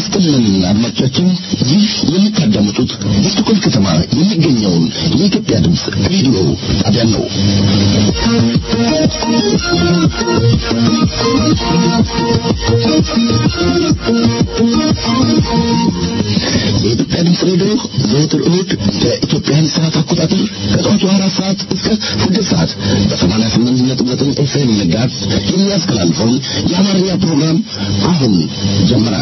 ይስጥልን አድማጮቻችን፣ ይህ የምታዳምጡት በስቶኮልም ከተማ የሚገኘውን የኢትዮጵያ ድምፅ ሬዲዮ ጣቢያን ነው። የኢትዮጵያ ድምፅ ሬዲዮ ዘወትር እሁድ በኢትዮጵያን ሰዓት አቆጣጠር ከጠዋቱ አራት ሰዓት እስከ ስድስት ሰዓት በሰማንያ ስምንት ነጥብ ዘጠኝ ኤፍኤም ጋዝ የሚያስተላልፈውን የአማርኛ ፕሮግራም አሁን ጀመረ።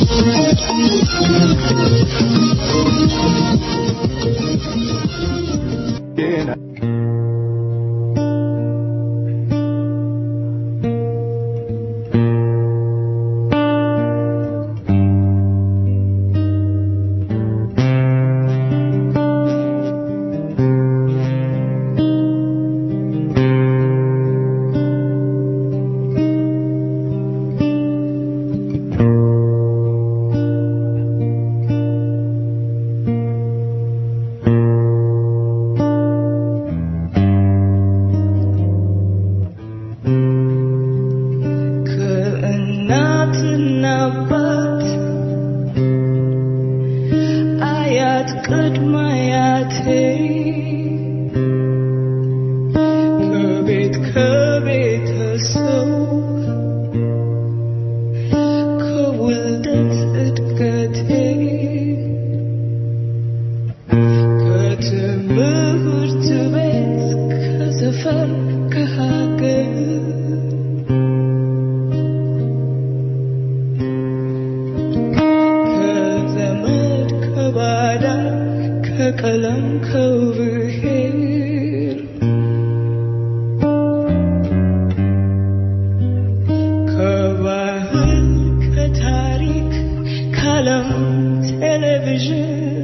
ከእናትና አባት አያት ቅድመ አያቴ ከቤት ከቤተሰብ ከውልደት እድገቴ ከትምህርት ቤት ከሰፈር ከሀገር ከዘመድ ከባዳ ከቀለም ከብሔር ከባህል ከታሪክ ከዓለም ቴሌቪዥን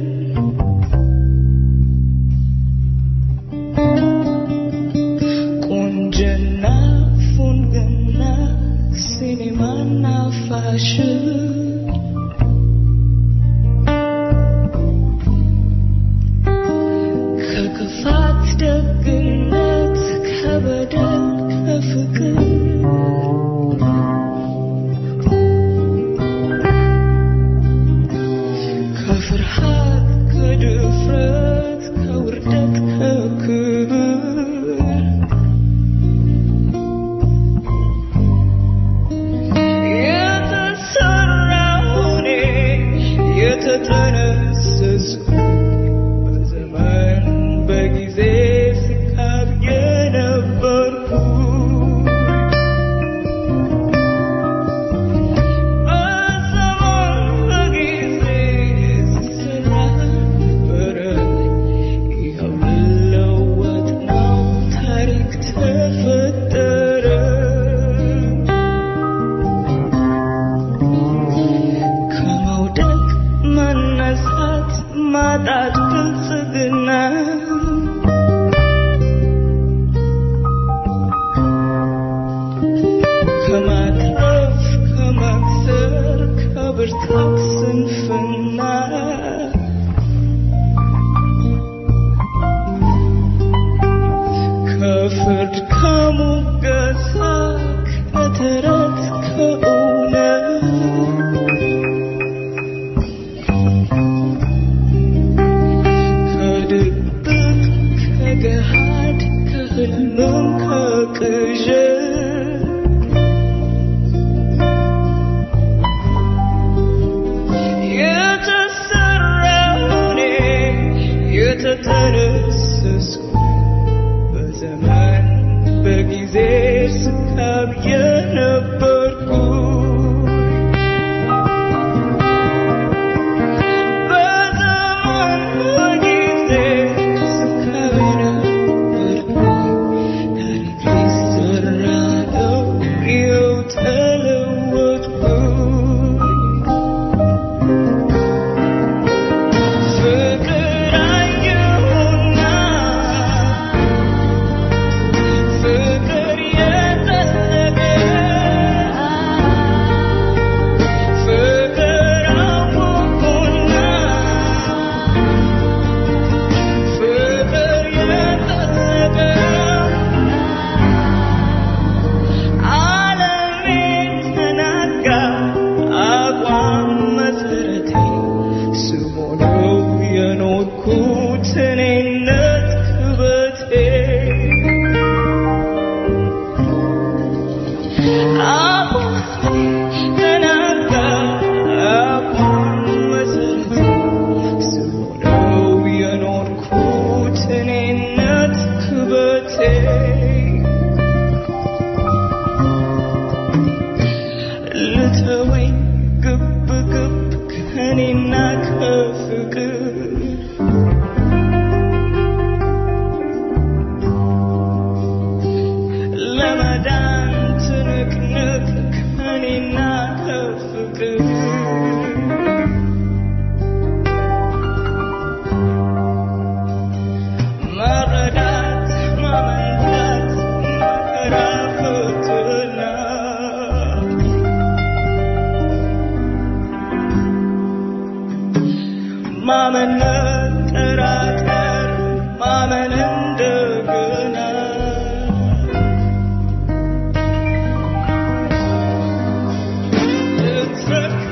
ቁንጅና ፉንግና ሲኒማና ፋሽን ከክፋት ደግነት ከበደል ከፍቅር ከፍርሃት ከድፍረት ከውርደት ከክብር የተሰራሁኔ የተጠነሰስኩ በዘመን በጊዜ ስካብ የነበርኩ በዘመን በጊዜ ስሰራ ነበረ ይኸው ልለወጥ ነው ታሪክ ተፈጠረ ከመውደቅ መነሳት ማጣት ብልጽግና ከማትረፍ ከመክሰር ከብርታት ስንፍና ከፍርድ ከሙገሳ ከተረት ከእውነት ከድብቅ ከገሃድ ከህልምም ከቅዠት ከኔና ከፍቅር ለመዳን ትንቅንቅ ከኔና ከፍቅር መረዳት ማመንታት መከራ ፈተና ማመን መጠራጠር ማመን እንደገና ልትረካ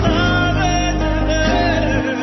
በደረግ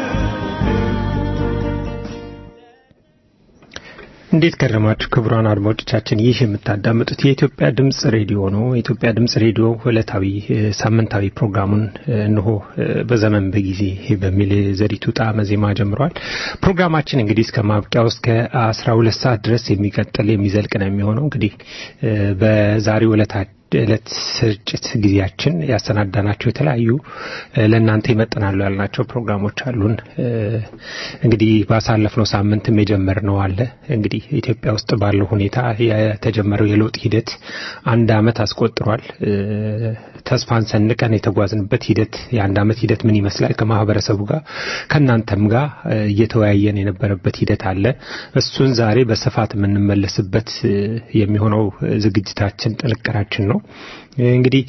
እንዴት ከረማችሁ ክቡራን አድማጮቻችን፣ ይህ የምታዳምጡት የኢትዮጵያ ድምጽ ሬዲዮ ነው። የኢትዮጵያ ድምጽ ሬዲዮ ዕለታዊ እ፣ ሳምንታዊ ፕሮግራሙን እ፣ እንሆ እ፣ በዘመን በጊዜ በሚል ዘሪቱ ጣዕመ ዜማ ጀምሯል። ፕሮግራማችን እንግዲህ እስከ ማብቂያው እስከ አስራ ሁለት ሰዓት ድረስ የሚቀጥል የሚዘልቅ ነው የሚሆነው። እንግዲህ እ፣ በዛሬው ዕለታ ዕለት ስርጭት ጊዜያችን ያሰናዳናቸው የተለያዩ እ፣ ለእናንተ ይመጥናሉ ያልናቸው ፕሮግራሞች አሉን። እ፣ እንግዲህ ባሳለፍነው ሳምንትም የጀመርነው አለ። እንግዲህ ኢትዮጵያ ውስጥ ባለው ሁኔታ የተጀመረው የለውጥ ሂደት አንድ ዓመት አስቆጥሯል። እ፣ ተስፋን ሰንቀን የተጓዝንበት ሂደት የአንድ ዓመት ሂደት ምን ይመስላል ከማህበረሰቡ ጋር ከእናንተም ጋር እ፣ እየተወያየን የነበረበት ሂደት አለ። እሱን ዛሬ በስፋት የምንመለስበት እ፣ የሚሆነው እ፣ ዝግጅታችን ጥንቅራችን ነው። እንግዲህ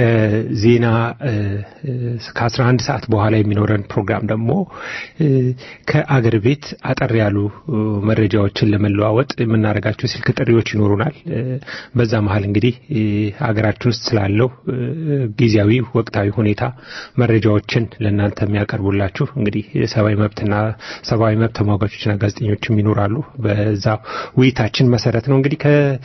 ከዜና እ፣ እ፣ ከ11 ሰዓት በኋላ የሚኖረን ፕሮግራም ደግሞ እ፣ ከአገር ቤት አጠር ያሉ እ፣ መረጃዎችን ለመለዋወጥ የምናደርጋቸው ስልክ ጥሪዎች ይኖሩናል። እ፣ በዛ መሀል እንግዲህ እ፣ አገራችን ውስጥ ስላለው እ፣ ጊዜያዊ ወቅታዊ ሁኔታ መረጃዎችን ለእናንተ የሚያቀርቡላችሁ እንግዲህ የሰብአዊ መብትና ሰብአዊ መብት ተሟጋቾችና ጋዜጠኞችም ይኖራሉ። በዛ ውይይታችን መሰረት ነው እንግዲህ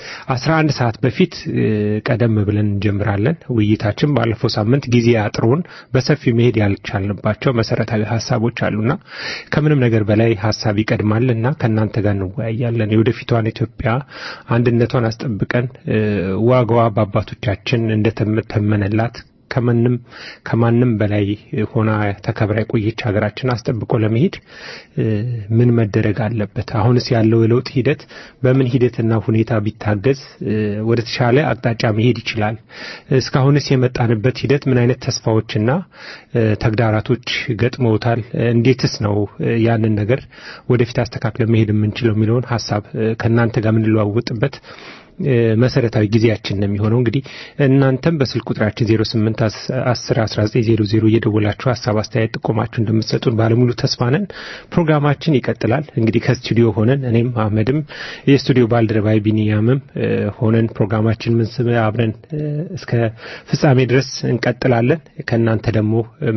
ከ11 ሰዓት በፊት እ፣ ቀደም ብለን እንጀምራለን። ውይይታችን ባለፈው ሳምንት ጊዜ አጥሮን በሰፊ መሄድ ያልቻልንባቸው መሰረታዊ ሀሳቦች አሉና ከምንም ነገር በላይ ሀሳብ ይቀድማል እና ከእናንተ ጋር እንወያያለን። የወደፊቷን ኢትዮጵያ አንድነቷን አስጠብቀን እ፣ ዋጋዋ በአባቶቻችን እንደተመነላት ከማንም ከማንም በላይ ሆና ተከብራ የቆየች ሀገራችን አስጠብቆ ለመሄድ እ፣ ምን መደረግ አለበት? አሁንስ ያለው የለውጥ ሂደት በምን ሂደትና ሁኔታ ቢታገዝ እ፣ ወደ ተሻለ አቅጣጫ መሄድ ይችላል? እስካሁንስ የመጣንበት ሂደት ምን አይነት ተስፋዎችና እ፣ ተግዳራቶች ገጥመውታል? እንዴትስ ነው እ፣ ያንን ነገር ወደፊት አስተካክለን መሄድ የምንችለው የሚለውን ሀሳብ እ፣ ከእናንተ ጋር የምንለዋወጥበት እ፣ መሰረታዊ ጊዜያችን ነው የሚሆነው። እንግዲህ እናንተም በስልክ ቁጥራችን 08 10 19 00 እየደወላችሁ ሀሳብ፣ አስተያየት፣ ጥቆማችሁ እንደምትሰጡን ባለሙሉ ተስፋ ነን። ፕሮግራማችን ይቀጥላል። እንግዲህ ከስቱዲዮ ሆነን እኔም አህመድም የስቱዲዮ ባልደረባይ ቢኒያምም እ፣ ሆነን ፕሮግራማችን ምን ስም አብረን እ፣ እስከ ፍጻሜ ድረስ እንቀጥላለን። ከእናንተ ደግሞ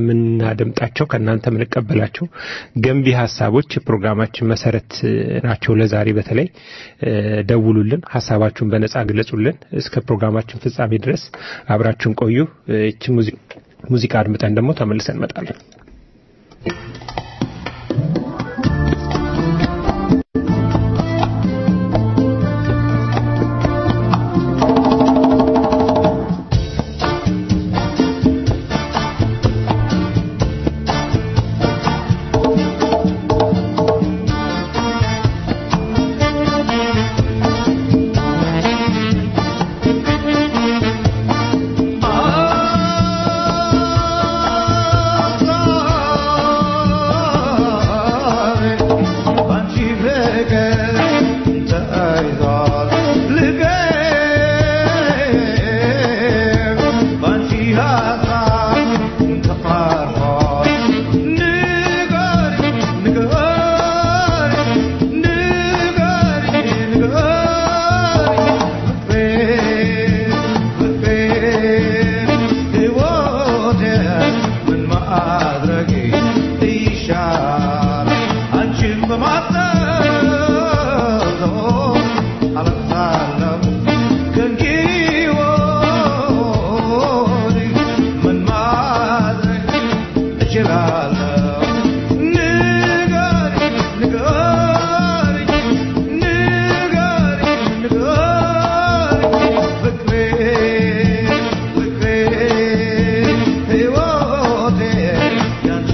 የምናደምጣቸው ከእናንተ የምንቀበላቸው ገንቢ ሀሳቦች የፕሮግራማችን መሰረት እ፣ ናቸው። ለዛሬ በተለይ እ፣ ደውሉልን፣ ሀሳባችሁን በነጻ ግለጹልን። እስከ ፕሮግራማችን ፍጻሜ ድረስ አብራችሁን ቆዩ። እ፣ ይህችን ሙዚ- ሙዚቃ አድምጠን ደግሞ ተመልሰን እንመጣለን። Yeah.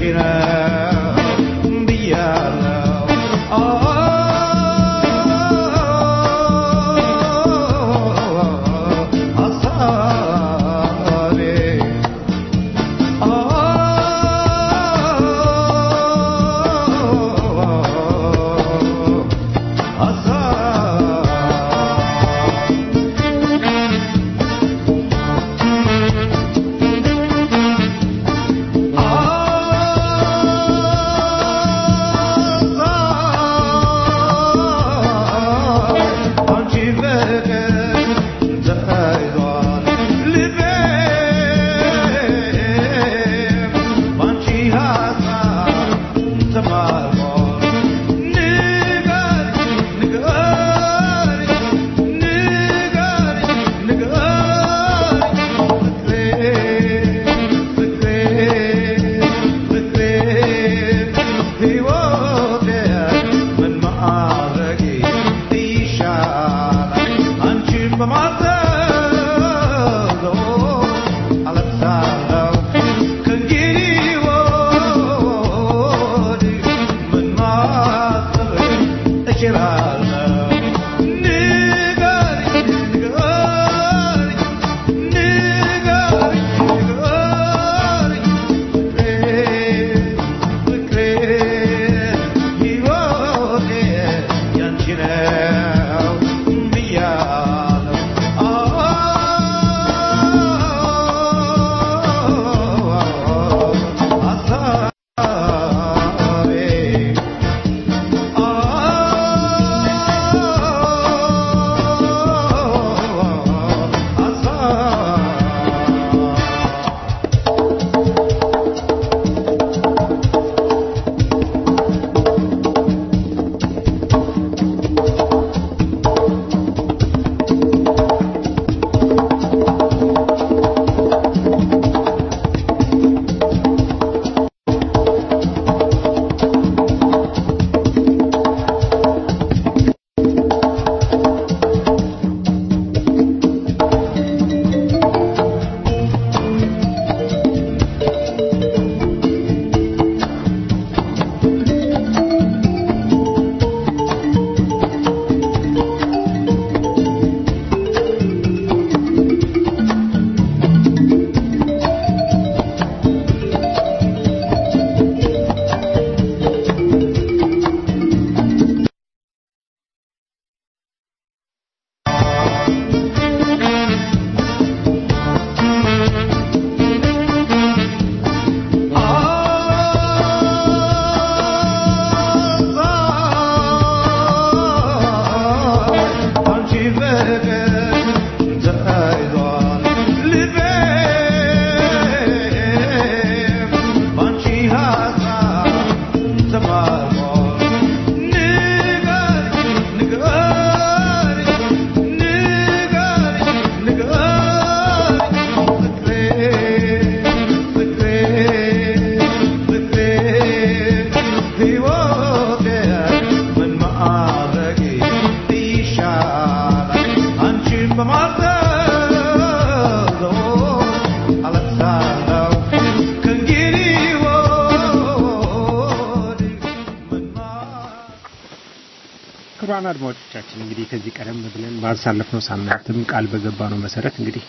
ክቡራን አድማጮቻችን እንግዲህ ከዚህ ቀደም ብለን ባሳለፍነው ሳምንትም ቃል በገባነው መሰረት እንግዲህ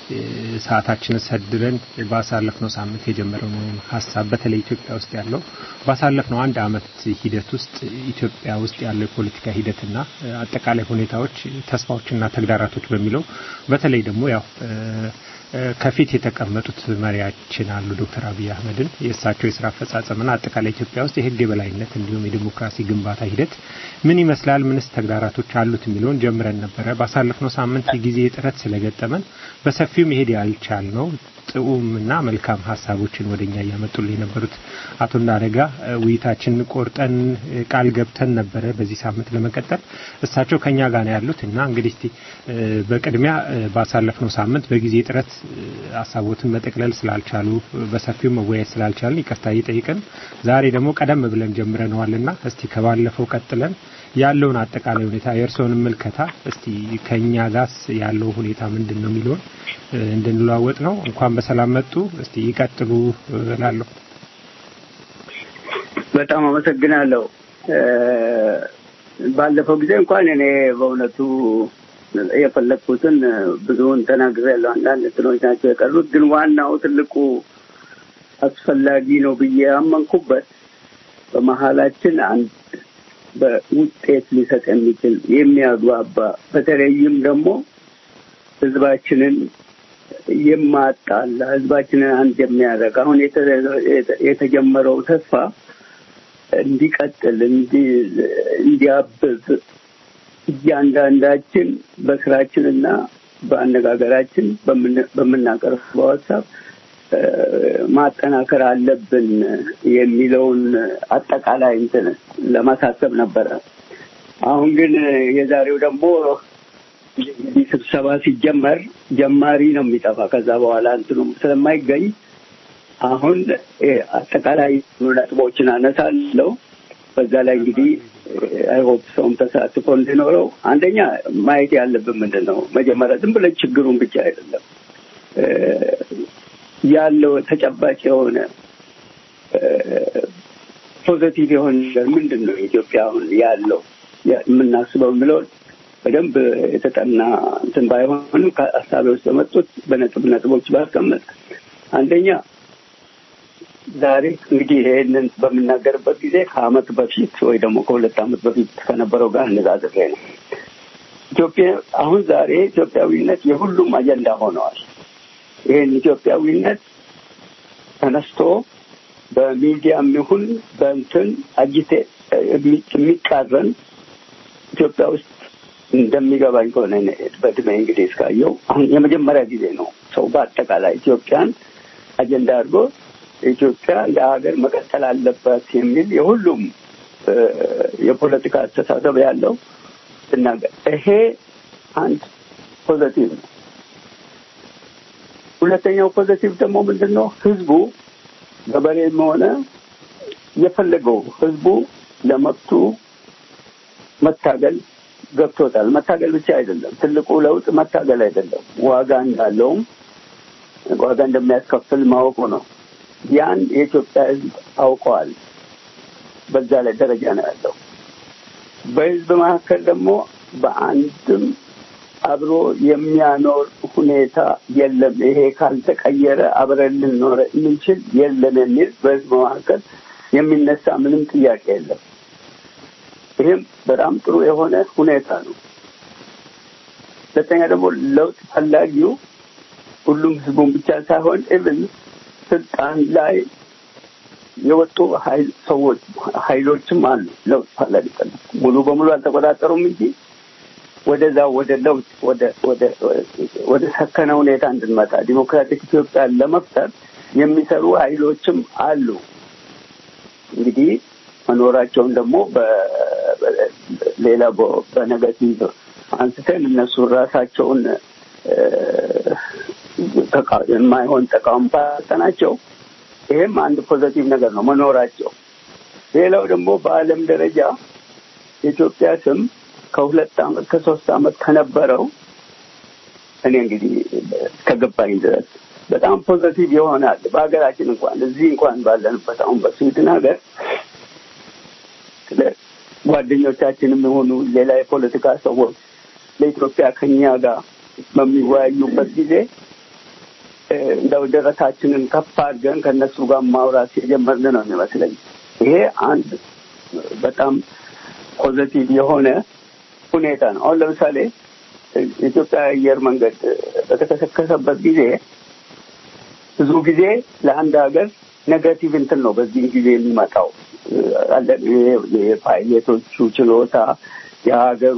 ሰዓታችንን ሰድረን ባሳለፍነው ሳምንት የጀመረውን ሀሳብ በተለይ ኢትዮጵያ ውስጥ ያለው ባሳለፍነው አንድ አመት ሂደት ውስጥ ኢትዮጵያ ውስጥ ያለው የፖለቲካ ሂደትና አጠቃላይ ሁኔታዎች ተስፋዎችና ተግዳራቶች በሚለው በተለይ ደግሞ ያው ከፊት የተቀመጡት መሪያችን አሉ ዶክተር አብይ አህመድን የእሳቸው የስራ አፈጻጸምና አጠቃላይ ኢትዮጵያ ውስጥ የህግ የበላይነት እንዲሁም የዲሞክራሲ ግንባታ ሂደት ምን ይመስላል፣ ምንስ ተግዳራቶች አሉት የሚለውን ጀምረን ነበረ። ባሳለፍነው ሳምንት የጊዜ እጥረት ስለገጠመን በሰፊው መሄድ ያልቻል ነው ጥዑምና መልካም ሀሳቦችን ወደኛ እያመጡልን የነበሩት አቶ እንዳረጋ ውይይታችን ቆርጠን ቃል ገብተን ነበረ በዚህ ሳምንት ለመቀጠል እሳቸው ከኛ ጋር ነው ያሉት እና እንግዲህ በቅድሚያ ባሳለፍነው ሳምንት በጊዜ ጥረት ሀሳቦትን መጠቅለል ስላልቻሉ በሰፊው መወያየት ስላልቻልን ይቅርታ እየጠየቅን ዛሬ ደግሞ ቀደም ብለን ጀምረነዋልና እስቲ ከባለፈው ቀጥለን ያለውን አጠቃላይ ሁኔታ የእርስዎን ምልከታ እስቲ ከኛ ጋስ ያለው ሁኔታ ምንድን ነው የሚለውን እንድንለዋወጥ ነው። እንኳን በሰላም መጡ። እስቲ ይቀጥሉ እላለሁ። በጣም አመሰግናለሁ። ባለፈው ጊዜ እንኳን እኔ በእውነቱ የፈለግኩትን ብዙውን ተናግሬያለሁ። አንዳንድ እንትኖች ናቸው የቀሩት። ግን ዋናው ትልቁ አስፈላጊ ነው ብዬ ያመንኩበት በመሀላችን አንድ በውጤት ሊሰጥ የሚችል የሚያግባባ በተለይም ደግሞ ህዝባችንን የማጣላ ህዝባችንን አንድ የሚያደርግ አሁን የተጀመረው ተስፋ እንዲቀጥል እንዲያብብ እያንዳንዳችን በስራችንና በአነጋገራችን በምናቀርበው ሀሳብ ማጠናከር አለብን የሚለውን አጠቃላይ እንትን ለማሳሰብ ነበረ። አሁን ግን የዛሬው ደግሞ እንግዲህ ስብሰባ ሲጀመር ጀማሪ ነው የሚጠፋ ከዛ በኋላ እንትኑም ስለማይገኝ አሁን አጠቃላይ ነጥቦችን አነሳለሁ። በዛ ላይ እንግዲህ አይሆፕ ሰውም ተሳትፎ እንዲኖረው አንደኛ ማየት ያለብን ምንድን ነው መጀመሪያ ዝም ብለን ችግሩን ብቻ አይደለም ያለው ተጨባጭ የሆነ ፖዘቲቭ የሆነ ነገር ምንድን ነው ኢትዮጵያ አሁን ያለው የምናስበው የሚለውን በደንብ የተጠና እንትን ባይሆንም ከሀሳቤ ውስጥ በመጡት በነጥብ ነጥቦች ባስቀመጥ አንደኛ ዛሬ እንግዲህ ይሄንን በምናገርበት ጊዜ ከአመት በፊት ወይ ደግሞ ከሁለት አመት በፊት ከነበረው ጋር አነጻጽሬ ነው። ኢትዮጵያ አሁን ዛሬ ኢትዮጵያዊነት የሁሉም አጀንዳ ሆነዋል። ይህን ኢትዮጵያዊነት ተነስቶ በሚዲያም ይሁን በእንትን አጅቴ የሚቃረን ኢትዮጵያ ውስጥ እንደሚገባኝ ከሆነ በእድሜ እንግዲህ እስካየው አሁን የመጀመሪያ ጊዜ ነው ሰው በአጠቃላይ ኢትዮጵያን አጀንዳ አድርጎ ኢትዮጵያ የሀገር መቀጠል አለበት የሚል የሁሉም የፖለቲካ አስተሳሰብ ያለው ስናገር ይሄ አንድ ፖዘቲቭ ነው። ሁለተኛው ፖዘቲቭ ደግሞ ምንድን ነው? ህዝቡ ገበሬም ሆነ የፈለገው ህዝቡ ለመብቱ መታገል ገብቶታል። መታገል ብቻ አይደለም፣ ትልቁ ለውጥ መታገል አይደለም፣ ዋጋ እንዳለውም ዋጋ እንደሚያስከፍል ማወቁ ነው። ያን የኢትዮጵያ ህዝብ አውቀዋል። በዛ ላይ ደረጃ ነው ያለው። በህዝብ መካከል ደግሞ በአንድም አብሮ የሚያኖር ሁኔታ የለም። ይሄ ካልተቀየረ አብረን ልንኖር የምንችል የለም የሚል በህዝብ መካከል የሚነሳ ምንም ጥያቄ የለም። ይህም በጣም ጥሩ የሆነ ሁኔታ ነው። ሁለተኛ ደግሞ ለውጥ ፈላጊው ሁሉም ህዝቡን ብቻ ሳይሆን ኢቭን ስልጣን ላይ የወጡ ሀይል ሰዎች ሀይሎችም አሉ። ለውጥ ፈላጊ ሙሉ በሙሉ አልተቆጣጠሩም እንጂ ወደዛ ወደ ለውጥ ወደ ወደ ወደ ሰከነ ሁኔታ እንድንመጣ ዲሞክራቲክ ኢትዮጵያን ለመፍጠር የሚሰሩ ሀይሎችም አሉ። እንግዲህ መኖራቸውን ደግሞ ሌላ በነገቲቭ አንስተን እነሱ ራሳቸውን የማይሆን ተቃውሞ ናቸው። ይሄም አንድ ፖዘቲቭ ነገር ነው መኖራቸው። ሌላው ደግሞ በዓለም ደረጃ የኢትዮጵያ ስም ከሁለት አመት ከሶስት አመት ከነበረው እኔ እንግዲህ ከገባኝ ድረስ በጣም ፖዘቲቭ ይሆናል። በሀገራችን እንኳን እዚህ እንኳን ባለንበት አሁን በስዊድን ሀገር ስለ ጓደኞቻችንም የሆኑ ሌላ የፖለቲካ ሰዎች ለኢትዮጵያ ከኛ ጋር በሚወያዩበት ጊዜ እንደው ደረታችንን ከፍ አድርገን ከእነሱ ጋር ማውራት የጀመርን ነው የሚመስለኝ። ይሄ አንድ በጣም ፖዘቲቭ የሆነ ሁኔታ ነው። አሁን ለምሳሌ የኢትዮጵያ አየር መንገድ በተከሰከሰበት ጊዜ ብዙ ጊዜ ለአንድ ሀገር ኔጋቲቭ እንትን ነው በዚህ ጊዜ የሚመጣው የፓይሌቶቹ ችሎታ የሀገሩ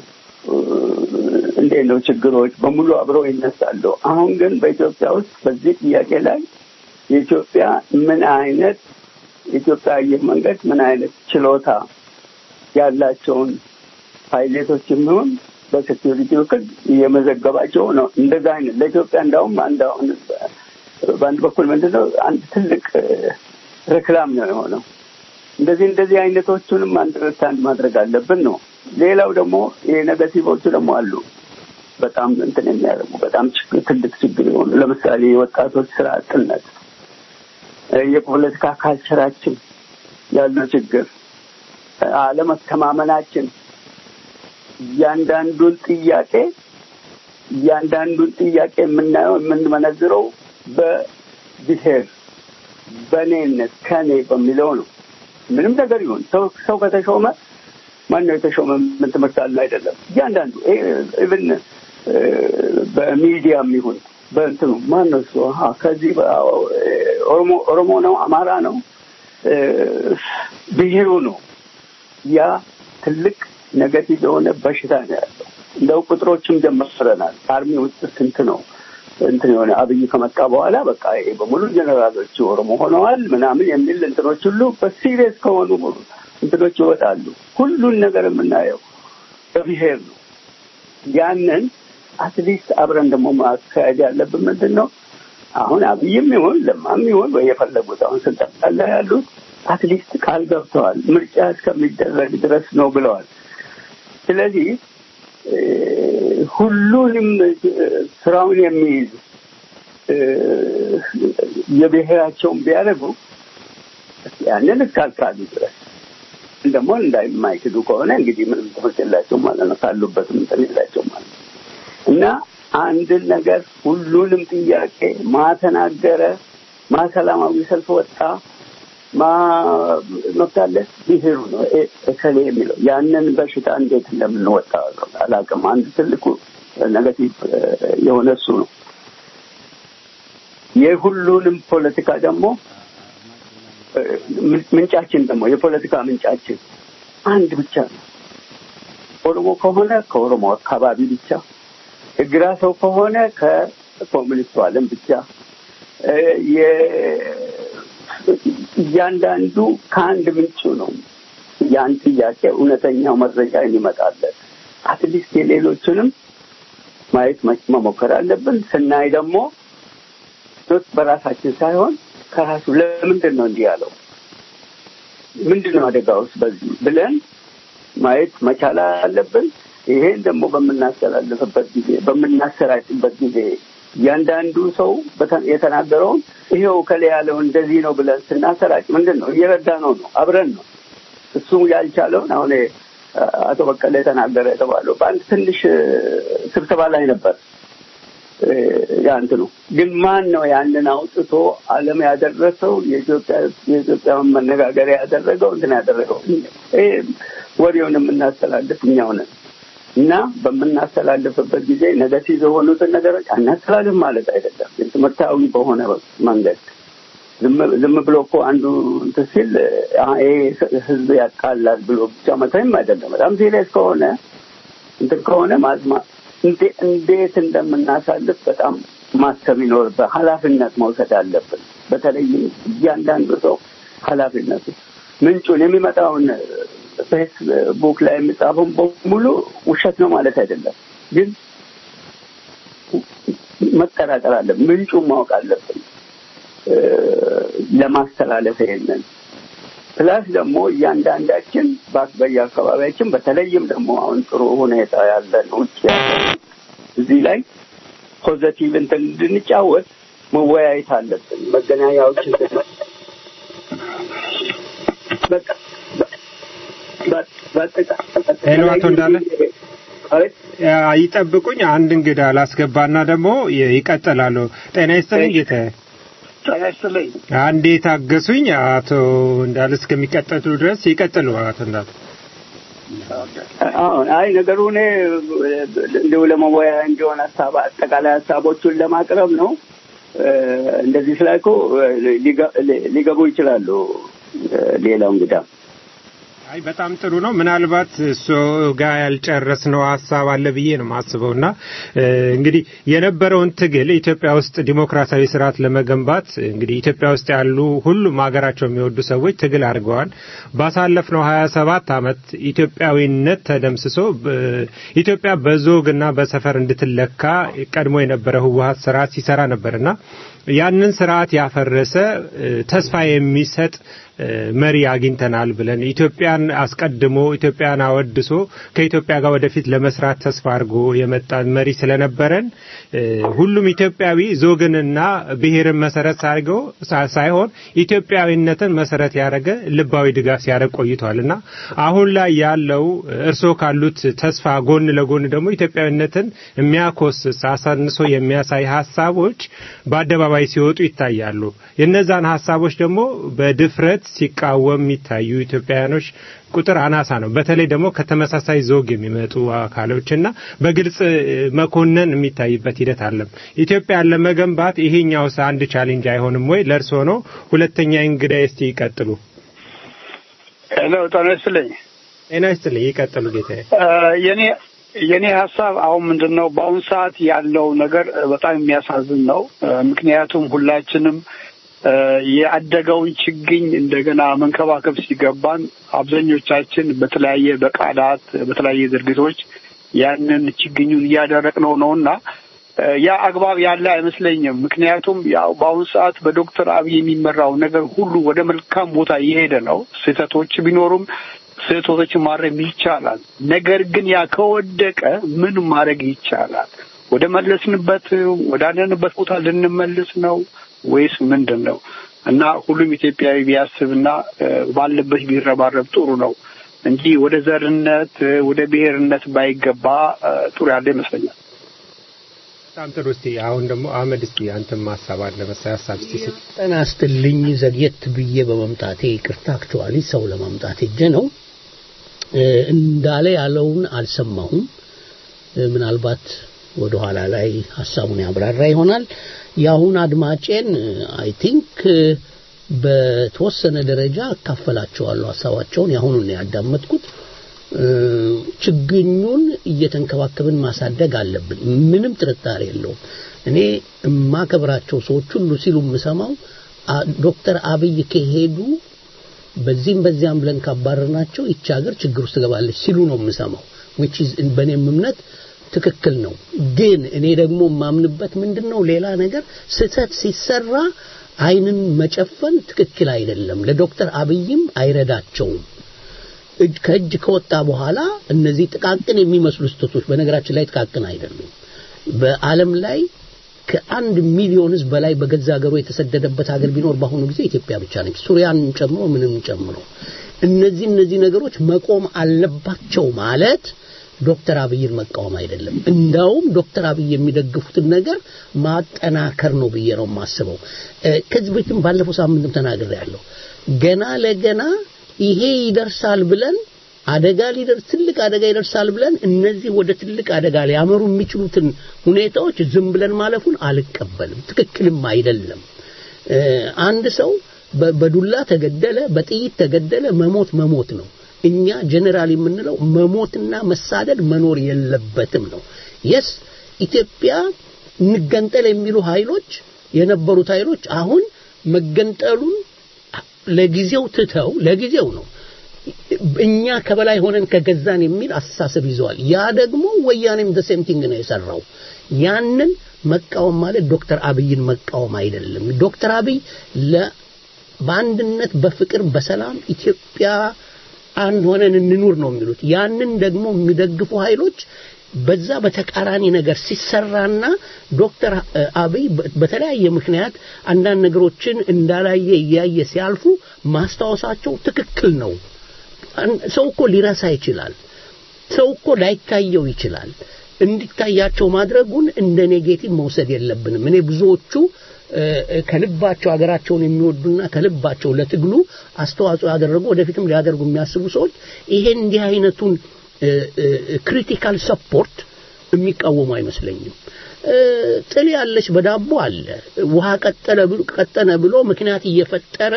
እንዴት ነው ችግሮች በሙሉ አብረው ይነሳሉ። አሁን ግን በኢትዮጵያ ውስጥ በዚህ ጥያቄ ላይ የኢትዮጵያ ምን አይነት የኢትዮጵያ አየር መንገድ ምን አይነት ችሎታ ያላቸውን ፓይሌቶች የሚሆን በሴኪሪቲ ውክል እየመዘገባቸው ነው። እንደዛ አይነት ለኢትዮጵያ እንዳውም አንድ አሁን በአንድ በኩል ምንድነው አንድ ትልቅ ሬክላም ነው የሆነው። እንደዚህ እንደዚህ አይነቶቹንም አንደርስታንድ ማድረግ አለብን ነው። ሌላው ደግሞ የኔጋቲቮቹ ደግሞ አሉ። በጣም እንትን የሚያደርጉ በጣም ችግር ትልቅ ችግር የሆኑ ለምሳሌ የወጣቶች ስራ አጥነት፣ የፖለቲካ ካልቸራችን ያለው ችግር አለመተማመናችን እያንዳንዱን ጥያቄ እያንዳንዱን ጥያቄ የምናየው የምንመነዝረው በብሔር በእኔነት ከኔ በሚለው ነው። ምንም ነገር ይሁን ሰው ሰው ከተሾመ ማን ነው የተሾመ? ምን ትምህርት አለ አይደለም። እያንዳንዱ ኢቭን በሚዲያም ይሁን በእንትኑ ማን ነው እሱ አሀ ከዚህ ኦሮሞ ኦሮሞ ነው አማራ ነው ብሔሩ ነው። ያ ትልቅ ነገቲቭ የሆነ በሽታ ነው ያለው። እንደው ቁጥሮችም ጀምረናል። አርሚ ውስጥ ስንት ነው እንትን የሆነ አብይ ከመጣ በኋላ በቃ ይሄ በሙሉ ጀነራሎቹ ኦሮሞ ሆነዋል ምናምን የሚል እንትኖች ሁሉ በሲሪየስ ከሆኑ እንትኖች ይወጣሉ። ሁሉን ነገር የምናየው በብሔር ነው። ያንን አትሊስት አብረን ደግሞ ማካሄድ ያለብን ምንድን ነው? አሁን አብይም ይሁን ለማም ይሁን ወይ የፈለጉት አሁን ስልጣን ላይ ያሉት አትሊስት ቃል ገብተዋል። ምርጫ እስከሚደረግ ድረስ ነው ብለዋል። ስለዚህ ሁሉንም ስራውን የሚይዝ የብሔራቸውን ቢያደርጉ ያንን እስካልካሉ ድረስ ደግሞ እንዳይማይክዱ ከሆነ እንግዲህ ምንም ትምህርት የላቸውም ማለት ነው። ካሉበትም እንትን የላቸውም ማለት ነው እና አንድን ነገር ሁሉንም ጥያቄ ማተናገረ ማሰላማዊ ሰልፍ ወጣ መብታለ ብሔሩ ነው እከሌ የሚለው ያንን በሽታ እንዴት እንደምንወጣ አላውቅም። አንድ ትልቁ ነገቲቭ የሆነ እሱ ነው። የሁሉንም ፖለቲካ ደግሞ ምንጫችን ደግሞ የፖለቲካ ምንጫችን አንድ ብቻ ነው። ኦሮሞ ከሆነ ከኦሮሞ አካባቢ ብቻ፣ የግራ ሰው ከሆነ ከኮሚኒስቱ ዓለም ብቻ እያንዳንዱ ከአንድ ምንጩ ነው ያን ጥያቄ እውነተኛው መረጃ የሚመጣለት። አትሊስት የሌሎችንም ማየት መሞከር አለብን። ስናይ ደግሞ በራሳችን ሳይሆን ከራሱ ለምንድን ነው እንዲህ ያለው ምንድን ነው አደጋ ውስጥ በዚህ ብለን ማየት መቻል አለብን። ይሄን ደግሞ በምናስተላልፍበት ጊዜ በምናሰራጭበት ጊዜ እያንዳንዱ ሰው የተናገረውን ይሄው ከላይ ያለው እንደዚህ ነው ብለን ስናሰራጭ ምንድን ነው እየረዳ ነው ነው አብረን ነው እሱ ያልቻለውን አሁን አቶ በቀለ የተናገረ የተባለው በአንድ ትንሽ ስብሰባ ላይ ነበር። ያንት ነው ግን ማን ነው ያንን አውጥቶ ዓለም ያደረሰው የኢትዮጵያ የኢትዮጵያን መነጋገሪያ ያደረገው እንትን ያደረገው ወሬውን የምናስተላልፍ እኛው ነን። እና በምናስተላልፍበት ጊዜ ነገቲቭ የሆኑትን ነገሮች አናስተላልፍ ማለት አይደለም። ትምህርታዊ በሆነ መንገድ ዝም ብሎ እኮ አንዱ እንትን ሲል ይሄ ህዝብ ያቃላል ብሎ ብቻ መታይም አይደለም። በጣም ሲሪየስ ከሆነ እንትን ከሆነ ማዝማ እንዴት እንደምናሳልፍ በጣም ማሰብ ይኖርበት፣ ኃላፊነት መውሰድ አለብን። በተለይም እያንዳንዱ ሰው ኃላፊነቱ ምንጩን የሚመጣውን ፌስቡክ ላይ የሚጻፈውን በሙሉ ውሸት ነው ማለት አይደለም፣ ግን መጠራጠር አለብን። ምንጩን ማወቅ አለብን ለማስተላለፍ ይሄንን ፕላስ ደግሞ እያንዳንዳችን በየአካባቢያችን በተለይም ደግሞ አሁን ጥሩ ሁኔታ ያለን ውጭ ያለን እዚህ ላይ ፖዘቲቭ እንትን እንድንጫወት መወያየት አለብን። መገናኛዎችን ሄሎ አቶ እንዳለ ይጠብቁኝ። አንድ እንግዳ ላስገባና ደግሞ ይቀጥላሉ። ጤና ይስጥልኝ ጌታ። ጤና ይስጥልኝ። አንዴ ታገሱኝ። አቶ እንዳለ እስከሚቀጥሉ ድረስ ይቀጥሉ። አቶ እንዳለ አሁን አይ ነገሩ እኔ እንዲሁ ለመወያያ እንዲሆን ሀሳብ አጠቃላይ ሀሳቦቹን ለማቅረብ ነው። እንደዚህ ስላልኩ ሊገቡ ይችላሉ። ሌላው እንግዳ አይ በጣም ጥሩ ነው። ምናልባት እሱ ጋር ያልጨረስነው ሀሳብ አለ ብዬ ነው የማስበው እና እንግዲህ የነበረውን ትግል ኢትዮጵያ ውስጥ ዲሞክራሲያዊ ስርዓት ለመገንባት እንግዲህ ኢትዮጵያ ውስጥ ያሉ ሁሉም ሀገራቸው የሚወዱ ሰዎች ትግል አድርገዋል። ባሳለፍነው ሀያ ሰባት አመት ኢትዮጵያዊነት ተደምስሶ ኢትዮጵያ በዞግና በሰፈር እንድትለካ ቀድሞ የነበረ ህወሀት ስርዓት ሲሰራ ነበርና ያንን ስርዓት ያፈረሰ ተስፋ የሚሰጥ መሪ አግኝተናል ብለን ኢትዮጵያን አስቀድሞ ኢትዮጵያን አወድሶ ከኢትዮጵያ ጋር ወደፊት ለመስራት ተስፋ አድርጎ የመጣን መሪ ስለነበረን ሁሉም ኢትዮጵያዊ ዞግንና ብሔርን መሰረት አድርገው ሳይሆን ኢትዮጵያዊነትን መሰረት ያደረገ ልባዊ ድጋፍ ሲያደርግ ቆይቷል እና አሁን ላይ ያለው እርስዎ ካሉት ተስፋ ጎን ለጎን ደግሞ ኢትዮጵያዊነትን የሚያኮስስ አሳንሶ የሚያሳይ ሀሳቦች በአደባባይ ሲወጡ ይታያሉ። የነዛን ሀሳቦች ደግሞ በድፍረት ሲቃወም የሚታዩ ኢትዮጵያውያኖች ቁጥር አናሳ ነው። በተለይ ደግሞ ከተመሳሳይ ዞግ የሚመጡ አካሎችና በግልጽ መኮነን የሚታይበት ሂደት አለም። ኢትዮጵያን ለመገንባት ይሄኛውስ አንድ ቻሌንጅ አይሆንም ወይ? ለእርሶ ነው። ሁለተኛ እንግዳ እስቲ ይቀጥሉ። ሄሎ፣ ጤና ይስጥልኝ። ጤና ይስጥልኝ። ይቀጥሉ ጌታዬ። የኔ የኔ ሀሳብ አሁን ምንድን ነው፣ በአሁኑ ሰዓት ያለው ነገር በጣም የሚያሳዝን ነው። ምክንያቱም ሁላችንም ያደገውን ችግኝ እንደገና መንከባከብ ሲገባን አብዛኞቻችን በተለያየ በቃላት በተለያየ ድርጊቶች ያንን ችግኙን እያደረቅነው ነው እና ያ አግባብ ያለ አይመስለኝም። ምክንያቱም ያው በአሁኑ ሰዓት በዶክተር አብይ የሚመራው ነገር ሁሉ ወደ መልካም ቦታ እየሄደ ነው። ስህተቶች ቢኖሩም ስህተቶችን ማረም ይቻላል። ነገር ግን ያ ከወደቀ ምን ማድረግ ይቻላል? ወደ መለስንበት ወዳለንበት ቦታ ልንመልስ ነው ወይስ ምንድን ነው? እና ሁሉም ኢትዮጵያዊ ቢያስብና ባለበት ቢረባረብ ጥሩ ነው እንጂ ወደ ዘርነት ወደ ብሔርነት ባይገባ ጥሩ ያለ ይመስለኛል። በጣም ጥሩ። እስቲ አሁን ደግሞ አህመድ እስቲ አንተም ሀሳብ አለ መሳይ ሀሳብ እስቲ ስጥ። ጤና ይስጥልኝ። ዘግየት ብዬ በመምጣቴ ይቅርታ። አክቹዋሊ ሰው ለማምጣት ሄጄ ነው እንዳለ ያለውን አልሰማሁም። ምናልባት ወደ ኋላ ላይ ሀሳቡን ያብራራ ይሆናል። የአሁን አድማጬን አይ ቲንክ በተወሰነ ደረጃ አካፈላቸዋለሁ ሀሳባቸውን። የአሁኑን ነው ያዳመጥኩት። ችግኙን እየተንከባከብን ማሳደግ አለብን። ምንም ጥርጣሬ የለውም። እኔ የማከብራቸው ሰዎች ሁሉ ሲሉ የምሰማው ዶክተር አብይ ከሄዱ በዚህም በዚያም ብለን ካባረርናቸው ይቺ ሀገር ችግር ውስጥ ትገባለች ሲሉ ነው የምሰማው። which is በእኔም እምነት ትክክል ነው። ግን እኔ ደግሞ የማምንበት ምንድን ነው ሌላ ነገር ስህተት ሲሰራ አይንን መጨፈን ትክክል አይደለም። ለዶክተር አብይም አይረዳቸውም። እጅ ከእጅ ከወጣ በኋላ እነዚህ ጥቃቅን የሚመስሉ ስህተቶች በነገራችን ላይ ጥቃቅን አይደሉም። በዓለም ላይ ከአንድ ሚሊዮን ህዝብ በላይ በገዛ ሀገሩ የተሰደደበት ሀገር ቢኖር በአሁኑ ጊዜ ኢትዮጵያ ብቻ ነች። ሱሪያን ጨምሮ ምንም ጨምሮ እነዚህ እነዚህ ነገሮች መቆም አለባቸው ማለት ዶክተር አብይን መቃወም አይደለም። እንዳውም ዶክተር አብይ የሚደግፉትን ነገር ማጠናከር ነው ብዬ ነው የማስበው። ከዚህ በፊትም ባለፈው ሳምንትም ተናግሬያለሁ። ገና ለገና ይሄ ይደርሳል ብለን አደጋ ሊደርስ ትልቅ አደጋ ይደርሳል ብለን እነዚህ ወደ ትልቅ አደጋ ሊያመሩ የሚችሉትን ሁኔታዎች ዝም ብለን ማለፉን አልቀበልም። ትክክልም አይደለም። አንድ ሰው በዱላ ተገደለ፣ በጥይት ተገደለ፣ መሞት መሞት ነው። እኛ ጀነራል የምንለው መሞትና መሳደድ መኖር የለበትም ነው። የስ ኢትዮጵያ እንገንጠል የሚሉ ኃይሎች የነበሩት ኃይሎች አሁን መገንጠሉን ለጊዜው ትተው ለጊዜው ነው እኛ ከበላይ ሆነን ከገዛን የሚል አስተሳሰብ ይዘዋል። ያ ደግሞ ወያኔም ዘ ሴም ቲንግ ነው የሰራው። ያንን መቃወም ማለት ዶክተር አብይን መቃወም አይደለም። ዶክተር አብይ ለ በአንድነት በፍቅር በሰላም ኢትዮጵያ አንድ ሆነን እንኑር ነው የሚሉት። ያንን ደግሞ የሚደግፉ ኃይሎች በዛ በተቃራኒ ነገር ሲሰራና ዶክተር አብይ በተለያየ ምክንያት አንዳንድ ነገሮችን እንዳላየ እያየ ሲያልፉ ማስታወሳቸው ትክክል ነው። ሰው እኮ ሊረሳ ይችላል። ሰው እኮ ላይታየው ይችላል። እንዲታያቸው ማድረጉን እንደ ኔጌቲቭ መውሰድ የለብንም። እኔ ብዙዎቹ ከልባቸው ሀገራቸውን የሚወዱና ከልባቸው ለትግሉ አስተዋጽኦ ያደረጉ ወደፊትም ሊያደርጉ የሚያስቡ ሰዎች ይሄን እንዲህ አይነቱን ክሪቲካል ሰፖርት የሚቃወሙ አይመስለኝም። ጥል ያለች በዳቦ አለ። ውሃ ቀጠለ ቀጠነ ብሎ ምክንያት እየፈጠረ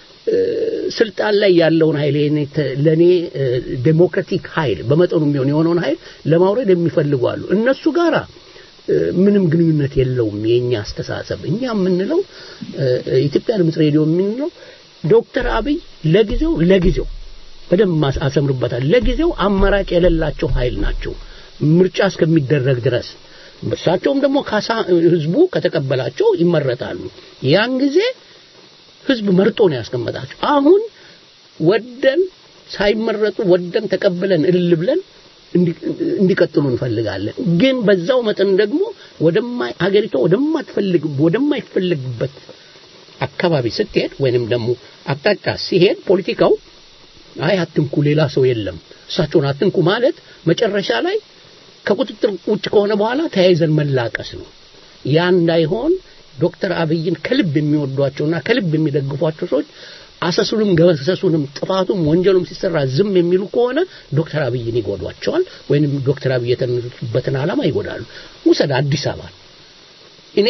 ስልጣን ላይ ያለውን ኃይል ለእኔ ዴሞክራቲክ ኃይል በመጠኑ የሚሆን የሆነውን ኃይል ለማውረድ የሚፈልጉ አሉ። እነሱ ጋራ ምንም ግንኙነት የለውም የኛ አስተሳሰብ። እኛ የምንለው ኢትዮጵያ ድምፅ ሬዲዮ የምንለው ዶክተር አብይ ለጊዜው ለጊዜው በደንብ አሰምርበታል። ለጊዜው አማራጭ የሌላቸው ኃይል ናቸው ምርጫ እስከሚደረግ ድረስ። እሳቸውም ደግሞ ካሳ ህዝቡ ከተቀበላቸው ይመረጣሉ። ያን ጊዜ ህዝብ መርጦ ነው ያስቀመጣቸው። አሁን ወደን ሳይመረጡ ወደን ተቀብለን እልል ብለን እንዲቀጥሉ እንፈልጋለን። ግን በዛው መጠን ደግሞ ወደማይ ሀገሪቷ ወደማትፈልግ ወደማይፈልግበት አካባቢ ስትሄድ ወይንም ደግሞ አቅጣጫ ሲሄድ ፖለቲካው አይ አትንኩ፣ ሌላ ሰው የለም እሳቸውን አትንኩ ማለት መጨረሻ ላይ ከቁጥጥር ውጭ ከሆነ በኋላ ተያይዘን መላቀስ ነው። ያ እንዳይሆን ዶክተር አብይን ከልብ የሚወዷቸውና ከልብ የሚደግፏቸው ሰዎች አሰሱንም ገበሰሱንም ጥፋቱም ወንጀሉም ሲሰራ ዝም የሚሉ ከሆነ ዶክተር አብይን ይጎዷቸዋል፣ ወይንም ዶክተር አብይ የተነሱበትን ዓላማ ይጎዳሉ። ውሰድ አዲስ አበባ እኔ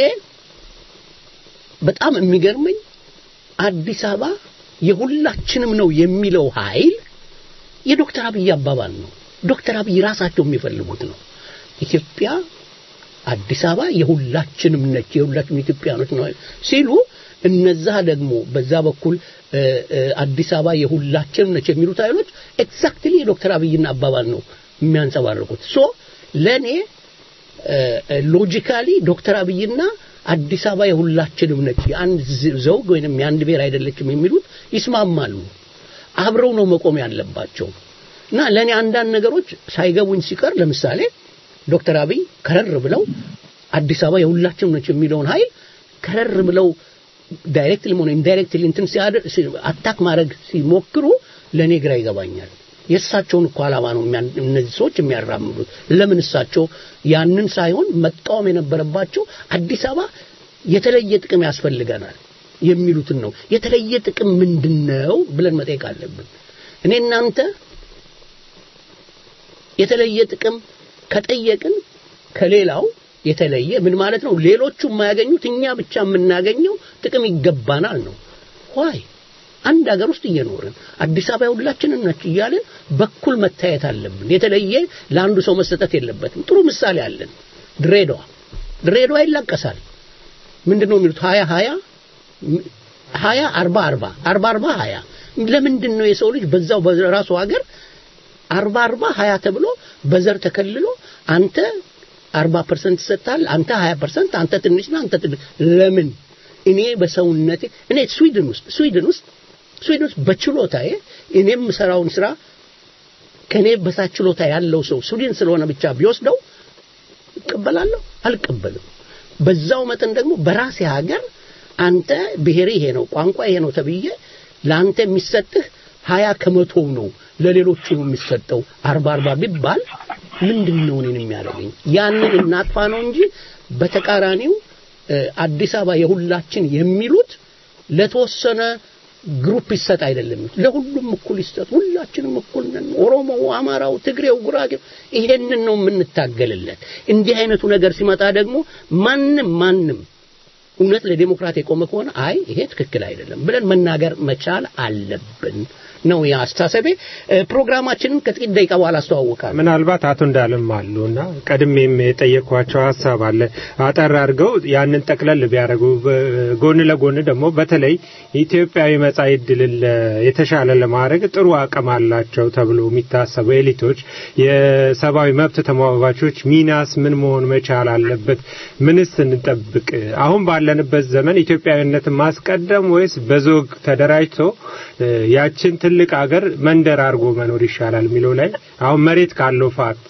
በጣም የሚገርመኝ አዲስ አበባ የሁላችንም ነው የሚለው ኃይል የዶክተር አብይ አባባል ነው። ዶክተር አብይ ራሳቸው የሚፈልጉት ነው። ኢትዮጵያ አዲስ አበባ የሁላችንም ነች፣ የሁላችንም ኢትዮጵያኖች ነው ሲሉ እነዛ ደግሞ በዛ በኩል አዲስ አበባ የሁላችንም ነች የሚሉት ኃይሎች ኤግዛክትሊ የዶክተር አብይን አባባል ነው የሚያንጸባርቁት። ሶ ለእኔ ሎጂካሊ ዶክተር አብይና አዲስ አበባ የሁላችንም ነች የአንድ ዘውግ ወይንም የአንድ ብሔር አይደለችም የሚሉት ይስማማሉ። አብረው ነው መቆም ያለባቸው እና ለእኔ አንዳንድ ነገሮች ሳይገቡኝ ሲቀር ለምሳሌ ዶክተር አብይ ከረር ብለው አዲስ አበባ የሁላችንም ነች የሚለውን ኃይል ከረር ብለው ዳይሬክትሊ ሆነ ኢንዳይሬክትሊ እንትን ሲያደር አታክ ማድረግ ሲሞክሩ ለእኔ ግራ ይገባኛል። የእሳቸውን እኮ ዓላማ ነው እነዚህ ሰዎች የሚያራምዱት። ለምን እሳቸው ያንን ሳይሆን መቃወም የነበረባቸው አዲስ አበባ የተለየ ጥቅም ያስፈልገናል የሚሉትን ነው። የተለየ ጥቅም ምንድን ነው ብለን መጠየቅ አለብን። እኔ እናንተ የተለየ ጥቅም ከጠየቅን ከሌላው የተለየ ምን ማለት ነው? ሌሎቹ የማያገኙት እኛ ብቻ የምናገኘው ጥቅም ይገባናል ነው። ዋይ አንድ ሀገር ውስጥ እየኖርን አዲስ አበባ ሁላችንም ነች እያልን በኩል መታየት አለብን። የተለየ ለአንዱ ሰው መሰጠት የለበትም። ጥሩ ምሳሌ አለን። ድሬዳዋ ድሬዳዋ ይላቀሳል። ምንድን ነው የሚሉት? ሀያ ሀያ ሀያ አርባ አርባ አርባ አርባ ሀያ ለምንድን ነው የሰው ልጅ በዛው በራሱ ሀገር አርባ አርባ ሀያ ተብሎ በዘር ተከልሎ አንተ አርባ ፐርሰንት ይሰጣል፣ አንተ ሀያ ፐርሰንት፣ አንተ ትንሽ ነህ፣ አንተ ትንሽ ለምን? እኔ በሰውነቴ እኔ ስዊድን ውስጥ ስዊድን ውስጥ ስዊድን ውስጥ በችሎታዬ እኔ የምሰራውን ስራ ከኔ በታች ችሎታ ያለው ሰው ስዊድን ስለሆነ ብቻ ቢወስደው እቀበላለሁ? አልቀበልም። በዛው መጠን ደግሞ በራሴ ሀገር አንተ ብሔር ይሄ ነው ቋንቋ ይሄ ነው ተብዬ ለአንተ የሚሰጥህ ሀያ ከመቶው ነው ለሌሎቹ ነው የሚሰጠው አርባ አርባ ቢባል ምንድን ነው እኔን የሚያደርገኝ? ያንን እናጥፋ ነው እንጂ በተቃራኒው አዲስ አበባ የሁላችን የሚሉት ለተወሰነ ግሩፕ ይሰጥ አይደለም። ለሁሉም እኩል ይሰጥ። ሁላችንም እኩል ነን። ኦሮሞው፣ አማራው፣ ትግሬው፣ ጉራጌው ይሄንን ነው የምንታገልለት። እንዲህ አይነቱ ነገር ሲመጣ ደግሞ ማንም ማንም እውነት ለዲሞክራት የቆመ ከሆነ አይ ይሄ ትክክል አይደለም ብለን መናገር መቻል አለብን ነው የአስተሳሰቤ። ፕሮግራማችንን ከጥቂት ደቂቃ በኋላ አስተዋውቃለሁ። ምናልባት አቶ እንዳለም አሉና ቀድሜም የጠየኳቸው ሀሳብ አለ አጠር አድርገው ያንን ጠቅለል ቢያደርጉ ጎን ለጎን ደግሞ በተለይ ኢትዮጵያዊ መጻኢ ዕድልን የተሻለ ለማድረግ ጥሩ አቅም አላቸው ተብሎ የሚታሰቡ ኤሊቶች፣ የሰብአዊ መብት ተሟጋቾች ሚናስ ምን መሆን መቻል አለበት? ምንስ እንጠብቅ? አሁን ባለንበት ዘመን ኢትዮጵያዊነትን ማስቀደም ወይስ በዞግ ተደራጅቶ ያችን ትልቅ ሀገር መንደር አድርጎ መኖር ይሻላል የሚለው ላይ አሁን መሬት ካለው ፋክት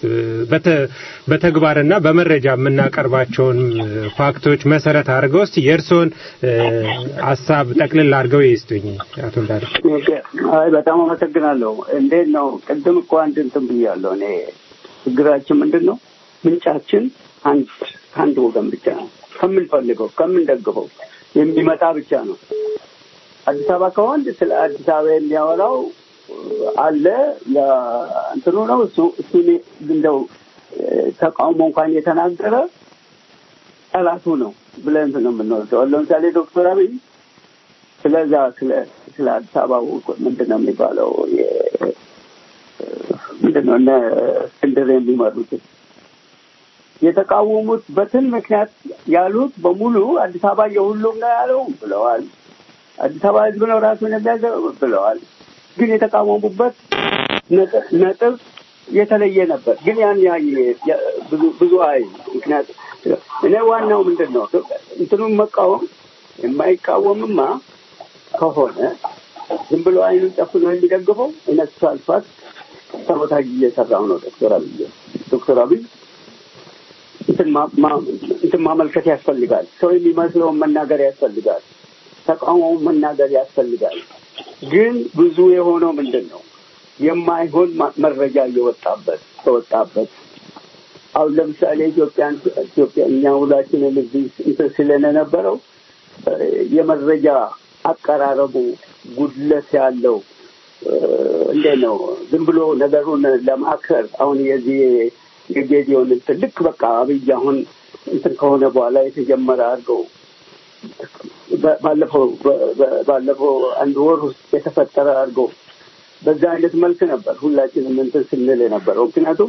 በተግባርና በመረጃ የምናቀርባቸውን ፋክቶች መሰረት አድርገው እስቲ የእርስዎን ሀሳብ ጠቅልል አድርገው ይስጡኝ አቶ እንዳለ። አይ በጣም አመሰግናለሁ። እንዴት ነው? ቅድም እኮ አንድ እንትን ብያለሁ። እኔ ችግራችን ምንድን ነው? ምንጫችን አንድ ከአንድ ወገን ብቻ ነው። ከምንፈልገው ከምንደግፈው የሚመጣ ብቻ ነው። አዲስ አበባ ከወንድ ስለ አዲስ አበባ የሚያወራው አለ እንትኑ ነው እሱ እሱ እንደው ተቃውሞ እንኳን የተናገረ ጠላቱ ነው ብለን ነው የምንወስደው። ለምሳሌ ዶክተር አብይ ስለዛ ስለ ስለ አዲስ አበባ ምንድን ነው የሚባለው ምንድን ነው እነ እስክንድር የሚመሩት የተቃወሙት በትን ምክንያት ያሉት በሙሉ አዲስ አበባ የሁሉም ነው ያለው ብለዋል። አዲስ አበባ ህዝብ ነው ራሱን የሚያዘው ብለዋል። ግን የተቃወሙበት ነጥብ የተለየ ነበር። ግን ያን ብዙ ብዙ አይ ምክንያት እኔ ዋናው ምንድን ነው እንትኑን መቃወም የማይቃወምማ ከሆነ ዝም ብሎ አይኑን ጨፍኖ የሚደግፈው እነሱ አልፋት ሰቦታጅ እየሰራው ነው ዶክተር አብይ ዶክተር አብይ እንትን ማመልከት ያስፈልጋል። ሰው የሚመስለውን መናገር ያስፈልጋል። ተቃውሞውን መናገር ያስፈልጋል። ግን ብዙ የሆነው ምንድን ነው? የማይሆን መረጃ እየወጣበት ተወጣበት። አሁን ለምሳሌ ኢትዮጵያን ኢትዮጵያ እኛ ሁላችንን እዚህ እንትን ስለነበረው የመረጃ አቀራረቡ ጉድለት ያለው እንዴት ነው? ዝም ብሎ ነገሩን ለማከር አሁን የዚህ የጌዲዮን እንትን ልክ በቃ አብይ አሁን እንትን ከሆነ በኋላ የተጀመረ አድርገው ባለፈው ባለፈው አንድ ወር ውስጥ የተፈጠረ አድርገው በዛ አይነት መልክ ነበር ሁላችንም እንትን ስንል የነበረው። ምክንያቱም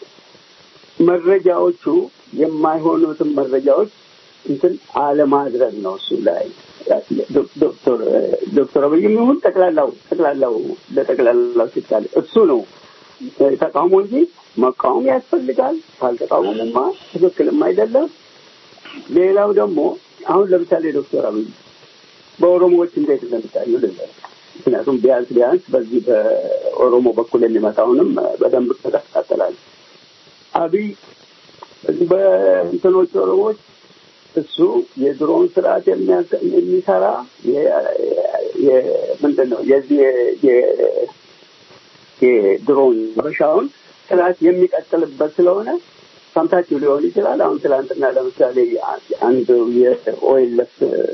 መረጃዎቹ የማይሆኑትን መረጃዎች እንትን አለማድረግ ነው እሱ ላይ ዶክተር ዶክተር አብይም ይሁን ጠቅላላው ጠቅላላው ለጠቅላላው ሲባል እሱ ነው ተቃውሞ እንጂ መቃወም ያስፈልጋል። ካልተቃወሙማ ትክክልም አይደለም። ሌላው ደግሞ አሁን ለምሳሌ ዶክተር አብይ በኦሮሞዎች እንዴት እንደሚታዩ ልንገር። ምክንያቱም ቢያንስ ቢያንስ በዚህ በኦሮሞ በኩል የሚመጣውንም በደንብ ተከታተላል። አብይ በዚህ በእንትኖች ኦሮሞዎች እሱ የድሮውን ስርዓት የሚሰራ ምንድን ነው የዚህ የድሮውን በሻውን ስርዓት የሚቀጥልበት ስለሆነ ሰምታችሁ ሊሆን ይችላል። አሁን ትላንትና ለምሳሌ አንድ የኦኤልኤፍ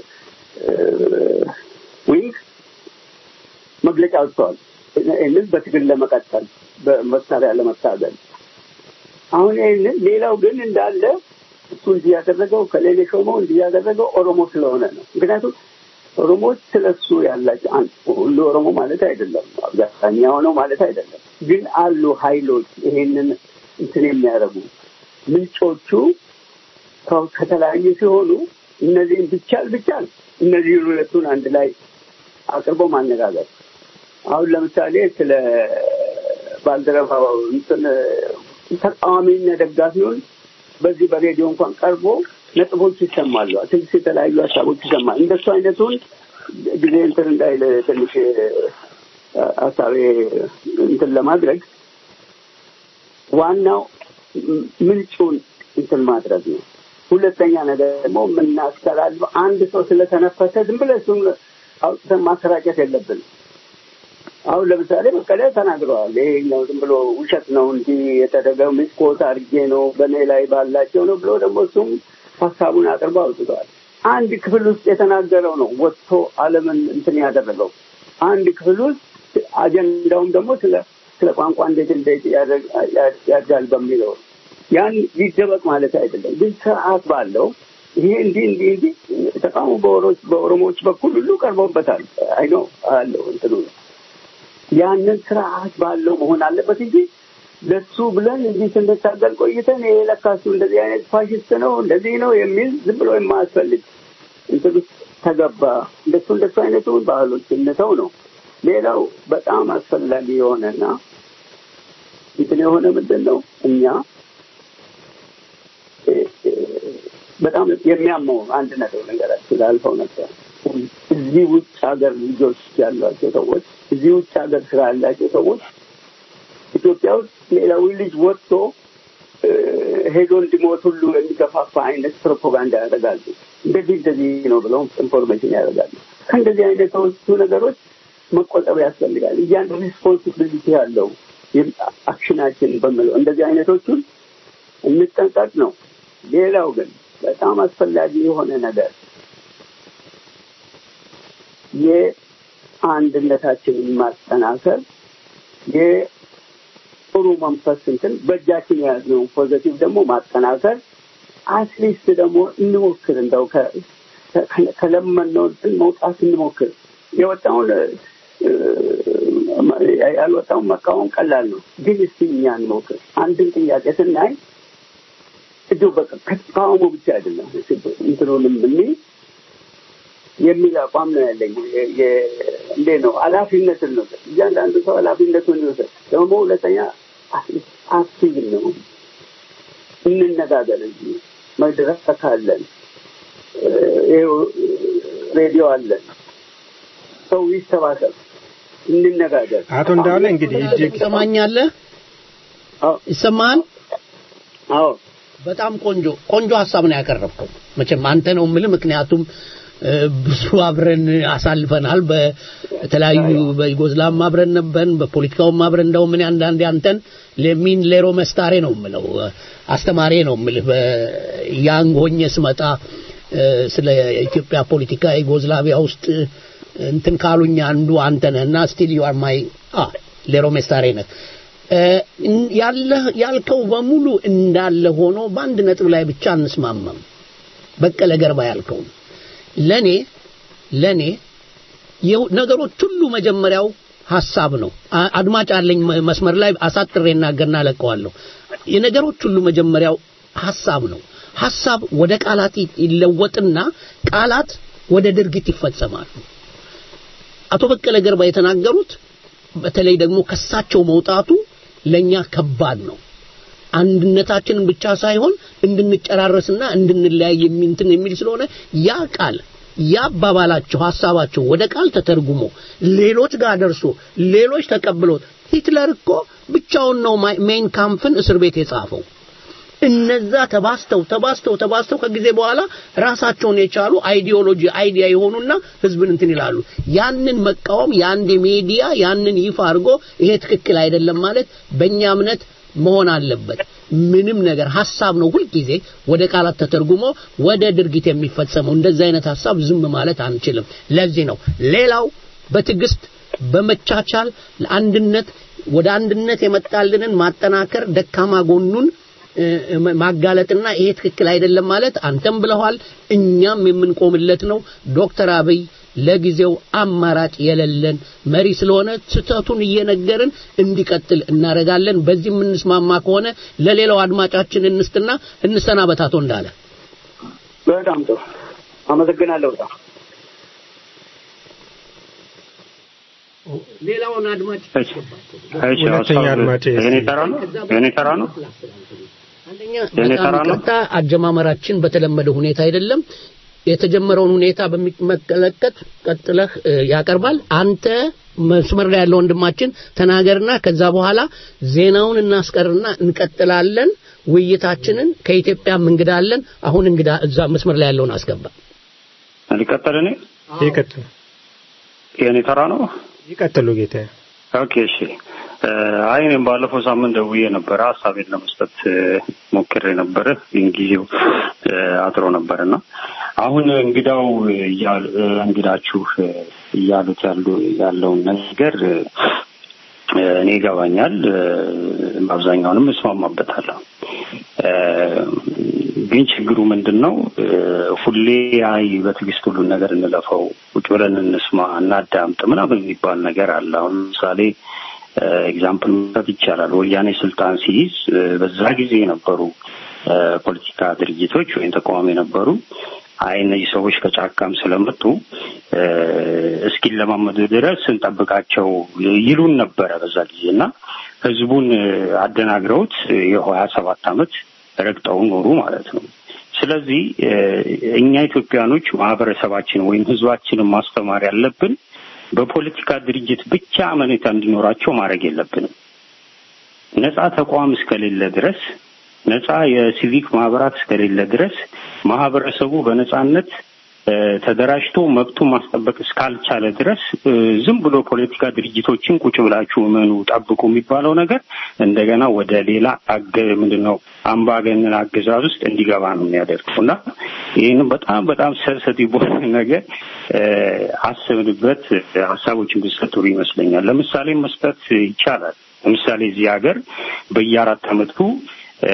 ዊንግ መግለጫ ወጥተዋል። ይህንን በትግል ለመቀጠል በመሳሪያ ለመታገል አሁን ይህንን ሌላው ግን እንዳለ እሱ እንዲህ ያደረገው ከሌሌ ሾመው እንዲህ ያደረገው ኦሮሞ ስለሆነ ነው። ምክንያቱም ኦሮሞዎች ስለ እሱ ያላቸው ሁሉ ኦሮሞ ማለት አይደለም፣ አብዛኛው ነው ማለት አይደለም። ግን አሉ ኃይሎች ይሄንን እንትን የሚያደርጉ ምንጮቹ ከተለያዩ ሲሆኑ እነዚህን ብቻል ብቻል እነዚህ ሁለቱን አንድ ላይ አቅርቦ ማነጋገር አሁን ለምሳሌ ስለ ባልደረባው እንትን ተቃዋሚና ደጋፊውን በዚህ በሬዲዮ እንኳን ቀርቦ ነጥቦች ይሰማሉ። ትንሽ የተለያዩ ሀሳቦች ይሰማል። እንደሱ አይነቱን ጊዜ እንትን እንዳይል ትንሽ ሀሳቤ እንትን ለማድረግ ዋናው ምንጩን እንትን ማድረግ ነው። ሁለተኛ ነገር ደግሞ የምናስተላልፈው አንድ ሰው ስለተነፈሰ ዝም ብለህ እሱን አውጥተን ማሰራጨት የለብንም። አሁን ለምሳሌ በቀለ ተናግረዋል። ይሄ ነው ዝም ብሎ ውሸት ነው እንጂ የተደረገው ሚስኮት አድርጌ ነው በእኔ ላይ ባላቸው ነው ብሎ ደግሞ እሱም ሀሳቡን አቅርበው አውጥተዋል። አንድ ክፍል ውስጥ የተናገረው ነው ወጥቶ ዓለምን እንትን ያደረገው አንድ ክፍል ውስጥ አጀንዳውም ደግሞ ስለ ስለ ቋንቋ እንዴት እንዴት ያድጋል በሚለው ያን ይደበቅ ማለት አይደለም፣ ግን ስርዓት ባለው ይሄ እንዲህ እንዲህ እንዲህ ተቃውሞ በኦሮሞዎች በኩል ሁሉ ቀርቦበታል። አይ ነው አለው እንትኑ ያንን ስርዓት ባለው መሆን አለበት እንጂ ለሱ ብለን እንዲህ ስንታገል ቆይተን ይሄ ለካ እሱ እንደዚህ አይነት ፋሽስት ነው እንደዚህ ነው የሚል ዝም ብሎ የማያስፈልግ እንትን ውስጥ ተገባ። እንደሱ እንደሱ አይነቱን ባህሎች እንተው ነው። ሌላው በጣም አስፈላጊ የሆነና እንትን የሆነ ምንድን ነው እኛ በጣም የሚያመው አንድ ነገር ነገራችን ላልፈው ነበር። እዚህ ውጭ ሀገር ልጆች ያሏቸው ሰዎች እዚህ ውጭ ሀገር ስራ ያላቸው ሰዎች ኢትዮጵያ ውስጥ ሌላዊ ልጅ ወጥቶ ሄዶ እንዲሞት ሁሉ የሚገፋፋ አይነት ፕሮፓጋንዳ ያደርጋሉ። እንደዚህ እንደዚህ ነው ብለው ኢንፎርሜሽን ያደርጋሉ። ከእንደዚህ አይነቶቹ ነገሮች መቆጠብ ያስፈልጋል። እያንድ ሪስፖንሲቢሊቲ ያለው አክሽናችን በምለው እንደዚህ አይነቶቹን እንጠንቀቅ ነው። ሌላው ግን በጣም አስፈላጊ የሆነ ነገር የአንድነታችንን ማጠናከር የጥሩ መንፈስ እንትን በእጃችን የያዝነውን ፖዘቲቭ ደግሞ ማጠናከር አትሊስት ደግሞ እንሞክር እንደው ከለመነው እንትን መውጣት እንሞክር። የወጣውን ያልወጣውን መቃወም ቀላል ነው፣ ግን እስቲ እኛ እንሞክር። አንድን ጥያቄ ስናይ እዚሁ በቃ ከተቃውሞ ብቻ አይደለም እንትኑንም እኔ የሚል አቋም ነው ያለኝ። እንዴ ነው ኃላፊነትን ነው እያንዳንዱ ሰው ኃላፊነቱን ይወሰድ። ደግሞ ሁለተኛ አክቲቭ ነው እንነጋገር እንጂ መድረክ አለን፣ ይኸው ሬዲዮ አለን። ሰው ይሰባሰብ። እንነጋገር። አቶ እንዳለ እንግዲህ እጅግ ትሰማኛለህ? አዎ ይሰማሃል? አዎ በጣም ቆንጆ ቆንጆ ሀሳብ ነው ያቀረብከው። መቼም አንተ ነው የምልህ፣ ምክንያቱም እ፣ ብዙ አብረን አሳልፈናል። በተለያዩ በዩጎዝላቭም አብረን ነበርን፣ በፖለቲካውም አብረን እንደውም እኔ አንዳንዴ አንተን ለሚን ሌሮ መስታሬ ነው የምለው አስተማሪ ነው የምልህ በያንግ ሆኜ ስመጣ እ፣ ስለ ኢትዮጵያ ፖለቲካ ዩጎዝላቪያ ውስጥ እንትን ካሉኝ አንዱ አንተ ነህ እና ስቲል ዩ አር ማይ አ ሌሮ መስታሬ ነህ። እ፣ ያለህ ያልከው በሙሉ እንዳለ ሆኖ በአንድ ነጥብ ላይ ብቻ አንስማማም። በቀለ ገርባ ያልከው ለኔ ለኔ የው- ነገሮች ሁሉ መጀመሪያው ሐሳብ ነው። አ- አድማጭ አለኝ መ- መስመር ላይ አሳጥሬ እናገርና ለቀዋለሁ። የነገሮች ሁሉ መጀመሪያው ሐሳብ ነው። ሐሳብ ወደ ቃላት ይ- ይለወጥና ቃላት ወደ ድርጊት ይፈጸማሉ። አቶ በቀለ ገርባ የተናገሩት በተለይ ደግሞ ከሳቸው መውጣቱ ለኛ ከባድ ነው። አንድነታችንን ብቻ ሳይሆን እንድንጨራረስና እንድንለያይ የሚንትን የሚል ስለሆነ ያ ቃል ያ አባባላቸው ሐሳባቸው ወደ ቃል ተተርጉሞ ሌሎች ጋር ደርሶ ሌሎች ተቀብሎት ሂትለር እኮ ብቻውን ነው ማይ- ሜይን ካምፍን እስር ቤት የጻፈው። እነዛ ተባስተው ተባስተው ተባስተው ከጊዜ በኋላ ራሳቸውን የቻሉ አይዲዮሎጂ አይዲያ የሆኑና ህዝብን እንትን ይላሉ። ያንን መቃወም የአንድ ሚዲያ ያንን ይፋ አድርጎ ይሄ ትክክል አይደለም ማለት በእኛ እምነት መሆን አለበት። ምንም ነገር ሐሳብ ነው ሁልጊዜ ወደ ቃላት ተተርጉሞ ወደ ድርጊት የሚፈጸመው። እንደዚህ አይነት ሐሳብ ዝም ማለት አንችልም። ለዚህ ነው ሌላው በትዕግስት በመቻቻል ለአንድነት ወደ አንድነት የመጣልንን ማጠናከር ደካማ ጎኑን እ፣ ማጋለጥና ይሄ ትክክል አይደለም ማለት አንተም ብለዋል፣ እኛም የምንቆምለት ነው። ዶክተር አብይ ለጊዜው አማራጭ የሌለን መሪ ስለሆነ ስህተቱን እየነገርን እንዲቀጥል እናደርጋለን። በዚህ የምንስማማ ከሆነ ለሌላው አድማጫችን እንስትና እንሰናበታቶ እንዳለ በጣም ጥሩ አመሰግናለሁ። በጣም ሌላውን አድማጭ እሺ እሺ ሁለተኛ ሀሳብ አድማጭ የኔ ተራ ነው የኔ ተራ ነው አንደኛ የኔ በጣም ተራ ነው? ይቅርታ አጀማመራችን በተለመደ ሁኔታ አይደለም። የተጀመረውን ሁኔታ በሚመለከት ቀጥለህ እ፣ ያቀርባል። አንተ መስመር ላይ ያለው ወንድማችን ተናገርና ከዛ በኋላ ዜናውን እናስቀርና እንቀጥላለን ውይይታችንን። ከኢትዮጵያም እንግዳ አለን። አሁን እንግዳ እዛ መስመር ላይ ያለውን አስገባ። ሊቀጥል እኔ ይቀጥሉ የኔ ተራ ነው ይቀጥሉ ጌታ ኦኬ እሺ እ፣ አይ እኔም ባለፈው ሳምንት ደውዬ ነበረ ሀሳቤን ለመስጠት እ፣ ሞክሬ ነበረ ግን ጊዜው እ፣ አጥሮ ነበርና አሁን እንግዳው እያሉ- እ፣ እንግዳችሁ እ፣ እያሉት ያሉ ያለውን ነገር እ፣ እኔ ይገባኛል እ፣ በአብዛኛውንም እስማማበታለሁ እ፣ ግን ችግሩ ምንድን ነው እ፣ ሁሌ አይ በትዕግስት ሁሉን ነገር እንለፈው ቁጭ ብለን እንስማ እናዳምጥ ምናምን የሚባል ነገር አለ አሁን ለምሳሌ ኤግዛምፕል መስጠት ይቻላል ወያኔ ስልጣን ሲይዝ እ፣ በዛ ጊዜ የነበሩ እ፣ ፖለቲካ ድርጅቶች ወይም ተቃዋሚ የነበሩ አይ እነዚህ ሰዎች ከጫካም ስለመጡ እ፣ እስኪለማመዱ ድረስ እንጠብቃቸው ይሉን ነበረ በዛ ጊዜ እና ህዝቡን እ፣ አደናግረውት የሀያ ሰባት አመት ረግጠው ኖሩ ማለት ነው። ስለዚህ እ፣ እኛ ኢትዮጵያኖች ማህበረሰባችን ወይም ህዝባችንን ማስተማር ያለብን በፖለቲካ ድርጅት ብቻ አመኔታ እንዲኖራቸው ማድረግ የለብንም። ነጻ ተቋም እስከሌለ ድረስ ነጻ የሲቪክ ማህበራት እስከሌለ ድረስ ማህበረሰቡ በነጻነት እ፣ ተደራጅቶ መብቱን ማስጠበቅ እስካልቻለ ድረስ እ፣ ዝም ብሎ ፖለቲካ ድርጅቶችን ቁጭ ብላችሁ እመኑ ጠብቁ የሚባለው ነገር እንደገና ወደ ሌላ አገ ምንድን ነው አምባገነን አገዛዝ ውስጥ እንዲገባ ነው የሚያደርገው እና ይህን በጣም በጣም ሰንሰቲቭ በሆነ ነገር እ፣ አስብንበት ሀሳቦችን ብሰጥ ጥሩ ይመስለኛል። ለምሳሌ መስጠት ይቻላል። ለምሳሌ እዚህ ሀገር በየአራት አመቱ እ፣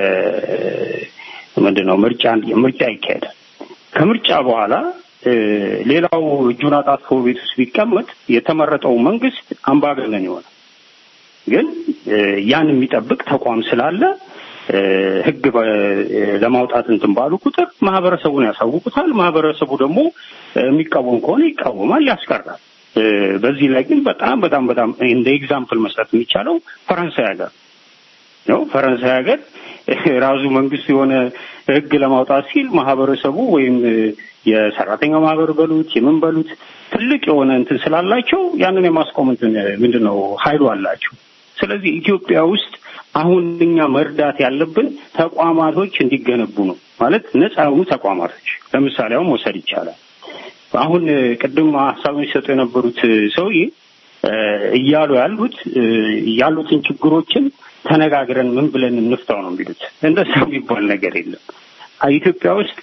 ምንድን ነው ምርጫ ምርጫ ይካሄዳል። ከምርጫ በኋላ እ፣ ሌላው እጁን አጣጥፎ ቤት ውስጥ ቢቀመጥ የተመረጠው መንግስት አምባገነን ይሆናል። ግን እ፣ ያን የሚጠብቅ ተቋም ስላለ እ፣ ህግ በ- እ፣ ለማውጣት እንትን ባሉ ቁጥር ማህበረሰቡን ያሳውቁታል። ማህበረሰቡ ደግሞ እ፣ የሚቃወም ከሆነ ይቃወማል፣ ያስቀራል። እ፣ በዚህ ላይ ግን በጣም በጣም በጣም እንደ ኤግዛምፕል መስጠት የሚቻለው ፈረንሳይ ሀገር ነው። ፈረንሳይ ሀገር ራሱ መንግስት የሆነ ህግ ለማውጣት ሲል ማህበረሰቡ ወይም የሰራተኛው ማህበር በሉት የምን በሉት ትልቅ የሆነ እንትን ስላላቸው ያንን የማስቆም እንትን ምንድን ነው ኃይሉ አላቸው። ስለዚህ ኢትዮጵያ ውስጥ አሁን እኛ መርዳት ያለብን ተቋማቶች እንዲገነቡ ነው። ማለት ነጻ የሆኑ ተቋማቶች ለምሳሌ አሁን መውሰድ ይቻላል። አሁን ቅድም ሀሳቡን ሲሰጡ የነበሩት ሰውዬ እያሉ ያሉት ያሉትን ችግሮችን ተነጋግረን ምን ብለን እንፍታው ነው የሚሉት። እንደዛ የሚባል ነገር የለም። ኢትዮጵያ ውስጥ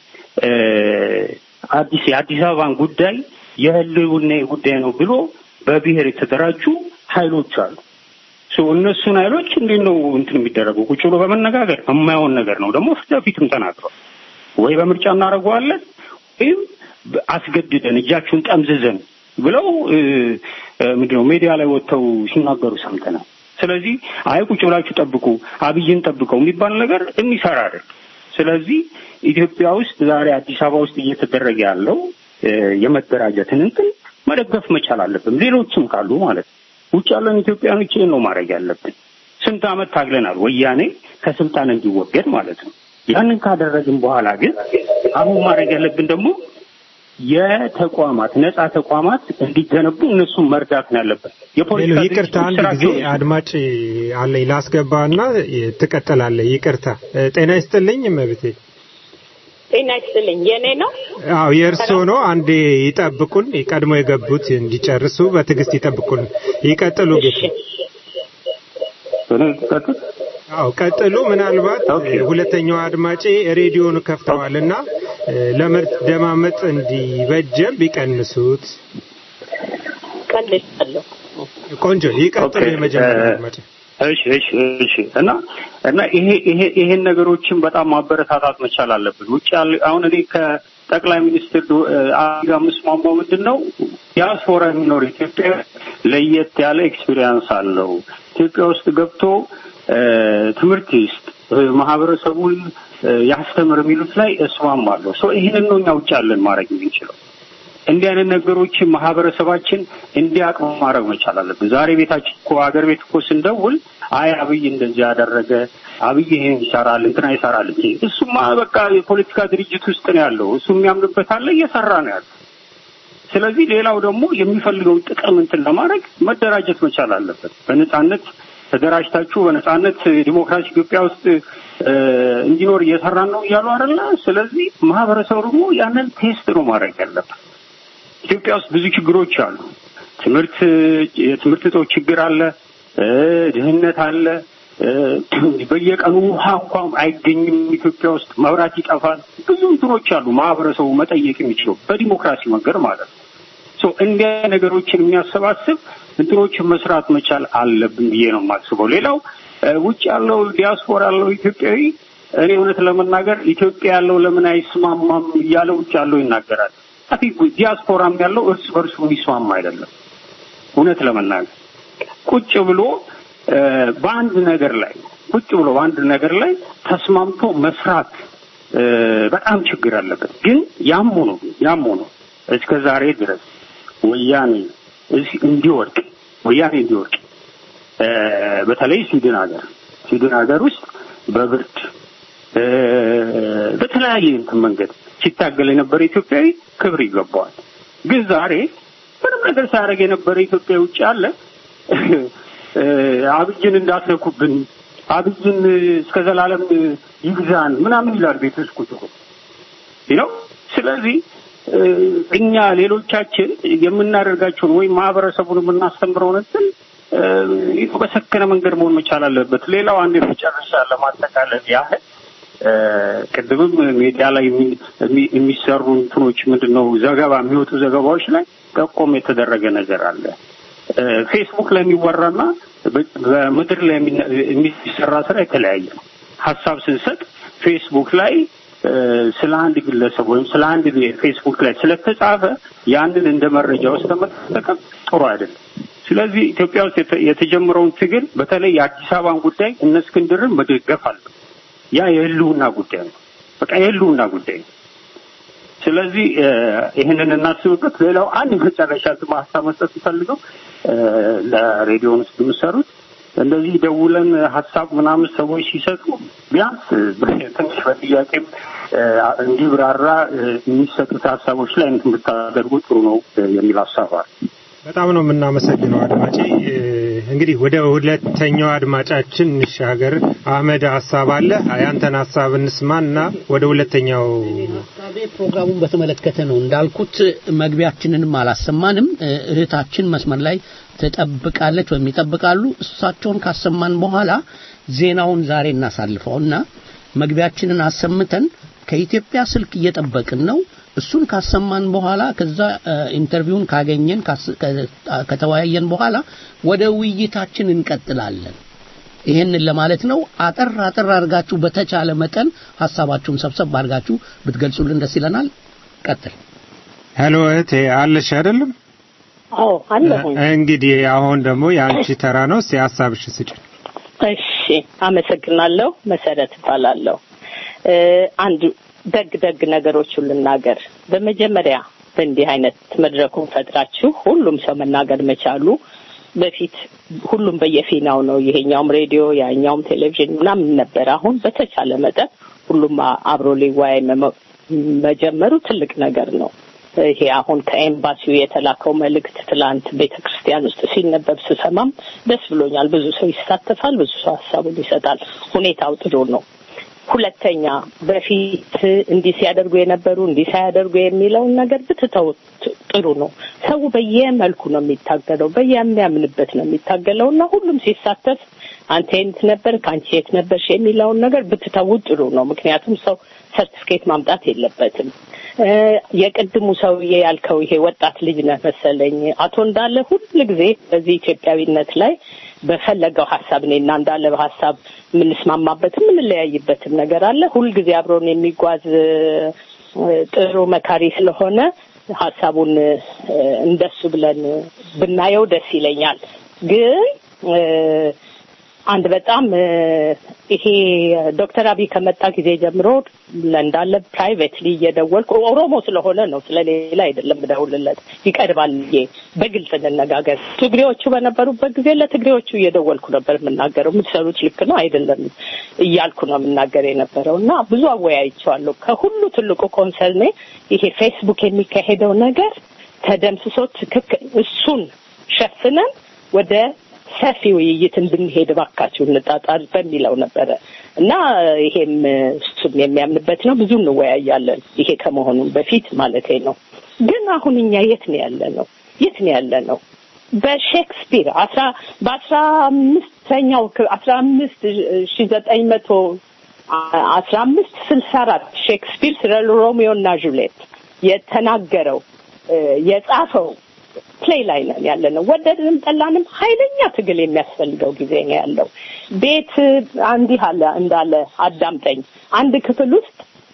አዲስ የአዲስ አበባን ጉዳይ የህልውና ጉዳይ ነው ብሎ በብሔር የተደራጁ ኃይሎች አሉ። እነሱን ኃይሎች እንዴት ነው እንትን የሚደረገው? ቁጭ ብሎ በመነጋገር የማይሆን ነገር ነው ደግሞ ፊት ለፊትም ተናግረው ወይ በምርጫ እናደርገዋለን ወይም አስገድደን እጃችሁን ጠምዝዘን ብለው ምንድነው ሜዲያ ላይ ወጥተው ሲናገሩ ሰምተናል። ስለዚህ አይ ቁጭ ብላችሁ ጠብቁ፣ አብይን ጠብቀው የሚባል ነገር የሚሰራ አይደል። ስለዚህ ኢትዮጵያ ውስጥ ዛሬ አዲስ አበባ ውስጥ እየተደረገ ያለው የመደራጀትን እንትን መደገፍ መቻል አለብን። ሌሎችም ካሉ ማለት ነው። ውጭ ያለን ኢትዮጵያኖች ይህን ነው ማድረግ ያለብን። ስንት ዓመት ታግለናል፣ ወያኔ ከስልጣን እንዲወገድ ማለት ነው። ያንን ካደረግን በኋላ ግን አሁን ማድረግ ያለብን ደግሞ የተቋማት ነጻ ተቋማት እንዲገነቡ እነሱን መርዳት ነው ያለበት። የፖለቲካ ይቅርታ፣ አንድ ጊዜ አድማጭ አለኝ ላስገባና ትቀጥላለህ። ይቅርታ። ጤና ይስጥልኝ መብቴ። ጤና ይስጥልኝ። የኔ ነው? አዎ የእርሶ ነው። አንዴ ይጠብቁን፣ ቀድሞ የገቡት እንዲጨርሱ በትዕግስት ይጠብቁን። ይቀጥሉ ጌታ። አዎ ቀጥሉ። ምናልባት ሁለተኛው አድማጬ ሬዲዮን ከፍተዋልና ለመደማመጥ እንዲበጀም ቢቀንሱት። ቀንሻለሁ። ቆንጆ ይቀጥሉ። የመጀመሪያ አድማጭ እሺ እሺ እሺ እና እና ይሄ ይሄ ይሄን ነገሮችን በጣም ማበረታታት መቻል አለብን። ውጭ ያለ አሁን እኔ ከጠቅላይ ሚኒስትር አብይ ጋር የምስማማው ምንድን ነው ዲያስፖራ የሚኖር ኢትዮጵያ ለየት ያለ ኤክስፒሪየንስ አለው። ኢትዮጵያ ውስጥ ገብቶ ትምህርት ይስጥ፣ ማህበረሰቡን ያስተምር የሚሉት ላይ እስማማለሁ። ሶ ይህንን ነው እኛ ውጭ ያለን ማድረግ የምንችለው። እንዲህ አይነት ነገሮችን ማህበረሰባችን እንዲያውቅ ማድረግ መቻል አለብን። ዛሬ ቤታችን እኮ ሀገር ቤት እኮ ስንደውል አይ አብይ እንደዚህ ያደረገ አብይ ይሄን ይሰራል እንትና ይሰራል እንጂ እሱማ በቃ የፖለቲካ ድርጅት ውስጥ ነው ያለው። እሱ የሚያምንበት አለ እየሰራ ነው ያለው። ስለዚህ ሌላው ደግሞ የሚፈልገውን ጥቅም እንትን ለማድረግ መደራጀት መቻል አለበት። በነጻነት ተደራጅታችሁ በነጻነት ዲሞክራሲ ኢትዮጵያ ውስጥ እንዲኖር እየሰራን ነው እያሉ አይደለ? ስለዚህ ማህበረሰቡ ደግሞ ያንን ቴስት ነው ማድረግ ያለበት። ኢትዮጵያ ውስጥ ብዙ ችግሮች አሉ። ትምህርት የትምህርት እጦት ችግር አለ፣ ድህነት አለ። በየቀኑ ውሃ እንኳን አይገኝም ኢትዮጵያ ውስጥ፣ መብራት ይጠፋል። ብዙ እንትኖች አሉ ማህበረሰቡ መጠየቅ የሚችለው በዲሞክራሲ መንገድ ማለት ነው። እንዲያ ነገሮችን የሚያሰባስብ እንትኖችን መስራት መቻል አለብን ብዬ ነው የማስበው። ሌላው ውጭ ያለው ዲያስፖራ ያለው ኢትዮጵያዊ እኔ እውነት ለመናገር ኢትዮጵያ ያለው ለምን አይስማማም እያለ ውጭ ያለው ይናገራል። አቲ ዲያስፖራም ያለው እርስ በርሱ የሚስማማ አይደለም። እውነት ለመናገር ቁጭ ብሎ በአንድ ነገር ላይ ቁጭ ብሎ በአንድ ነገር ላይ ተስማምቶ መስራት በጣም ችግር አለበት። ግን ያም ሆኖ ያም ሆኖ እስከ ዛሬ ድረስ ወያኔ እንዲወድቅ ወያኔ እንዲወድቅ በተለይ ስዊድን ሀገር ስዊድን ሀገር ውስጥ በብርድ በተለያየ እንትን መንገድ ሲታገል የነበረ ኢትዮጵያዊ ክብር ይገባዋል። ግን ዛሬ ምንም ነገር ሳያደርግ የነበረ ኢትዮጵያ ውጭ አለ አብይን እንዳትነኩብን፣ አብይን እስከ ዘላለም ይግዛን ምናምን ይላል ቤት ውስጥ ቁጭ ነው። ስለዚህ እኛ ሌሎቻችን የምናደርጋቸውን ወይም ማህበረሰቡን የምናስተምረውን እንትን በሰከነ መንገድ መሆን መቻል አለበት። ሌላው አንድ መጨረሻ ለማጠቃለል ያህል ቅድምም ሚዲያ ላይ የሚሰሩ እንትኖች ምንድን ነው ዘገባ የሚወጡ ዘገባዎች ላይ ጠቆም የተደረገ ነገር አለ። ፌስቡክ ላይ የሚወራና በምድር ላይ የሚሰራ ስራ የተለያየ ነው። ሀሳብ ስንሰጥ ፌስቡክ ላይ ስለ አንድ ግለሰብ ወይም ስለ አንድ ፌስቡክ ላይ ስለተጻፈ ያንን እንደ መረጃ ውስጥ መጠቀም ጥሩ አይደለም። ስለዚህ ኢትዮጵያ ውስጥ የተጀመረውን ትግል በተለይ የአዲስ አበባን ጉዳይ እነ እስክንድርን መደገፍ አለ። ያ የህልውና ጉዳይ ነው። በቃ የህልውና ጉዳይ ነው። ስለዚህ ይህንን እናስብበት። ሌላው አንድ መጨረሻ ሀሳብ መስጠት ፈልገው ለሬዲዮን ውስጥ የምሰሩት እንደዚህ ደውለን ሀሳብ ምናምን ሰዎች ሲሰጡ ቢያንስ ትንሽ በጥያቄም እንዲብራራ የሚሰጡት ሀሳቦች ላይ እንትን ብታደርጉ ጥሩ ነው የሚል ሀሳብ አለ። በጣም ነው የምናመሰግነው አድማጭ። እንግዲህ ወደ ሁለተኛው አድማጫችን እንሻገር። አህመድ ሀሳብ አለ። ያንተን ሀሳብ እንስማና ወደ ሁለተኛው ሀሳቤ ፕሮግራሙን በተመለከተ ነው። እንዳልኩት መግቢያችንንም አላሰማንም። እህታችን መስመር ላይ ትጠብቃለች ወይም ይጠብቃሉ። እሳቸውን ካሰማን በኋላ ዜናውን ዛሬ እናሳልፈውና መግቢያችንን አሰምተን ከኢትዮጵያ ስልክ እየጠበቅን ነው። እሱን ካሰማን በኋላ ከዛ ኢንተርቪውን ካገኘን ከተወያየን በኋላ ወደ ውይይታችን እንቀጥላለን። ይሄንን ለማለት ነው። አጠር አጠር አድርጋችሁ በተቻለ መጠን ሀሳባችሁን ሰብሰብ አድርጋችሁ ብትገልጹልን ደስ ይለናል። ቀጥል። ሄሎ እህቴ አለሽ አይደለም? አዎ አለሁኝ። እንግዲህ አሁን ደግሞ የአንቺ ተራ ነው። እስኪ ሀሳብሽ ስጭን። እሺ፣ አመሰግናለሁ። መሰረት እባላለሁ። አንድ ደግ ደግ ነገሮቹን ልናገር። በመጀመሪያ በእንዲህ አይነት መድረኩን ፈጥራችሁ ሁሉም ሰው መናገር መቻሉ በፊት ሁሉም በየፊናው ነው። ይሄኛውም ሬዲዮ ያኛውም ቴሌቪዥን ምናምን ነበር። አሁን በተቻለ መጠን ሁሉም አብሮ ሊወያይ መጀመሩ ትልቅ ነገር ነው። ይሄ አሁን ከኤምባሲው የተላከው መልእክት ትላንት ቤተ ክርስቲያን ውስጥ ሲነበብ ስሰማም ደስ ብሎኛል። ብዙ ሰው ይሳተፋል፣ ብዙ ሰው ሀሳቡን ይሰጣል። ሁኔታው ጥሩ ነው። ሁለተኛ በፊት እንዲህ ሲያደርጉ የነበሩ እንዲህ ሳያደርጉ የሚለውን ነገር ብትተው ጥሩ ነው። ሰው በየመልኩ ነው የሚታገለው፣ በየሚያምንበት ነው የሚታገለው እና ሁሉም ሲሳተፍ አንተ የት ነበር ከአንቺ የት ነበርሽ የሚለውን ነገር ብትተው ጥሩ ነው። ምክንያቱም ሰው ሰርቲፊኬት ማምጣት የለበትም። የቅድሙ ሰውዬ ያልከው ይሄ ወጣት ልጅ ነህ መሰለኝ አቶ እንዳለ ሁል ጊዜ በዚህ ኢትዮጵያዊነት ላይ በፈለገው ሀሳብ እኔና እንዳለ በሀሳብ የምንስማማበትም የምንለያይበትም ነገር አለ። ሁልጊዜ አብሮን የሚጓዝ ጥሩ መካሪ ስለሆነ ሀሳቡን እንደሱ ብለን ብናየው ደስ ይለኛል። ግን አንድ በጣም ይሄ ዶክተር አብይ ከመጣ ጊዜ ጀምሮ እንዳለ ፕራይቬትሊ እየደወልኩ ኦሮሞ ስለሆነ ነው ስለሌላ አይደለም እደውልለት ይቀርባል ብዬ በግልጽ እንነጋገር። ትግሬዎቹ በነበሩበት ጊዜ ለትግሬዎቹ እየደወልኩ ነበር የምናገረው። የምትሰሩት ልክ ነው አይደለም እያልኩ ነው የምናገር የነበረው እና ብዙ አወያይቸዋለሁ። ከሁሉ ትልቁ ኮንሰርኔ ይሄ ፌስቡክ የሚካሄደው ነገር ተደምስሶ ትክክል እሱን ሸፍነን ወደ ሰፊ ውይይት እንድንሄድ ባካችሁ እንጣጣር በሚለው ነበረ እና ይሄም እሱም የሚያምንበት ነው። ብዙ እንወያያለን። ይሄ ከመሆኑ በፊት ማለት ነው። ግን አሁን እኛ የት ነው ያለ ነው? የት ነው ያለ ነው? በሼክስፒር አስራ በአስራ አምስተኛው አስራ አምስት ሺ ዘጠኝ መቶ አስራ አምስት ስልሳ አራት ሼክስፒር ስለ ሮሚዮ እና ጁሌት የተናገረው የጻፈው ፕሌይ ላይ ነን ያለ ነው። ወደድንም ጠላንም ኃይለኛ ትግል የሚያስፈልገው ጊዜ ነው ያለው። ቤት አንዲህ አለ እንዳለ አዳምጠኝ። አንድ ክፍል ውስጥ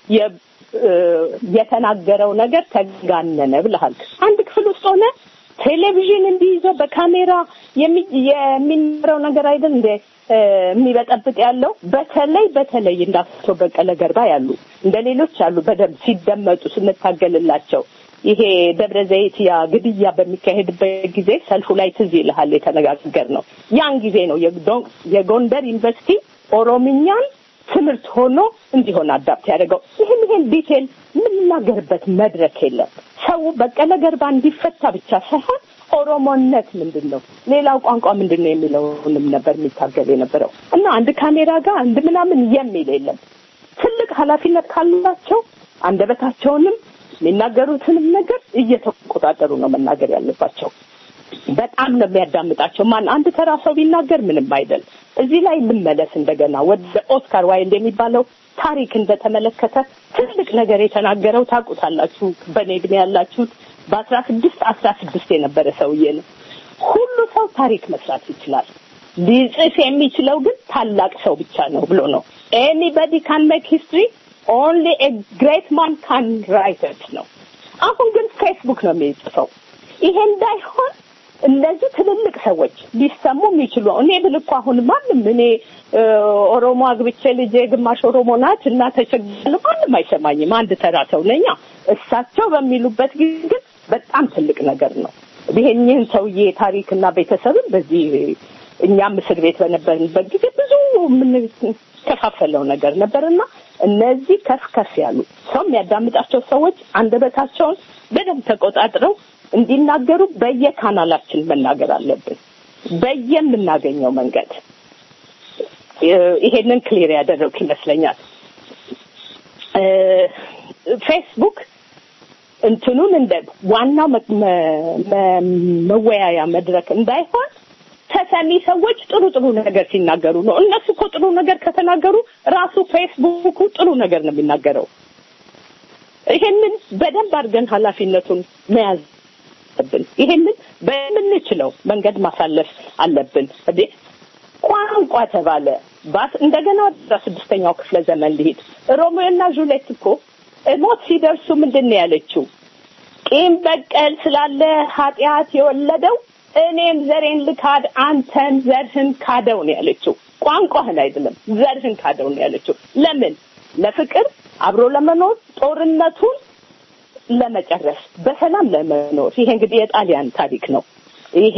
የተናገረው ነገር ተጋነነ ብለሃል። አንድ ክፍል ውስጥ ሆነ ቴሌቪዥን እንዲይዞ በካሜራ የሚኖረው ነገር አይደል እንደ የሚበጠብጥ ያለው በተለይ በተለይ እንዳቶ በቀለ ገርባ ያሉ እንደ ሌሎች ያሉ በደንብ ሲደመጡ ስንታገልላቸው ይሄ ደብረ ዘይት ያ ግድያ በሚካሄድበት ጊዜ ሰልፉ ላይ ትዝ ይልሃል የተነጋገር ነው። ያን ጊዜ ነው የጎንደር ዩኒቨርሲቲ ኦሮምኛን ትምህርት ሆኖ እንዲሆን አዳፕት ያደርገው። ይህን ይሄን ዲቴል የምንናገርበት መድረክ የለም። ሰው በቀለ ገርባ እንዲፈታ ብቻ ሳይሆን ኦሮሞነት ምንድን ነው፣ ሌላው ቋንቋ ምንድን ነው የሚለውንም ነበር የሚታገል የነበረው እና አንድ ካሜራ ጋር አንድ ምናምን የሚል የለም። ትልቅ ኃላፊነት ካላቸው አንደበታቸውንም የሚናገሩትንም ነገር እየተቆጣጠሩ ነው መናገር ያለባቸው። በጣም ነው የሚያዳምጣቸው። ማን አንድ ተራ ሰው ቢናገር ምንም አይደል። እዚህ ላይ ልመለስ እንደገና ወደ ኦስካር ዋይልድ የሚባለው ታሪክ እንደተመለከተ ትልቅ ነገር የተናገረው ታውቁታላችሁ። በእኔ እድሜ ያላችሁት በአስራ ስድስት አስራ ስድስት የነበረ ሰውዬ ነው። ሁሉ ሰው ታሪክ መስራት ይችላል። ሊጽፍ የሚችለው ግን ታላቅ ሰው ብቻ ነው ብሎ ነው። ኤኒበዲ ካን ሜክ ሂስትሪ ኦንሊ ኤ ግሬት ማን ካን ራይት ነው። አሁን ግን ፌስቡክ ነው የሚጽፈው። ይሄ እንዳይሆን እነዚህ ትልልቅ ሰዎች ሊሰሙ የሚችሉ እኔ ብል እኮ አሁን ማንም እኔ ኦሮሞ አግብቼ ልጄ ግማሽ ኦሮሞ ናት እና ተቸግረን ማንም አይሰማኝም። አንድ ተራ ሰው ነኛ። እሳቸው በሚሉበት ጊዜ ግን በጣም ትልቅ ነገር ነው። ይሄን ይህን ሰውዬ ታሪክና ቤተሰብን በዚህ እኛም እስር ቤት በነበርንበት ጊዜ ብዙ የምንከፋፈለው ነገር ነበርና እነዚህ ከፍ ከፍ ያሉ ሰው የሚያዳምጣቸው ሰዎች አንደበታቸውን በደንብ ተቆጣጥረው እንዲናገሩ በየካናላችን መናገር አለብን። በየምናገኘው መንገድ ይሄንን ክሊር ያደረግኩ ይመስለኛል። ፌስቡክ እንትኑን እንደ ዋናው መወያያ መድረክ እንዳይሆን ተሰሚ ሰዎች ጥሩ ጥሩ ነገር ሲናገሩ ነው። እነሱ እኮ ጥሩ ነገር ከተናገሩ ራሱ ፌስቡኩ ጥሩ ነገር ነው የሚናገረው። ይሄንን በደንብ አድርገን ኃላፊነቱን መያዝ አለብን። ይሄንን በምንችለው መንገድ ማሳለፍ አለብን። እንዴ ቋንቋ ተባለ ባት እንደገና አስራ ስድስተኛው ክፍለ ዘመን ሊሄድ ሮሚዮ እና ጁሌት እኮ ሞት ሲደርሱ ምንድን ነው ያለችው? ቂም በቀል ስላለ ኃጢአት የወለደው እኔም ዘሬን ልካድ አንተን ዘርህን ካደው ነው ያለችው። ቋንቋህን አይደለም ዘርህን ካደው ነው ያለችው። ለምን? ለፍቅር አብሮ ለመኖር ጦርነቱን ለመጨረስ በሰላም ለመኖር። ይሄ እንግዲህ የጣሊያን ታሪክ ነው። ይሄ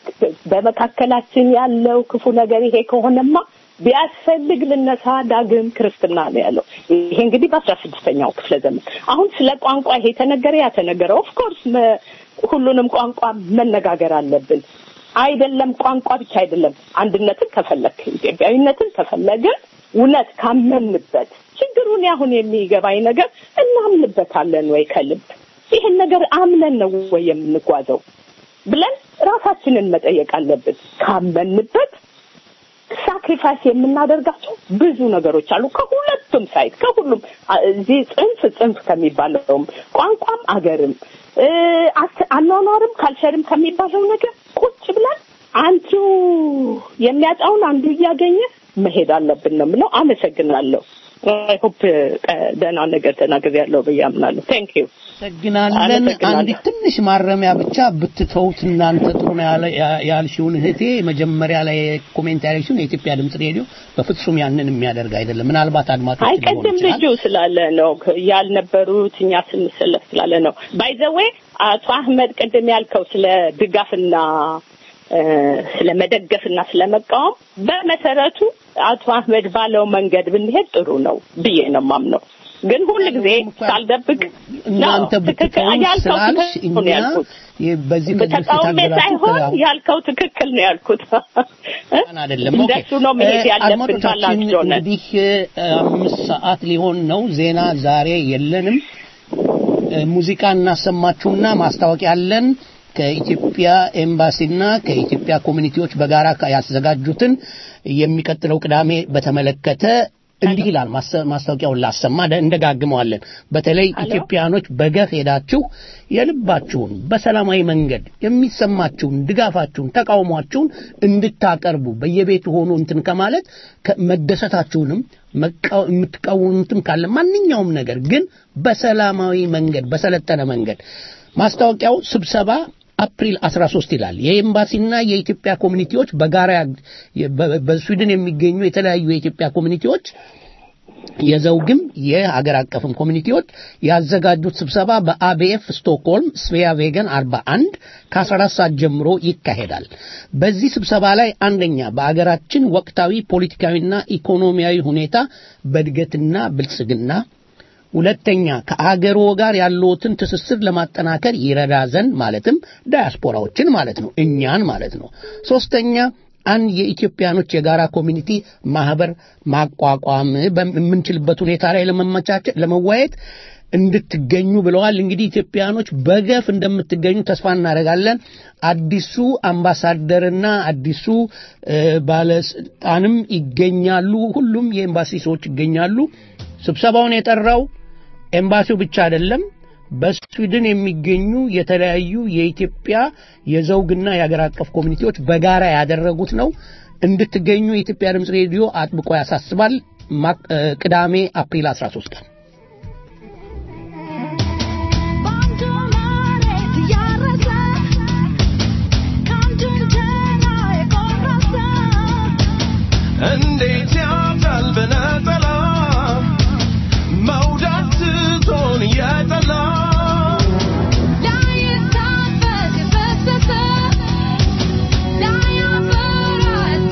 በመካከላችን ያለው ክፉ ነገር ይሄ ከሆነማ ቢያስፈልግ ልነሳ ዳግም ክርስትና ነው ያለው። ይሄ እንግዲህ በአስራ ስድስተኛው ክፍለ ዘመን አሁን ስለ ቋንቋ ይሄ ተነገረ ያ ተነገረ። ኦፍኮርስ ሁሉንም ቋንቋ መነጋገር አለብን። አይደለም ቋንቋ ብቻ አይደለም። አንድነትን ከፈለግ ኢትዮጵያዊነትን ከፈለግን እውነት ካመንበት ችግሩን አሁን የሚገባኝ ነገር እናምንበታለን ወይ ከልብ ይህን ነገር አምነን ነው ወይ የምንጓዘው ብለን ራሳችንን መጠየቅ አለብን። ካመንበት ሳክሪፋይስ የምናደርጋቸው ብዙ ነገሮች አሉ። ከሁለቱም ሳይድ ከሁሉም እዚህ ጽንፍ ጽንፍ ከሚባለውም ቋንቋም አገርም አኗኗርም ካልቸርም ከሚባለው ነገር ቁጭ ብለን አንዱ የሚያጣውን አንዱ እያገኘ መሄድ አለብን ነው የምለው። አመሰግናለሁ። አይ ሆፕ ደህና ነገር ተናግሬያለሁ ብዬ አምናለሁ። ቴንክ ዩ አመሰግናለን። አንዲት ትንሽ ማረሚያ ብቻ ብትተውት እናንተ ጥሩ ነው ያልሽውን እህቴ መጀመሪያ ላይ ኮሜንት ያለችውን የኢትዮጵያ ድምጽ ሬዲዮ በፍጹም ያንን የሚያደርግ አይደለም። ምናልባት አድማጮች አይ ቅድም ልጁ ስላለ ነው ያልነበሩት እኛ ስንሰለፍ ስላለ ነው። ባይ ዘ ዌይ አቶ አህመድ ቅድም ያልከው ስለ ድጋፍና ስለ መደገፍና ስለ መቃወም በመሰረቱ አቶ አህመድ ባለው መንገድ ብንሄድ ጥሩ ነው ብዬ ነው ማምነው። ግን ሁል ጊዜ ሳልደብቅ እናንተ ብትተውን ስላልሽ እኛ በዚህ ተቃውሜ ሳይሆን ያልከው ትክክል ነው ያልኩት። አይደለም እንደሱ ነው መሄድ ያለብን ባላቸው ነን። እንግዲህ አምስት ሰዓት ሊሆን ነው። ዜና ዛሬ የለንም። ሙዚቃ እናሰማችሁና ማስታወቂያ አለን። ከኢትዮጵያ ኤምባሲና ከኢትዮጵያ ኮሚኒቲዎች በጋራ ያዘጋጁትን የሚቀጥለው ቅዳሜ በተመለከተ እንዲህ ይላል። ማስታወቂያውን ላሰማ እንደጋግመዋለን። በተለይ ኢትዮጵያኖች በገፍ ሄዳችሁ የልባችሁን በሰላማዊ መንገድ የሚሰማችሁን ድጋፋችሁን፣ ተቃውሟችሁን እንድታቀርቡ በየቤቱ ሆኖ እንትን ከማለት መደሰታችሁንም የምትቃወሙትም ካለ ማንኛውም ነገር ግን በሰላማዊ መንገድ በሰለጠነ መንገድ ማስታወቂያው ስብሰባ አፕሪል 13 ይላል። የኤምባሲና የኢትዮጵያ ኮሚኒቲዎች በጋራ በስዊድን የሚገኙ የተለያዩ የኢትዮጵያ ኮሚኒቲዎች የዘውግም የሀገር አቀፍም ኮሚኒቲዎች ያዘጋጁት ስብሰባ በአቤኤፍ ስቶክሆልም ስቬያ ቬገን 41 ከ14 ሰዓት ጀምሮ ይካሄዳል። በዚህ ስብሰባ ላይ አንደኛ በአገራችን ወቅታዊ ፖለቲካዊና ኢኮኖሚያዊ ሁኔታ በእድገትና ብልጽግና ሁለተኛ ከአገሮ ጋር ያለዎትን ትስስር ለማጠናከር ይረዳ ዘንድ ማለትም ዳያስፖራዎችን ማለት ነው፣ እኛን ማለት ነው። ሶስተኛ አንድ የኢትዮጵያኖች የጋራ ኮሚኒቲ ማህበር ማቋቋም በምንችልበት ሁኔታ ላይ ለመመቻቸት ለመዋየት እንድትገኙ ብለዋል። እንግዲህ ኢትዮጵያኖች በገፍ እንደምትገኙ ተስፋ እናደርጋለን። አዲሱ አምባሳደርና አዲሱ ባለስልጣንም ይገኛሉ። ሁሉም የኤምባሲ ሰዎች ይገኛሉ። ስብሰባውን የጠራው ኤምባሲው ብቻ አይደለም። በስዊድን የሚገኙ የተለያዩ የኢትዮጵያ የዘውግና የሀገር አቀፍ ኮሚኒቲዎች በጋራ ያደረጉት ነው። እንድትገኙ የኢትዮጵያ ድምፅ ሬዲዮ አጥብቆ ያሳስባል። ቅዳሜ አፕሪል 13 ቀን እንዴት ያምራል በነጠላ መውዳት ትቶን እየጠላ ላይታበስ የፈሰሰ ላያፈራ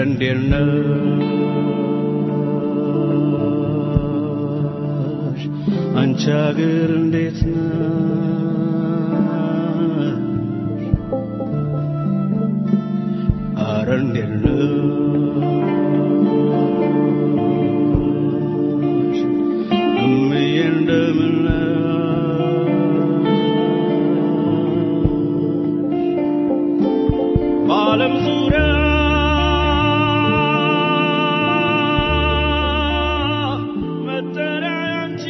እንዴት ነሽ አንቺ አገር እንዴት ነሽ አረ እንዴት ነሽ እምዬ እንደምን ነሽ በዓለም ዙሪያ መጠሪያ ያንቺ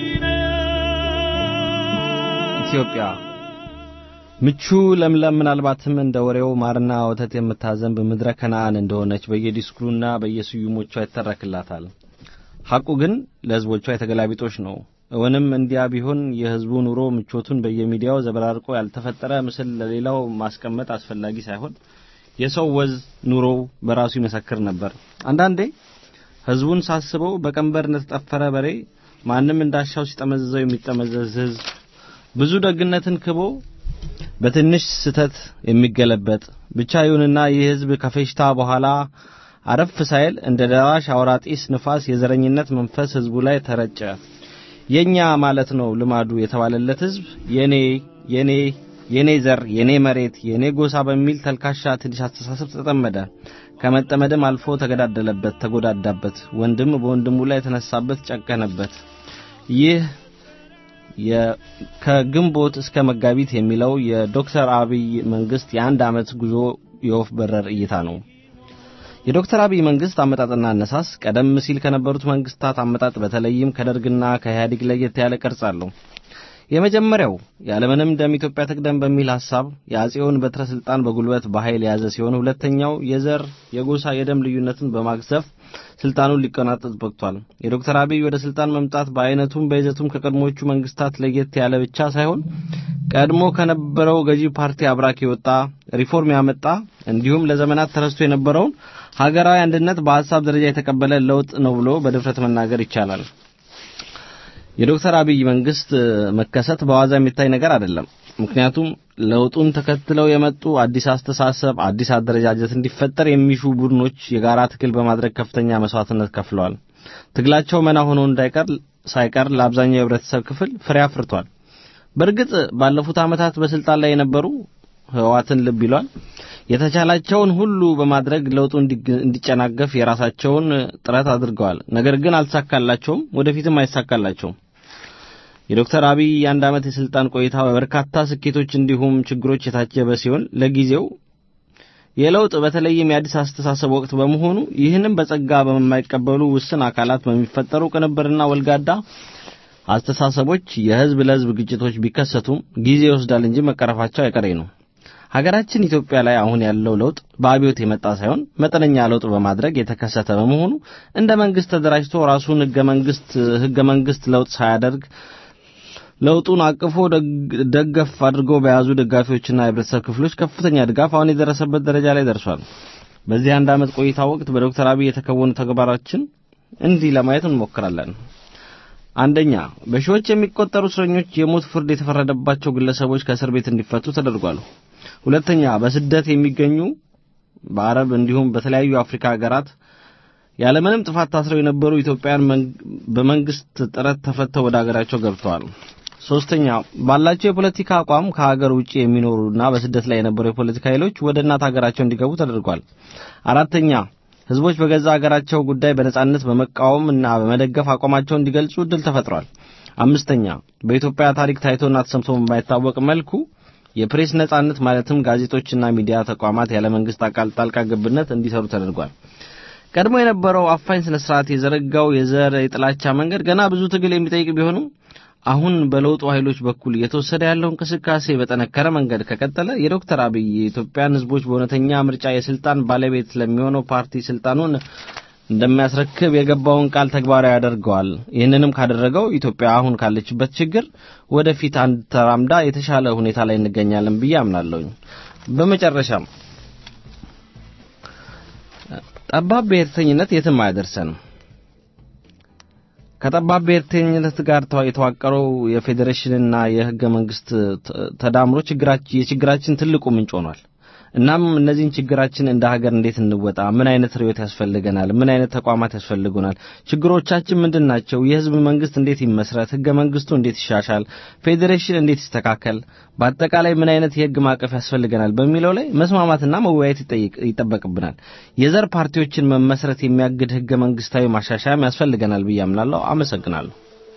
ኢትዮጵያ ምቹ ለምለም ምናልባትም እንደ ወሬው ማርና ወተት የምታዘንብ ምድረ ከነአን እንደሆነች በየዲስኩሩና በየስዩሞቿ ይተረክላታል። ሐቁ ግን ለሕዝቦቿ የተገላቢጦሽ ነው። እውንም እንዲያ ቢሆን የሕዝቡ ኑሮ ምቾቱን በየሚዲያው ዘበራርቆ ያልተፈጠረ ምስል ለሌላው ማስቀመጥ አስፈላጊ ሳይሆን የሰው ወዝ ኑሮው በራሱ ይመሰክር ነበር። አንዳንዴ ሕዝቡን ሳስበው በቀንበር እንደተጠፈረ በሬ ማንም እንዳሻው ሲጠመዝዘው የሚጠመዘዝ ሕዝብ ብዙ ደግነትን ክቦ በትንሽ ስተት የሚገለበጥ ብቻ ይሁንና ይህ ሕዝብ ከፌሽታ በኋላ አረፍ ሳይል እንደ ደራሽ አውራጢስ ንፋስ የዘረኝነት መንፈስ ሕዝቡ ላይ ተረጨ። የኛ ማለት ነው ልማዱ የተባለለት ሕዝብ የኔ የኔ የኔ ዘር፣ የኔ መሬት፣ የኔ ጎሳ በሚል ተልካሻ ትንሽ አስተሳሰብ ተጠመደ። ከመጠመድም አልፎ ተገዳደለበት፣ ተጎዳዳበት። ወንድም በወንድሙ ላይ የተነሳበት፣ ጨከነበት። ይህ ከግንቦት እስከ መጋቢት የሚለው የዶክተር አብይ መንግስት የአንድ ዓመት ጉዞ የወፍ በረር እይታ ነው። የዶክተር አብይ መንግስት አመጣጥና አነሳስ ቀደም ሲል ከነበሩት መንግስታት አመጣጥ በተለይም ከደርግና ከኢህአዴግ ለየት ያለ ቅርጽ አለው። የመጀመሪያው ያለምንም ደም ኢትዮጵያ ትቅደም በሚል ሐሳብ የአጼውን በትረ ስልጣን በጉልበት በኃይል የያዘ ሲሆን ሁለተኛው የዘር የጎሳ የደም ልዩነትን በማግዘፍ ስልጣኑን ሊቆናጠጥ በቅቷል። የዶክተር አብይ ወደ ስልጣን መምጣት በአይነቱም በይዘቱም ከቀድሞቹ መንግስታት ለየት ያለ ብቻ ሳይሆን ቀድሞ ከነበረው ገዢ ፓርቲ አብራክ የወጣ ሪፎርም ያመጣ እንዲሁም ለዘመናት ተረስቶ የነበረውን ሀገራዊ አንድነት በሀሳብ ደረጃ የተቀበለ ለውጥ ነው ብሎ በድፍረት መናገር ይቻላል። የዶክተር አብይ መንግስት መከሰት በዋዛ የሚታይ ነገር አይደለም። ምክንያቱም ለውጡን ተከትለው የመጡ አዲስ አስተሳሰብ፣ አዲስ አደረጃጀት እንዲፈጠር የሚሹ ቡድኖች የጋራ ትግል በማድረግ ከፍተኛ መስዋዕትነት ከፍለዋል። ትግላቸው መና ሆኖ እንዳይቀር ሳይቀር ለአብዛኛው የህብረተሰብ ክፍል ፍሬ አፍርቷል። በእርግጥ ባለፉት ዓመታት በስልጣን ላይ የነበሩ ህወሓትን ልብ ይሏል የተቻላቸውን ሁሉ በማድረግ ለውጡ እንዲጨናገፍ የራሳቸውን ጥረት አድርገዋል። ነገር ግን አልተሳካላቸውም፣ ወደፊትም አይሳካላቸውም። የዶክተር አብይ የአንድ ዓመት የስልጣን ቆይታ በበርካታ ስኬቶች እንዲሁም ችግሮች የታጀበ ሲሆን ለጊዜው የለውጥ በተለይም የአዲስ አስተሳሰብ ወቅት በመሆኑ ይህንም በጸጋ በማይቀበሉ ውስን አካላት በሚፈጠሩ ቅንብርና ወልጋዳ አስተሳሰቦች የህዝብ ለህዝብ ግጭቶች ቢከሰቱም ጊዜ ይወስዳል እንጂ መቀረፋቸው አይቀሬ ነው። ሀገራችን ኢትዮጵያ ላይ አሁን ያለው ለውጥ በአብዮት የመጣ ሳይሆን መጠነኛ ለውጥ በማድረግ የተከሰተ በመሆኑ እንደ መንግስት ተደራጅቶ ራሱን ህገ መንግስት ህገ መንግስት ለውጥ ሳያደርግ ለውጡን አቅፎ ደገፍ አድርገው በያዙ ደጋፊዎችና የህብረተሰብ ክፍሎች ከፍተኛ ድጋፍ አሁን የደረሰበት ደረጃ ላይ ደርሷል። በዚህ አንድ ዓመት ቆይታ ወቅት በዶክተር አብይ የተከወኑ ተግባራችን እንዲህ ለማየት እንሞክራለን። አንደኛ፣ በሺዎች የሚቆጠሩ እስረኞች የሞት ፍርድ የተፈረደባቸው ግለሰቦች ከእስር ቤት እንዲፈቱ ተደርጓል። ሁለተኛ በስደት የሚገኙ በአረብ እንዲሁም በተለያዩ የአፍሪካ ሀገራት ያለምንም ጥፋት ታስረው የነበሩ ኢትዮጵያውያን በመንግስት ጥረት ተፈተው ወደ ሀገራቸው ገብተዋል። ሶስተኛ ባላቸው የፖለቲካ አቋም ከሀገር ውጪ የሚኖሩና በስደት ላይ የነበሩ የፖለቲካ ኃይሎች ወደ እናት ሀገራቸው እንዲገቡ ተደርጓል። አራተኛ ህዝቦች በገዛ ሀገራቸው ጉዳይ በነጻነት በመቃወም እና በመደገፍ አቋማቸውን እንዲገልጹ እድል ተፈጥሯል። አምስተኛ በኢትዮጵያ ታሪክ ታይቶና ተሰምቶ በማይታወቅ መልኩ የፕሬስ ነጻነት ማለትም ጋዜጦችና ሚዲያ ተቋማት ያለ መንግስት አካል ጣልቃ ገብነት እንዲሰሩ ተደርጓል። ቀድሞ የነበረው አፋኝ ስነ ስርዓት የዘረጋው የዘር የጥላቻ መንገድ ገና ብዙ ትግል የሚጠይቅ ቢሆንም አሁን በለውጡ ኃይሎች በኩል እየተወሰደ ያለው እንቅስቃሴ በጠነከረ መንገድ ከቀጠለ የዶክተር አብይ የኢትዮጵያን ህዝቦች በእውነተኛ ምርጫ የስልጣን ባለቤት ለሚሆነው ፓርቲ ስልጣኑን እንደሚያስረክብ የገባውን ቃል ተግባራዊ ያደርገዋል። ይህንንም ካደረገው ኢትዮጵያ አሁን ካለችበት ችግር ወደፊት አንድ ተራምዳ የተሻለ ሁኔታ ላይ እንገኛለን ብዬ አምናለሁኝ። በመጨረሻም ጠባብ ብሔርተኝነት የትም አያደርሰንም። ከጠባብ ብሔርተኝነት ጋር የተዋቀረው የፌዴሬሽንና የህገ መንግስት ተዳምሮ የችግራችን ትልቁ ምንጭ ሆኗል። እናም እነዚህን ችግራችን እንደ ሀገር እንዴት እንወጣ? ምን አይነት ርዕዮት ያስፈልገናል? ምን አይነት ተቋማት ያስፈልጉናል? ችግሮቻችን ምንድን ናቸው? የህዝብ መንግስት እንዴት ይመስረት? ህገ መንግስቱ እንዴት ይሻሻል? ፌዴሬሽን እንዴት ይስተካከል? በአጠቃላይ ምን አይነት የህግ ማዕቀፍ ያስፈልገናል በሚለው ላይ መስማማትና መወያየት ይጠይቅ- ይጠበቅብናል። የዘር ፓርቲዎችን መመስረት የሚያግድ ህገ መንግስታዊ ማሻሻያም ያስፈልገናል ብዬ አምናለሁ። አመሰግናለሁ።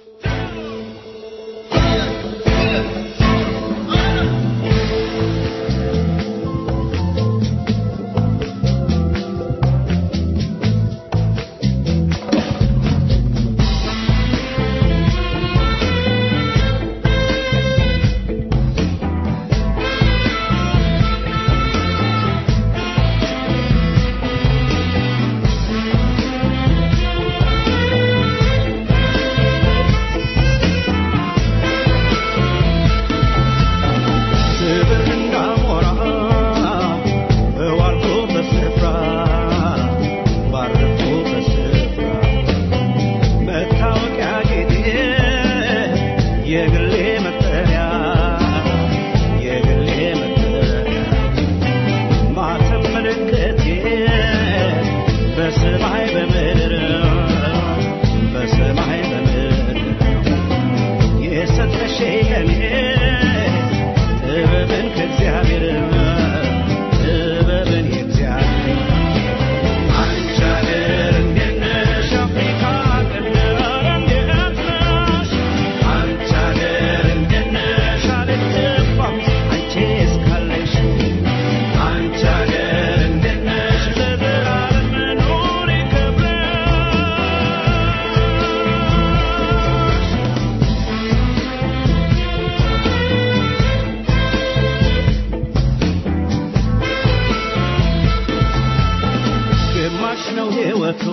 በሰማይ በምድር በሰማይ በምድር የሰጠሽ ለኔ ጥበብን ከእግዚአብሔር ጥበብን የእግዚአብሔር አንቺ አገር እንዴት ነሽ? አፍሪካ ቀንድ እንዴት ነሽ? አንቺ አገር እንዴት ነሽ? አልጠፋም አንቺ እስካለሽ አንቺ አገር እንዴት ነሽ? ለዘላለም መኖር ይከብዳል ግማሽ ነው ሕይወቱ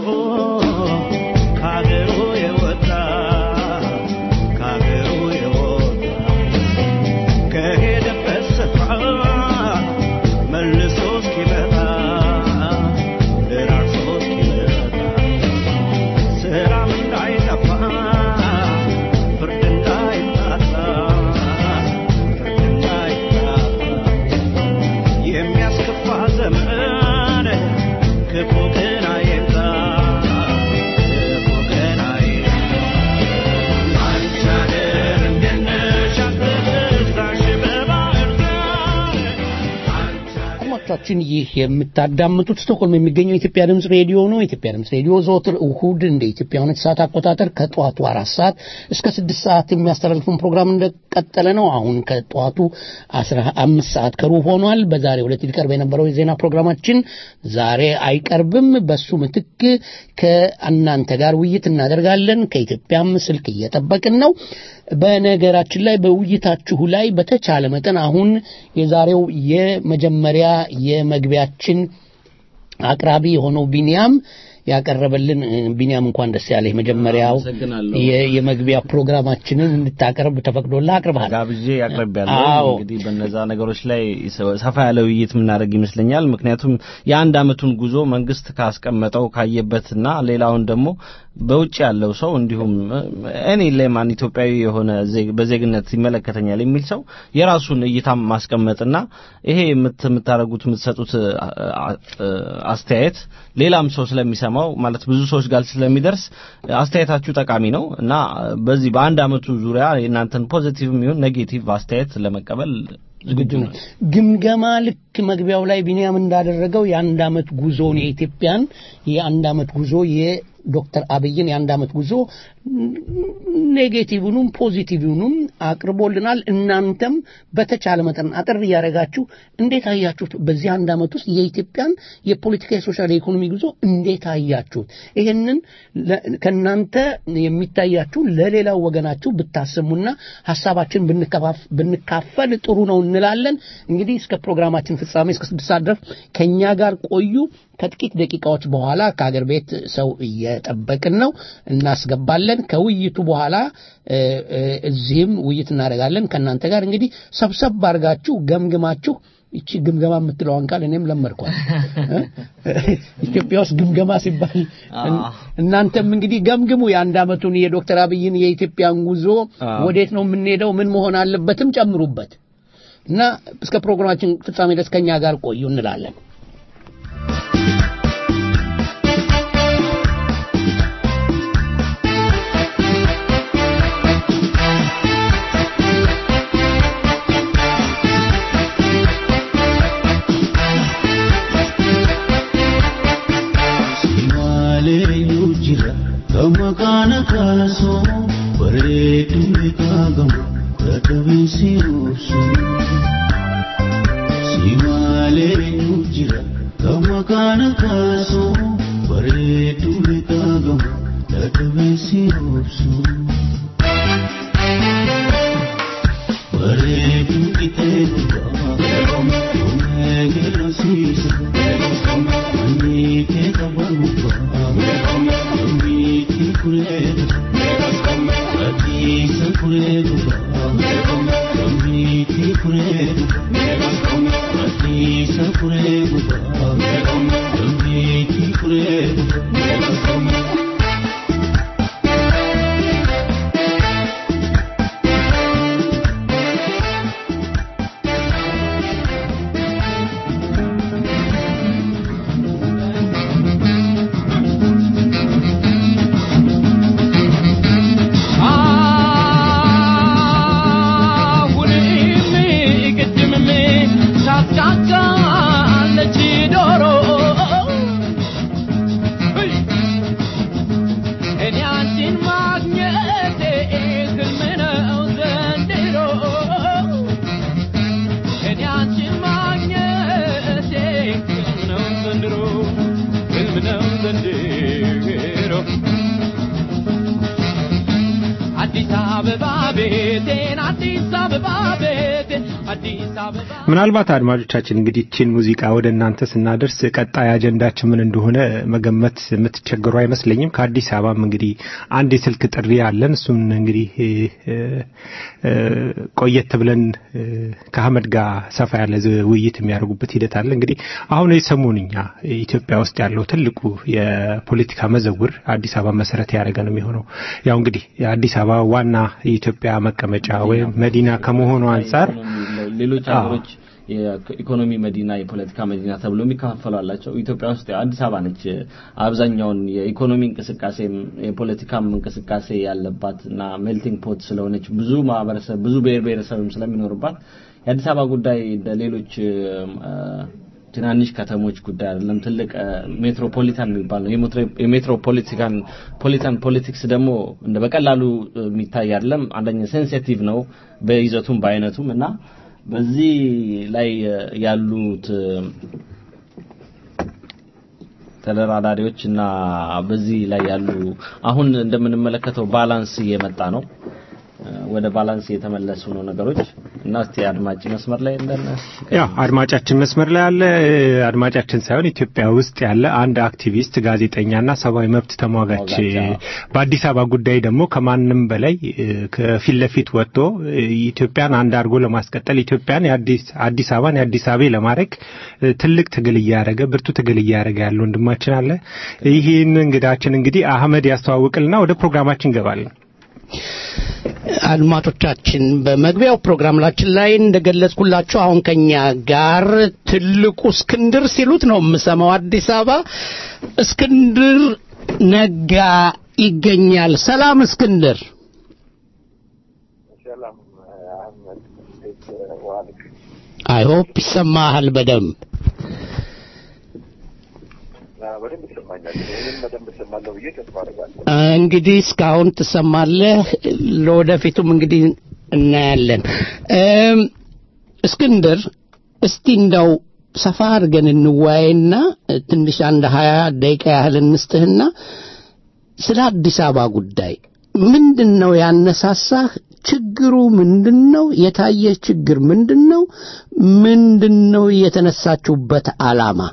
ከአገሩ የወጣ ከአገሩ የወጣ ከሄደበት ስፍራ መልሶ እስኪመጣ ደራርሶ እስኪመጣ ሰላም እንዳይጠፋ ፍርድ እንዳይታጣ ፍርድ እንዳይታጣ የሚያስከፋ ዘመን ክፉ ቀን አይምጣ ክፉ ቀን አይምጣ አንቺ አገር እንዴት ነሽ አትበዛሽ በባህር ዳር አንቺ አድማጮቻችን ይህ የምታዳምጡት ስቶክሆልም የሚገኘው የኢትዮጵያ ድምፅ ሬዲዮ ነው። የኢትዮጵያ ድምፅ ሬዲዮ ዘወትር እሁድ እንደ ኢትዮጵያውያን ሰዓት አቆጣጠር ከጠዋቱ አራት ሰዓት እስከ ስድስት ሰዓት የሚያስተላልፉን ፕሮግራም እንደቀጠለ ነው። አሁን ከጠዋቱ አስራ አምስት ሰዓት ከሩብ ሆኗል። በዛሬው ዕለት ሊቀርብ የነበረው የዜና ፕሮግራማችን ዛሬ አይቀርብም። በሱ ምትክ ከእናንተ ጋር ውይይት እናደርጋለን። ከኢትዮጵያም ስልክ እየጠበቅን ነው። በነገራችን ላይ በውይይታችሁ ላይ በተቻለ መጠን አሁን የዛሬው የመጀመሪያ የመግቢያችን አቅራቢ የሆነው ቢኒያም ያቀረበልን እ፣ ቢኒያም እንኳን ደስ ያለህ። መጀመሪያው አመሰግናለሁ። የ- የመግቢያ ፕሮግራማችንን እንድታቀርብ ተፈቅዶልህ አቅርበሃል። ጋብዤ ያቅርቤያለሁ። አዎ። እንግዲህ በነዛ ነገሮች ላይ ሰ- ሰፋ ያለ ውይይት የምናደርግ ይመስለኛል። ምክንያቱም የአንድ አመቱን ጉዞ መንግስት ካስቀመጠው ካየበትና ሌላውን ደግሞ በውጭ ያለው ሰው እንዲሁም እኔ ለማን ኢትዮጵያዊ የሆነ ዜግ- በዜግነት ይመለከተኛል የሚል ሰው የራሱን እይታ ማስቀመጥና ይሄ የምት- የምታደርጉት የምትሰጡት አ- አ- አስተያየት ሌላም ሰው ስለሚሰማው ማለት ብዙ ሰዎች ጋር ስለሚደርስ አስተያየታችሁ ጠቃሚ ነው እና በዚህ በአንድ አመቱ ዙሪያ የእናንተን ፖዚቲቭም ይሁን ኔጌቲቭ አስተያየት ለመቀበል ዝግጁ ነው። ግምገማ ልክ መግቢያው ላይ ቢኒያም እንዳደረገው የአንድ አመት ጉዞን የኢትዮጵያን የአንድ አመት ጉዞ የዶክተር አብይን የአንድ አመት ጉዞ ኔጌቲቭኑም ፖዚቲቭኑም አቅርቦልናል። እናንተም በተቻለ መጠን አጠር እያደረጋችሁ እንዴት አያችሁት? በዚህ አንድ አመት ውስጥ የኢትዮጵያን የፖለቲካ፣ የሶሻል፣ የኢኮኖሚ ጉዞ እንዴት አያችሁት? ይህንን ለ- ከእናንተ የሚታያችሁ ለሌላው ወገናችሁ ብታሰሙና ሀሳባችን ብንከፋፍ- ብንካፈል ጥሩ ነው እንላለን። እንግዲህ እስከ ፕሮግራማችን ፍጻሜ እስከ ስድስት ሰዓት ድረስ ከእኛ ጋር ቆዩ። ከጥቂት ደቂቃዎች በኋላ ከአገር ቤት ሰው እየጠበቅን ነው፣ እናስገባለን። ከውይይቱ በኋላ እ፣ እ፣ እዚህም ውይይት እናደርጋለን ከእናንተ ጋር እንግዲህ ሰብሰብ አድርጋችሁ ገምግማችሁ ይቺ ግምገማ የምትለዋን ቃል እኔም ለመድኳል። ኢትዮጵያ ውስጥ ግምገማ ሲባል እን- እናንተም እንግዲህ ገምግሙ የአንድ አመቱን የዶክተር አብይን የኢትዮጵያን ጉዞ አዎ። ወዴት ነው የምንሄደው፣ ምን መሆን አለበትም ጨምሩበት። እና እስከ ፕሮግራማችን ፍጻሜ ድረስ ከኛ ጋር ቆዩ እንላለን። Simaaleeyyuu jira gama kana kaasoo bareedu beekagamu dadhabeessi obsu. Simaaleeyyuu jira gama kana kaasoo bareedu beekagamu dadhabeessi obsu. Bareedu qixee gubbaa omeegera siisa. Manni kee qabamu Miti kureedu Atiisa kureedu Miti kureedu Atiisa kureedu Miti kureedu አዲስ አበባ ቤቴን አዲስ አበባ ቤቴን አዲስ አበባ ምናልባት አድማጮቻችን እንግዲህ ይህችን ሙዚቃ ወደ እናንተ ስናደርስ ቀጣይ አጀንዳችን ምን እንደሆነ መገመት የምትቸገሩ አይመስለኝም። ከአዲስ አበባም እንግዲህ አንድ የስልክ ጥሪ አለን። እሱም እንግዲህ እ፣ እ፣ ቆየት ብለን እ፣ ከአህመድ ጋር ሰፋ ያለ ዝ- ውይይት የሚያደርጉበት ሂደት አለ። እንግዲህ አሁን የሰሞንኛ ኢትዮጵያ ውስጥ ያለው ትልቁ የፖለቲካ መዘውር አዲስ አበባ መሰረት ያደረገ ነው የሚሆነው። ያው እንግዲህ የአዲስ አበባ ዋና የኢትዮጵያ መቀመጫ ወይም መዲና ከመሆኑ አንጻር ሌሎች አዎ። ሀገሮች የኢኮኖሚ መዲና የፖለቲካ መዲና ተብሎ የሚከፋፈሉ አላቸው። ኢትዮጵያ ውስጥ ያው አዲስ አበባ ነች አብዛኛውን የኢኮኖሚ እንቅስቃሴም የፖለቲካም እንቅስቃሴ ያለባት እና ሜልቲንግ ፖት ስለሆነች ብዙ ማህበረሰብ ብዙ ብሔር ብሔረሰብም ስለሚኖርባት የአዲስ አበባ ጉዳይ እንደ ሌሎች እ፣ ትናንሽ ከተሞች ጉዳይ አይደለም። ትልቅ እ፣ ሜትሮፖሊታን የሚባል ነው። የሜትሮ- የሜትሮፖሊቲካን ፖሊታን ፖለቲክስ ደግሞ እንደ በቀላሉ እ፣ የሚታይ አይደለም። አንደኛ ሴንሲቲቭ ነው በይዘቱም በአይነቱም እና በዚህ ላይ እ፣ ያሉት እ፣ ተደራዳሪዎች እና በዚህ ላይ ያሉ አሁን እንደምንመለከተው ባላንስ እየመጣ ነው። እ፣ ወደ ባላንስ እየተመለሱ ነው ነገሮች እና እስቲ አድማጭ መስመር ላይ እንደነ ያው አድማጫችን መስመር ላይ ያለ አድማጫችን ሳይሆን ኢትዮጵያ ውስጥ ያለ አንድ አክቲቪስት ጋዜጠኛና ሰብአዊ መብት ተሟጋች ተሟጋች፣ አዎ። በአዲስ አበባ ጉዳይ ደግሞ ከማንም በላይ እ፣ ከፊት ለፊት ወጥቶ እ፣ ኢትዮጵያን አንድ አድርጎ ለማስቀጠል ኢትዮጵያን የአዲስ አዲስ አበባን የአዲስ አበባ ለማድረግ እ፣ ትልቅ ትግል እያደረገ ብርቱ ትግል እያደረገ ያለ ወንድማችን አለ። ይህን እንግዳችን እንግዲህ አህመድ ያስተዋውቅልና ወደ ፕሮግራማችን እንገባለን። አድማጮቻችን በመግቢያው ፕሮግራማችን ላይ እንደገለጽኩላችሁ አሁን ከኛ ጋር ትልቁ እስክንድር ሲሉት ነው የምሰማው አዲስ አበባ እስክንድር ነጋ ይገኛል። ሰላም እስክንድር። ሰላም አህመድ፣ እንዴት ዋልክ? አይ ሆፕ ይሰማሃል በደንብ አዎ፣ በደንብ ይሰማኛል። ይህንም በደንብ እሰማለሁ ብዬ ተስፋ አደርጋለሁ። እንግዲህ እስካሁን ትሰማለህ፣ ለወደፊቱም እንግዲህ እናያለን። እም፣ እስክንድር እስቲ እንደው ሰፋ አድርገን እንወያይና ትንሽ አንድ ሀያ ደቂቃ ያህል እንስጥህና ስለ አዲስ አበባ ጉዳይ ምንድን ነው ያነሳሳህ? ችግሩ ምንድን ነው? የታየ ችግር ምንድን ነው? ምንድን ነው የተነሳችሁበት ዓላማ?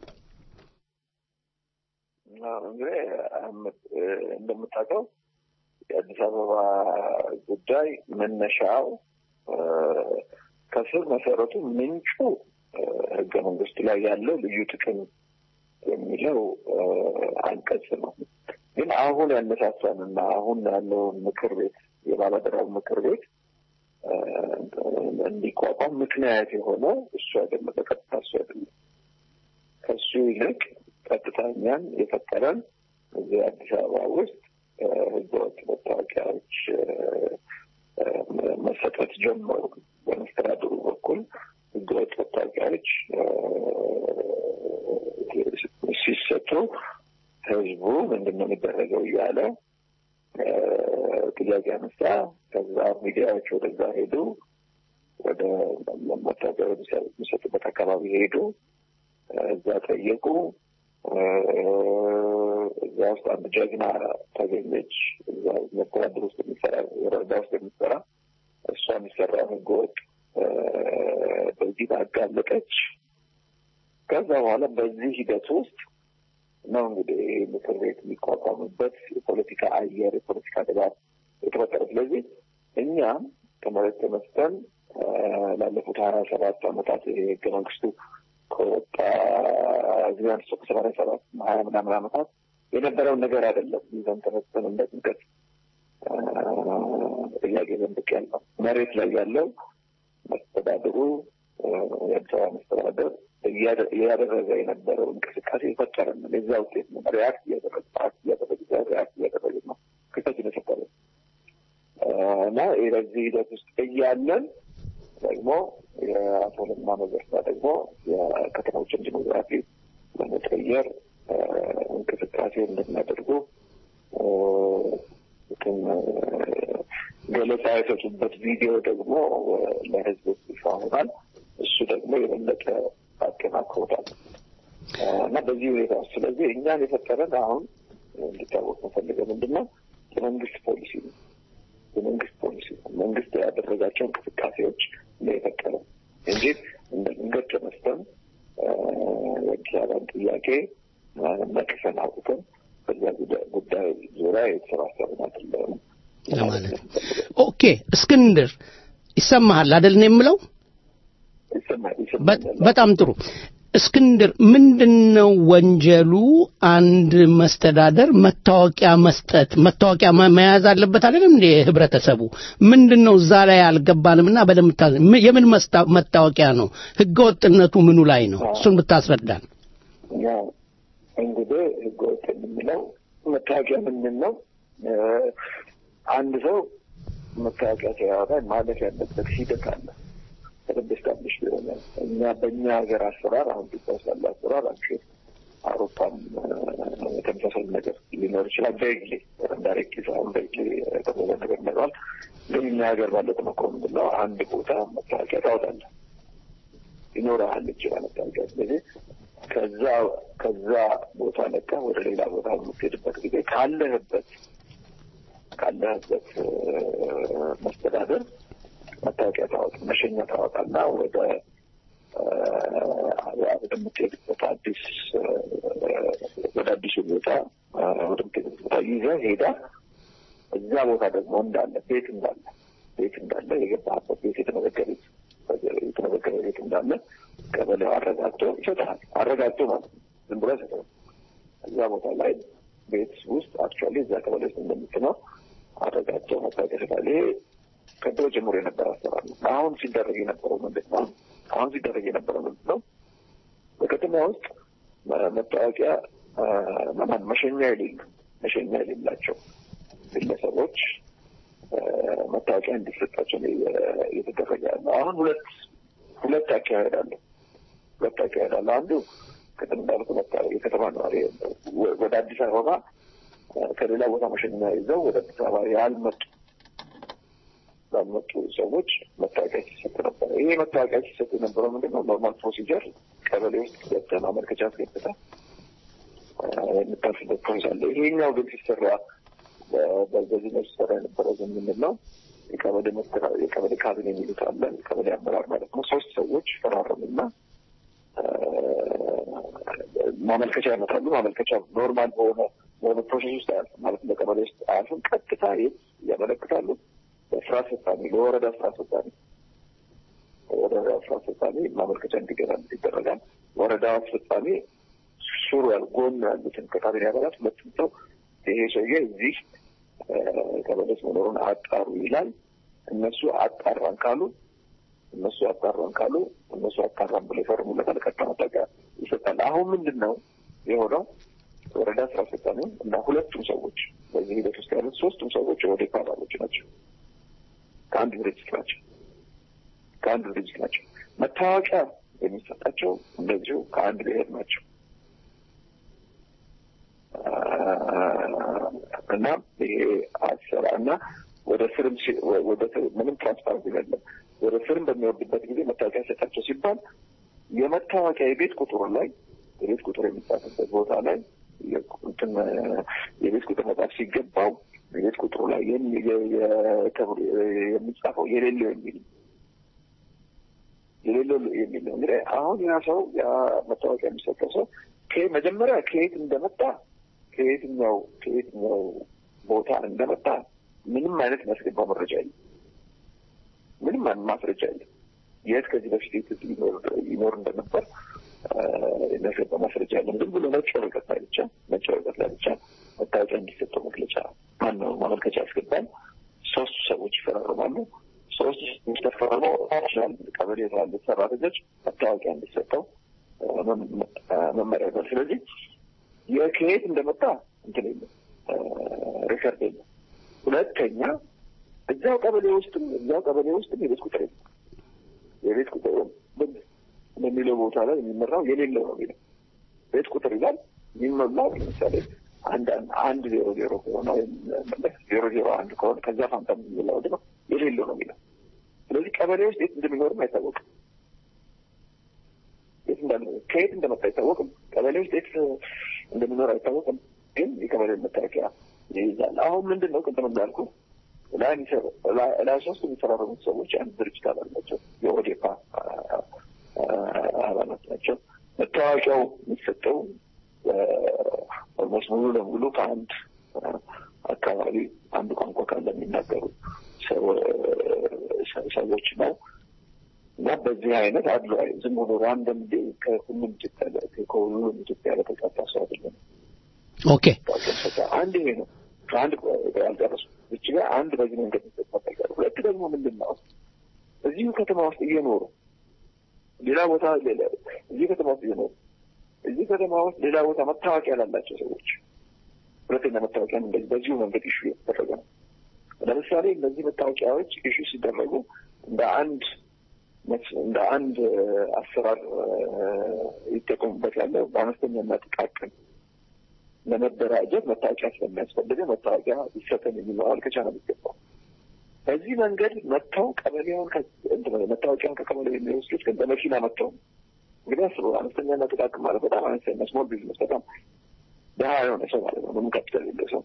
አዎ፣ እንግዲህ አህመድ እ፣ እንደምታውቀው የአዲስ አበባ ጉዳይ መነሻው እ፣ ከስር መሰረቱ ምንጩ እ፣ ህገ መንግስቱ ላይ ያለው ልዩ ጥቅም የሚለው እ፣ አንቀጽ ነው። ግን አሁን ያነሳሳንና አሁን ያለውን ምክር ቤት የባለደራው ምክር ቤት እ፣ እንዲቋቋም እንዲቋቋም ምክንያት የሆነው እሱ አይደለም፣ በቀጥታ እሱ አይደለም። ከእሱ ይልቅ ቀጥታ እኛን የፈጠረን እዚህ አዲስ አበባ ውስጥ ህገወጥ መታወቂያዎች መሰጠት ጀመሩ። በመስተዳድሩ በኩል ህገወጥ መታወቂያዎች ሲሰጡ ህዝቡ ምንድን ነው የሚደረገው እያለ ጥያቄ አነሳ። ከዛ ሚዲያዎች ወደዛ ሄዱ። ወደ መታወቂያ የሚሰጡበት አካባቢ ሄዱ። እዛ ጠየቁ። እዛ ውስጥ አንድ ጀግና ተገኘች። እዛ መስተዳድር ውስጥ የሚሰራ ወረዳ ውስጥ የሚሰራ እሷ የሚሰራው ህገወጥ በዚህ አጋለጠች። ከዛ በኋላ በዚህ ሂደት ውስጥ ነው እንግዲህ ምክር ቤት የሚቋቋምበት የፖለቲካ አየር የፖለቲካ ድባብ የተፈጠረ። ስለዚህ እኛም ከመሬት ተነስተን ላለፉት ሀያ ሰባት ዓመታት ይሄ ህገ መንግስቱ ከወጣ እዚህ አንስቶ ከሰማንያ ሰባት ሀያ ምናምን ዓመታት የነበረውን ነገር አይደለም ይዘን ተነስተን እንደ ጥንቀት ጥያቄ ዘንብቅ ያለው መሬት ላይ ያለው መስተዳድሩ የአዲስ አበባ መስተዳደር እያደረገ የነበረው እንቅስቃሴ የፈጠረ ነው። የዛ ውጤት ነው። ሪያክት እያደረገ ፓርት እያደረገ ሪያክት እያደረገ ነው ክስተት የፈጠረ እና በዚህ ሂደት ውስጥ እያለን ደግሞ የአቶ ለማ መገርሳ ደግሞ የከተሞችን ዲሞግራፊ ለመቀየር እንቅስቃሴ እንደሚያደርጉ ገለጻ የሰጡበት ቪዲዮ ደግሞ ለህዝብ ይፋ ሆኗል። እሱ ደግሞ የበለጠ አጠናክሮታል እና በዚህ ሁኔታ ውስጥ ስለዚህ እኛን የፈጠረን አሁን እንዲታወቅ መፈልገው ምንድን ነው የመንግስት ፖሊሲ ነው። የመንግስት ፖሊሲ ነው። መንግስት ያደረጋቸው እንቅስቃሴዎች ነው የፈጠረን እንጂ እንደ ድንገት ተነስተን የአዲስ አበባን ጥያቄ ነቅፈን አውጥተን በዚያ ጉዳይ ዙሪያ የተሰባሰብን አይደለም ለማለት ነው። ኦኬ እስክንድር ይሰማሃል አይደል ነው የምለው? በጣም ጥሩ እስክንድር ምንድን ነው ወንጀሉ አንድ መስተዳደር መታወቂያ መስጠት መታወቂያ መያዝ አለበት አይደለም እንዴ ህብረተሰቡ ምንድን ነው እዛ ላይ አልገባንም እና በደምብ የምን መታወቂያ ነው ህገወጥነቱ ምኑ ላይ ነው እሱን ብታስረዳን እንግዲህ ህገወጥ የምንለው መታወቂያ ምንድን ነው አንድ ሰው መታወቂያ ሲያወጣ ማለት ያለበት ሂደት አለ በደንብ ስታብሊሽ ቢሆነ እኛ በእኛ ሀገር አሰራር አሁን ኢትዮጵያ ውስጥ ያለ አሰራር አንቺ አውሮፓም ተመሳሳይ ነገር ሊኖር ይችላል። በግሌ ዳይሬክት አሁን በግሌ የተባለ ነገር ይኖረዋል። ግን እኛ ሀገር ባለ ተሞክሮ ምንድን ነው አንድ ቦታ መታወቂያ ታወጣለህ ይኖረሃል ይችላል መታወቂያ። ስለዚህ ከዛ ከዛ ቦታ ለቃ ወደ ሌላ ቦታ የምትሄድበት ጊዜ ካለህበት ካለህበት መስተዳደር መታወቂያ ታወጣ መሸኛ ታወጣና ወደ ወደምትሄድበት አዲስ ወደ አዲሱ ቦታ ወደምትሄድበት ቦታ ይዘህ ሄዳ እዛ ቦታ ደግሞ እንዳለ ቤት እንዳለ ቤት እንዳለ የገባህበት ቤት የተመዘገበ የተመዘገበ ቤት እንዳለ ቀበሌው አረጋግጦ ይሰጥሃል። አረጋግጦ ማለት ነው። ዝም ብሎ አይሰጥም። እዛ ቦታ ላይ ቤት ውስጥ አክቹዋሊ እዛ ቀበሌ ውስጥ እንደምትኖር አረጋግጦ መታወቂያ ይሰጣል። ይሄ ከድሮ ጀምሮ የነበረ አሰራር ነው። አሁን ሲደረግ የነበረው ምንድን ነው? አሁን ሲደረግ የነበረው ምንድን ነው? በከተማ ውስጥ መታወቂያ ማን መሸኛ የሌሉ መሸኛ የሌላቸው ግለሰቦች መታወቂያ እንዲሰጣቸው እየተደረገ ያለው አሁን ሁለት ሁለት አካሄድ አለ። ሁለት አካሄድ አለ። አንዱ ቅድም እንዳልኩ የከተማ ነዋሪ ወደ አዲስ አበባ ከሌላ ቦታ መሸኛ ይዘው ወደ አዲስ አበባ ያልመጡ ላልመጡ ሰዎች መታወቂያ ሲሰጥ ነበረ። ይሄ መታወቂያ ሲሰጥ የነበረው ምንድን ነው? ኖርማል ፕሮሲጀር ቀበሌ ውስጥ ገብተህ ማመልከቻ አስገብተህ የምታልፍበት ፕሮሰስ አለ። ይሄኛው ግን ሲሰራ በዚህ ነው ሲሰራ የነበረው ግን ምንድን ነው? የቀበሌ የቀበሌ ካቢኔ የሚሉት አለ። የቀበሌ አመራር ማለት ነው። ሶስት ሰዎች ፈራረሙና ማመልከቻ ያመጣሉ። ማመልከቻ ኖርማል በሆነ በሆነ ፕሮሴስ ውስጥ አያልፍም ማለት በቀበሌ ውስጥ አያልፍም። ቀጥታ ያመለክታሉ በስራ አስፈጻሚ ለወረዳ ስራ አስፈጻሚ ወረዳ ስራ አስፈጻሚ ማመልከቻ እንዲገባ ይደረጋል። ወረዳ አስፈጻሚ ሱሩ ያሉ ጎን ያሉትን ከካቢኔ አባላት ሁለቱም ሰው ይሄ ሰውዬ እዚህ ቀበሌ ውስጥ መኖሩን አጣሩ ይላል። እነሱ አጣራን ካሉ እነሱ ያጣራን ካሉ እነሱ ያጣራን ብሎ ይፈርሙለታል። ቀጥታ መታወቂያ ይሰጣል። አሁን ምንድን ነው የሆነው? ወረዳ ስራ አስፈጻሚ እና ሁለቱም ሰዎች በዚህ ሂደት ውስጥ ያሉት ሶስቱም ሰዎች የኦዴፓ አባሎች ናቸው። ከአንድ ድርጅት ናቸው። ከአንድ ድርጅት ናቸው። መታወቂያ የሚሰጣቸው እንደዚሁ ከአንድ ብሔር ናቸው እና ይሄ አሰራ እና ወደ ስርም ሲ- ወደ ስር- ምንም ትራንስፓረንት የለም። ወደ ስርም በሚወርድበት ጊዜ መታወቂያ ሰጣቸው ሲባል የመታወቂያ የቤት ቁጥሩ ላይ የቤት ቁጥር የሚጻፍበት ቦታ ላይ የ- እንትን የቤት ቁጥር መጻፍ ሲገባው የቤት ቁጥሩ ላይ የሚ- የ- የ- ተብሎ የሚጻፈው የሌለው የሚል የሌለው የሚል ነው። እንግዲህ አሁን ያ ሰው ያ መታወቂያ የሚሰጠው ሰው ከ- መጀመሪያ ከየት እንደመጣ ከየትኛው ከየትኛው ቦታ እንደመጣ ምንም አይነት የሚያስገባው መረጃ የለም። ምንም አይነት ማስረጃ የለም። የት ከዚህ በፊት የት ይኖር- ይኖር እንደነበር አ፣ የሚያስገባ ማስረጃ የለም። ዝም ብሎ ነጭ ወረቀት ላይ ብቻ ነጭ ወረቀት ላይ ብቻ መታወቂያ እንዲሰጠው መግለጫ ማነው ማመልከቻ ያስገባል። ሶስቱ ሰዎች ይፈራረማሉ። ሶስት ሰዎች ተፈራርመው ናሽናል ቀበሌ ያሉት ሰራተኞች መታወቂያ እንዲሰጠው አ፣ መም- አ፣ መመሪያ ይዟል። ስለዚህ የከየት እንደመጣ እንትን የለም አ፣ ሪከርድ የለም። ሁለተኛ እዚያው ቀበሌ ውስጥም እዚያው ቀበሌ ውስጥም የቤት ቁጥር የለም። የቤት ቁጥር በሚለው ቦታ ላይ የሚመራው የሌለው ነው የሚለው ቤት ቁጥር ይላል። የሚሞላው ለምሳሌ አንድ አንድ- አንድ ዜሮ ዜሮ ከሆነ ወይም ዜሮ ዜሮ አንድ ከሆነ ከዛ ፋንታ የሚሞላው ደግሞ የሌለው ነው የሚለው። ስለዚህ ቀበሌ ውስጥ የት እንደሚኖርም አይታወቅም። የት እንዳለ ከየት እንደመጣ አይታወቅም። ቀበሌ ውስጥ የት እንደሚኖር አይታወቅም። ግን የቀበሌ መታወቂያ ይይዛል። አሁን ምንድን ነው ቅድም እንዳልኩ ላይ የሚሰሩ- ላይ- ላይ ሶስት የሚፈራረሙት ሰዎች አንድ ድርጅት አባል ናቸው። የኦዴፓ አ- አ- አባላት ናቸው። መታወቂያው የሚሰጠው ኦልሞስት ሙሉ ለሙሉ ከአንድ አ፣ አካባቢ አንድ ቋንቋ ካለ የሚናገሩ ሰው- ሰ- ሰዎች ነው እና በዚህ አይነት አድሏዊ ዝም ብሎ ራንደም ከሁሉም ኢትዮጵያ ጋር ከሁሉም ኢትዮጵያ በተጻፈ ሰው አይደለም። ኦኬ አንድ ይሄ ነው። ከአንድ ያልጨረሱ እች ጋር አንድ በዚህ መንገድ ይጠበቃል። ሁለት ደግሞ ምንድን ነው እዚሁ ከተማ ውስጥ እየኖሩ ሌላ ቦታ ሌላ- እዚህ ከተማ ውስጥ እየኖሩ እዚህ ከተማ ውስጥ ሌላ ቦታ መታወቂያ ላላቸው ሰዎች ሁለተኛ መታወቂያ እንደዚህ በዚሁ መንገድ ኢሹ የተደረገ ነው። ለምሳሌ እነዚህ መታወቂያዎች ኢሹ ሲደረጉ እንደ አንድ እንደ አንድ እ፣ አሰራር እ፣ ይጠቀሙበት ያለው በአነስተኛና ጥቃቅን ለመደራጀት መታወቂያ ስለሚያስፈልገ መታወቂያ ይሰጠን የሚል ማመልከቻ ነው የሚገባው። በዚህ መንገድ መጥተው ቀበሌውን ከ- እንትን መታወቂያውን ከቀበሌው የሚወስዱት ግን በመኪና መጥተው ነው። እንግዲህ አስቡ፣ አነስተኛና ጥቃቅን ማለት በጣም አነስተኛ ስሞል ቢዝነስ በጣም ድሀ የሆነ ሰው ማለት ነው። ምንም ካፒታል የሌለው ሰው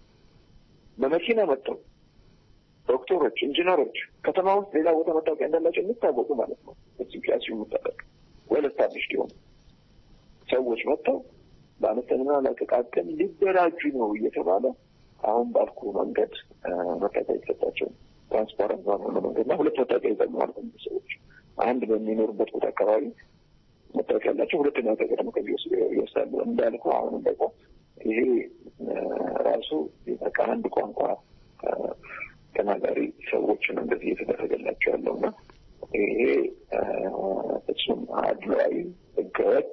በመኪና መጥተው ዶክተሮች፣ ኢንጂነሮች ከተማ ውስጥ ሌላ ቦታ መታወቂያ እንዳላቸው የሚታወቁ ማለት ነው። እዚህ ክላስ የሚጠበቅ ወል ስታብሊሽድ የሆኑ ሰዎች መጥተው በአነስተኛና ለጥቃቅን ሊደራጁ ነው እየተባለ አሁን ባልኩ መንገድ አ፣ መታወቂያ የተሰጣቸው ትራንስፓረንት ባልሆነ መንገድ እና ሁለት መታወቂያ ይዛሉ ማለት ነው ሰዎች አንድ በሚኖሩበት ቦታ አካባቢ መታወቂያ ያላቸው ሁለተኛ መታወቂያ ደግሞ ከዚህ ወስዶ ይወስዳሉ። እንዳልኩ አሁንም ደግሞ ይሄ አ፣ ራሱ በቃ አንድ ቋንቋ አ፣ ተናጋሪ ሰዎችን እንደዚህ እየተደረገላቸው ያለው እና ይሄ አ፣ ፍጹም አድሏዊ ህገወጥ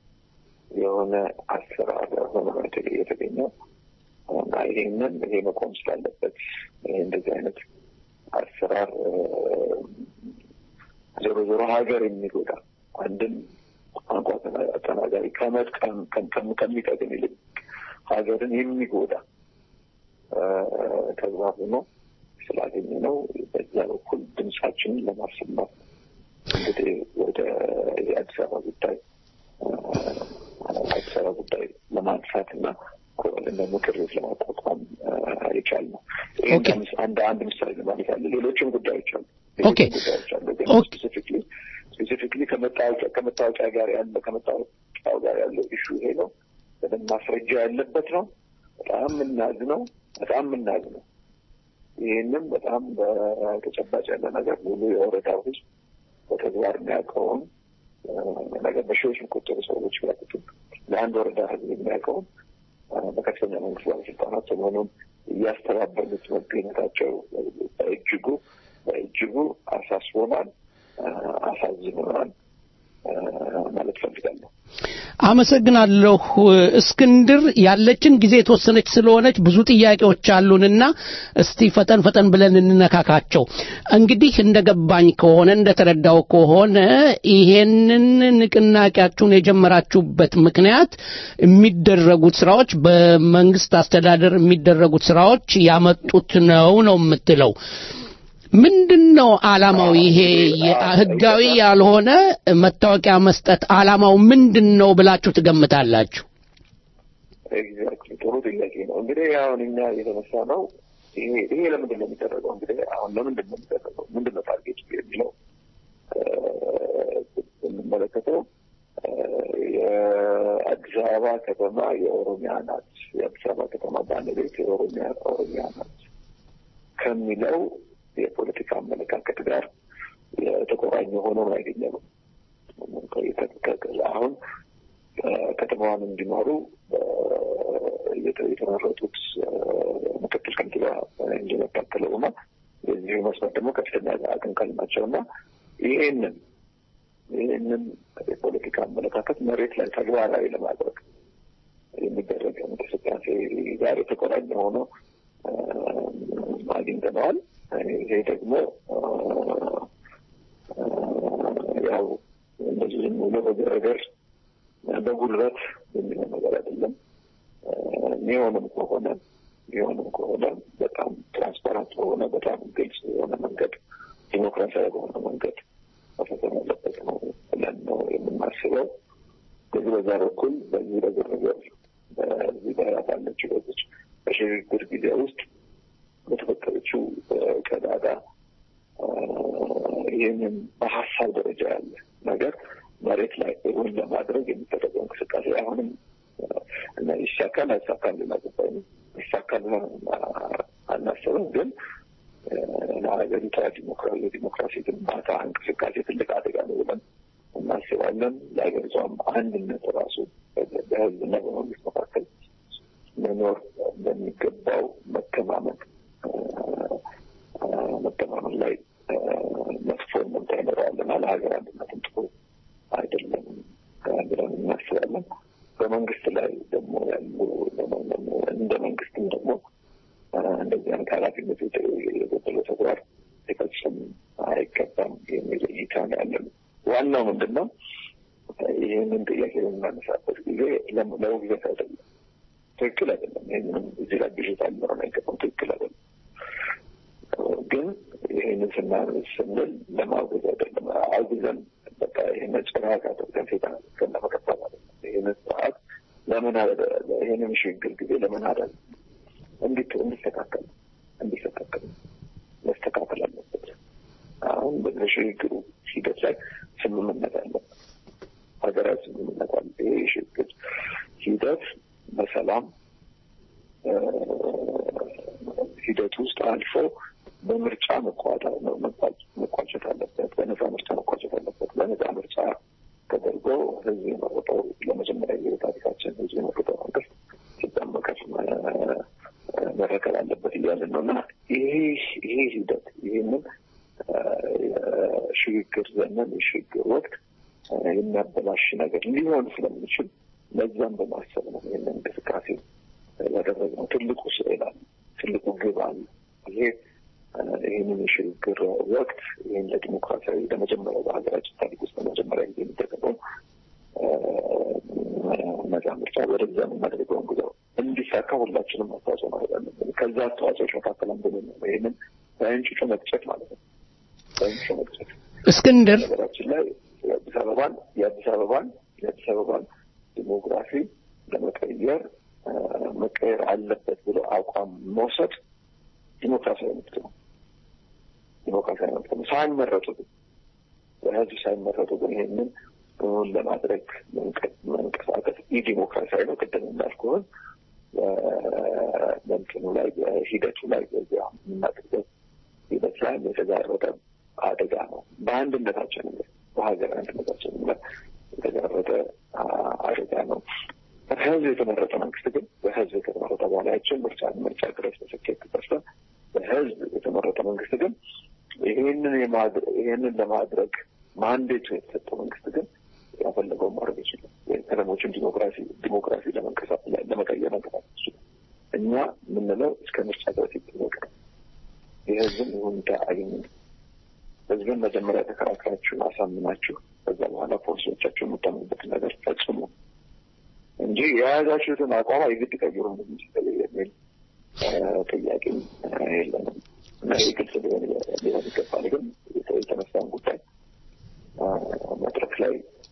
የሆነ አሰራር ሆኖ ነው የተገ- የተገኘው እና ይሄንን ይሄ መቆም ስላለበት ይሄ እንደዚህ አይነት አሰራር እ፣ ዞሮ ዞሮ ሀገር የሚጎዳ አንድን ቋንቋ ተና- ተናጋሪ ከመጥቀም ከም- ከም- ከሚጠቅም ይልቅ ሀገርን የሚጎዳ እ፣ ተግባር ሆኖ ስላገኘ ነው በዛ በኩል ድምጻችንን ለማሰማት እንግዲህ ወደ የአዲስ አበባ ጉዳይ እ፣ አዲስ አበባ ጉዳይ ለማንሳት እና እንደ ምክር ቤት ለማቋቋም የቻል ነው። ይህ ኦኬ። አንድ አንድ ምሳሌ ለማለት ያለ ሌሎችም ጉዳዮች አሉ። ኦኬ። ሌሎችም ጉዳዮች አሉ። ግን ኦኬ። ስፔሲፊክሊ ስፔሲፊክሊ ከመታወቂያ ከመታወቂያ ጋር ያለ ከመታወቂያው ጋር ያለው ኢሹ ይሄ ነው። በደንብ ማስረጃ ያለበት ነው። በጣም የምናዝ ነው። በጣም የምናዝ ነው። ይህንም በጣም በተጨባጭ ያለ ነገር ሙሉ የወረዳው ህዝብ በተግባር የሚያውቀውን እ፣ ነገር በሺዎች የሚቆጠሩ ሰዎች ያቁትም ለአንድ ወረዳ ህዝብ የሚያውቀውን እ፣ በከፍተኛ መንግስት ባለስልጣናት ሰሞኑን እያስተባበሉት መገኘታቸው በእጅጉ በእጅጉ አሳስቦናል። አሳዝኖናል ማለት ፈልጋለሁ። አመሰግናለሁ እስክንድር። ያለችን ጊዜ የተወሰነች ስለሆነች ብዙ ጥያቄዎች አሉንና እስቲ ፈጠን ፈጠን ብለን እንነካካቸው። እንግዲህ እንደገባኝ ከሆነ እንደተረዳው ከሆነ ይሄንን ንቅናቄያችሁን የጀመራችሁበት ምክንያት የሚደረጉት ስራዎች በመንግስት አስተዳደር የሚደረጉት ስራዎች ያመጡት ነው ነው የምትለው። ምንድን ነው አላማው? ይሄ ህጋዊ ያልሆነ መታወቂያ መስጠት አላማው ምንድን ነው ብላችሁ ትገምታላችሁ? ኤግዛክትሊ ጥሩ ጥያቄ ነው። እንግዲህ አሁን እኛ የተነሳ ነው ይሄ ይሄ ለምንድን ነው የሚደረገው? እንግዲህ አሁን ለምንድን ነው የሚደረገው? ምንድን ነው ታርጌቱ የሚለው የምንመለከተው የአዲስ አበባ ከተማ የኦሮሚያ ናት፣ የአዲስ አበባ ከተማ ባለቤት የኦሮሚያ ኦሮሚያ ናት ከሚለው የፖለቲካ አመለካከት ጋር የተቆራኘ ሆኖ ነው ያገኘነው። አሁን ከተማዋን እንዲኖሩ የተመረጡት ምክትል ከንቲባ ኢንጂነር ታከለ ኡማ የዚሁ መስመር ደግሞ ከፍተኛ አቀንቃኝ ናቸው እና ይሄንን ይህንን የፖለቲካ አመለካከት መሬት ላይ ተግባራዊ ለማድረግ የሚደረግ እንቅስቃሴ ጋር የተቆራኘ ሆኖ አግኝተነዋል። ይሄ ደግሞ ያው እንደዚህ ዝም ብሎ በገረገር በጉልበት የሚሆን ነገር አይደለም። የሚሆንም ከሆነ የሚሆንም ከሆነ በጣም ትራንስፓራንት በሆነ በጣም ግልጽ የሆነ መንገድ ዲሞክራሲያዊ በሆነ መንገድ መፈጸም ያለበት ነው ብለን ነው የምናስበው። በዚህ በዛ በኩል በዚህ በግርግር በዚህ ባለችው በዚች በሽግግር ጊዜ ውስጥ በተፈጠረችው ቀዳዳ ይህንን በሀሳብ ደረጃ ያለ ነገር መሬት ላይ እውን ለማድረግ የሚደረገው እንቅስቃሴ አሁንም እና ይሳካል አይሳካል ሌላ ጉዳይ ነው። ይሳካል አናስብም፣ ግን ለሀገሪቷ ዲሞክራሲ የዲሞክራሲ ግንባታ እንቅስቃሴ ትልቅ አደጋ ነው ብለን እናስባለን። ለሀገሪቷም አንድነት ራሱ በህዝብና በመንግስት መካከል መኖር በሚገባው መተማመን መተማመን ላይ መጥፎ እንምታ ይኖረዋልና ለሀገር አንድነትም ጥሩ አይደለም ብለን እናስባለን። በመንግስት ላይ ደግሞ ያሉ እንደ መንግስትም ደግሞ እንደዚህ አይነት ኃላፊነት የጎደለው ተግባር ሊፈጽም አይገባም የሚል እይታ ነው ያለን። ዋናው ምንድን ነው? ይህንን ጥያቄ በምናነሳበት ጊዜ ለመውግዘት አይደለም፣ ትክክል አይደለም። ይህንንም እዚህ ላይ ብዥታ ሊኖረን አይገባም፣ ትክክል አይደለም። ግን ይህንን ስናነስ ስንል ለማውገዝ አይደለም። አውግዘን በቃ ይህን ጭራቅ አድርገን ሴት አድርገን ለመቀጠል አይደለም። ይህንን ስርዓት ለምን ይህንን ሽግግር ጊዜ ለምን አደል እንዲት እንዲስተካከል እንዲስተካከል መስተካከል አለበት። አሁን በሽግግሩ ሂደት ላይ ስምምነት አለበት፣ ሀገራዊ ስምምነት አለ። ይሄ የሽግግር ሂደት በሰላም ሂደት ውስጥ አልፎ በምርጫ መቋጨት አለበት። በነፃ ምርጫ መቋጨት አለበት። በነፃ ምርጫ ተደርጎ ህዝብ የመረጠው ለመጀመሪያ ጊዜ ታሪካችን ህዝብ የመረጠው መንግስት ስልጣን መቀፍ መረከብ አለበት እያልን ነው እና ይሄ ይሄ ሂደት ይህንን የሽግግር ዘመን የሽግግር ወቅት የሚያበላሽ ነገር ሊሆን ስለሚችል ለዛም በማሰብ ነው ይህንን እንቅስቃሴ ያደረግነው። ትልቁ ስዕል አለ፣ ትልቁ ግብ አለ። ይሄ ይህንን የሽግግር ወቅት ይህን ለዲሞክራሲያዊ ለመጀመሪያ በሀገራችን ታሪክ ውስጥ ለመጀመሪያ ጊዜ የሚደረገው ነጻ ምርጫ ወደዛ የምናደርገውን ጉዞ እንዲሳካ ሁላችንም አስተዋጽኦ ማድረግ አለብን። ከዛ አስተዋጽኦች መካከል አንዱ ነው ይህንን በእንጭጩ መቅጨት ማለት ነው። በእንጭጩ መቅጨት እስክንድር ነገራችን ላይ የአዲስ አበባን የአዲስ አበባን የአዲስ አበባን ዲሞግራፊ ለመቀየር መቀየር አለበት ብሎ አቋም መውሰድ ዲሞክራሲያዊ መብት ነው። ዲሞክራሲያዊ መብት ነው። ሳይመረጡ ግን በህዝብ ሳይመረጡ ግን ይህንን እውን ለማድረግ መንቀሳቀስ ኢ ዲሞክራሲያዊ ነው። ቅድም እንዳልኩህን በእንትኑ ላይ በሂደቱ ላይ በዚያ የምናደርገው ሂደት ላይ የተጋረጠ አደጋ ነው። በአንድነታችን በሀገር አንድነታችን ላይ የተጋረጠ አደጋ ነው። በህዝብ የተመረጠ መንግስት ግን በህዝብ የተመረጠ በኋላ ያችን ምርጫ ምርጫ ድረስ በስኬት ደርሰን በህዝብ የተመረጠ መንግስት ግን ይህንን ማድረግ ይህንን ለማድረግ ማንዴቱ የተሰጠው መንግስት ግን ያፈለገውን ማድረግ ይችላል። ከተሞችን ዲሞክራሲ ዲሞክራሲ ለመንቀሳቀስ ለመቀየር መንቀሳቀስ ይችላል። እኛ የምንለው እስከ ምርጫ ድረስ ይጠበቅ የህዝብን ይሁንታ አግኙ። ህዝብን መጀመሪያ ተከራክራችሁ አሳምናችሁ ከዛ በኋላ ፖሊሲዎቻችሁ የምታምኑበትን ነገር ፈጽሙ እንጂ የያዛችሁትን አቋም የግድ ቀይሩ የሚል ጥያቄ የለንም እና ይህ ግልጽ ሊሆን ሊሆን ይገባል። ግን የተነሳውን ጉዳይ መድረክ ላይ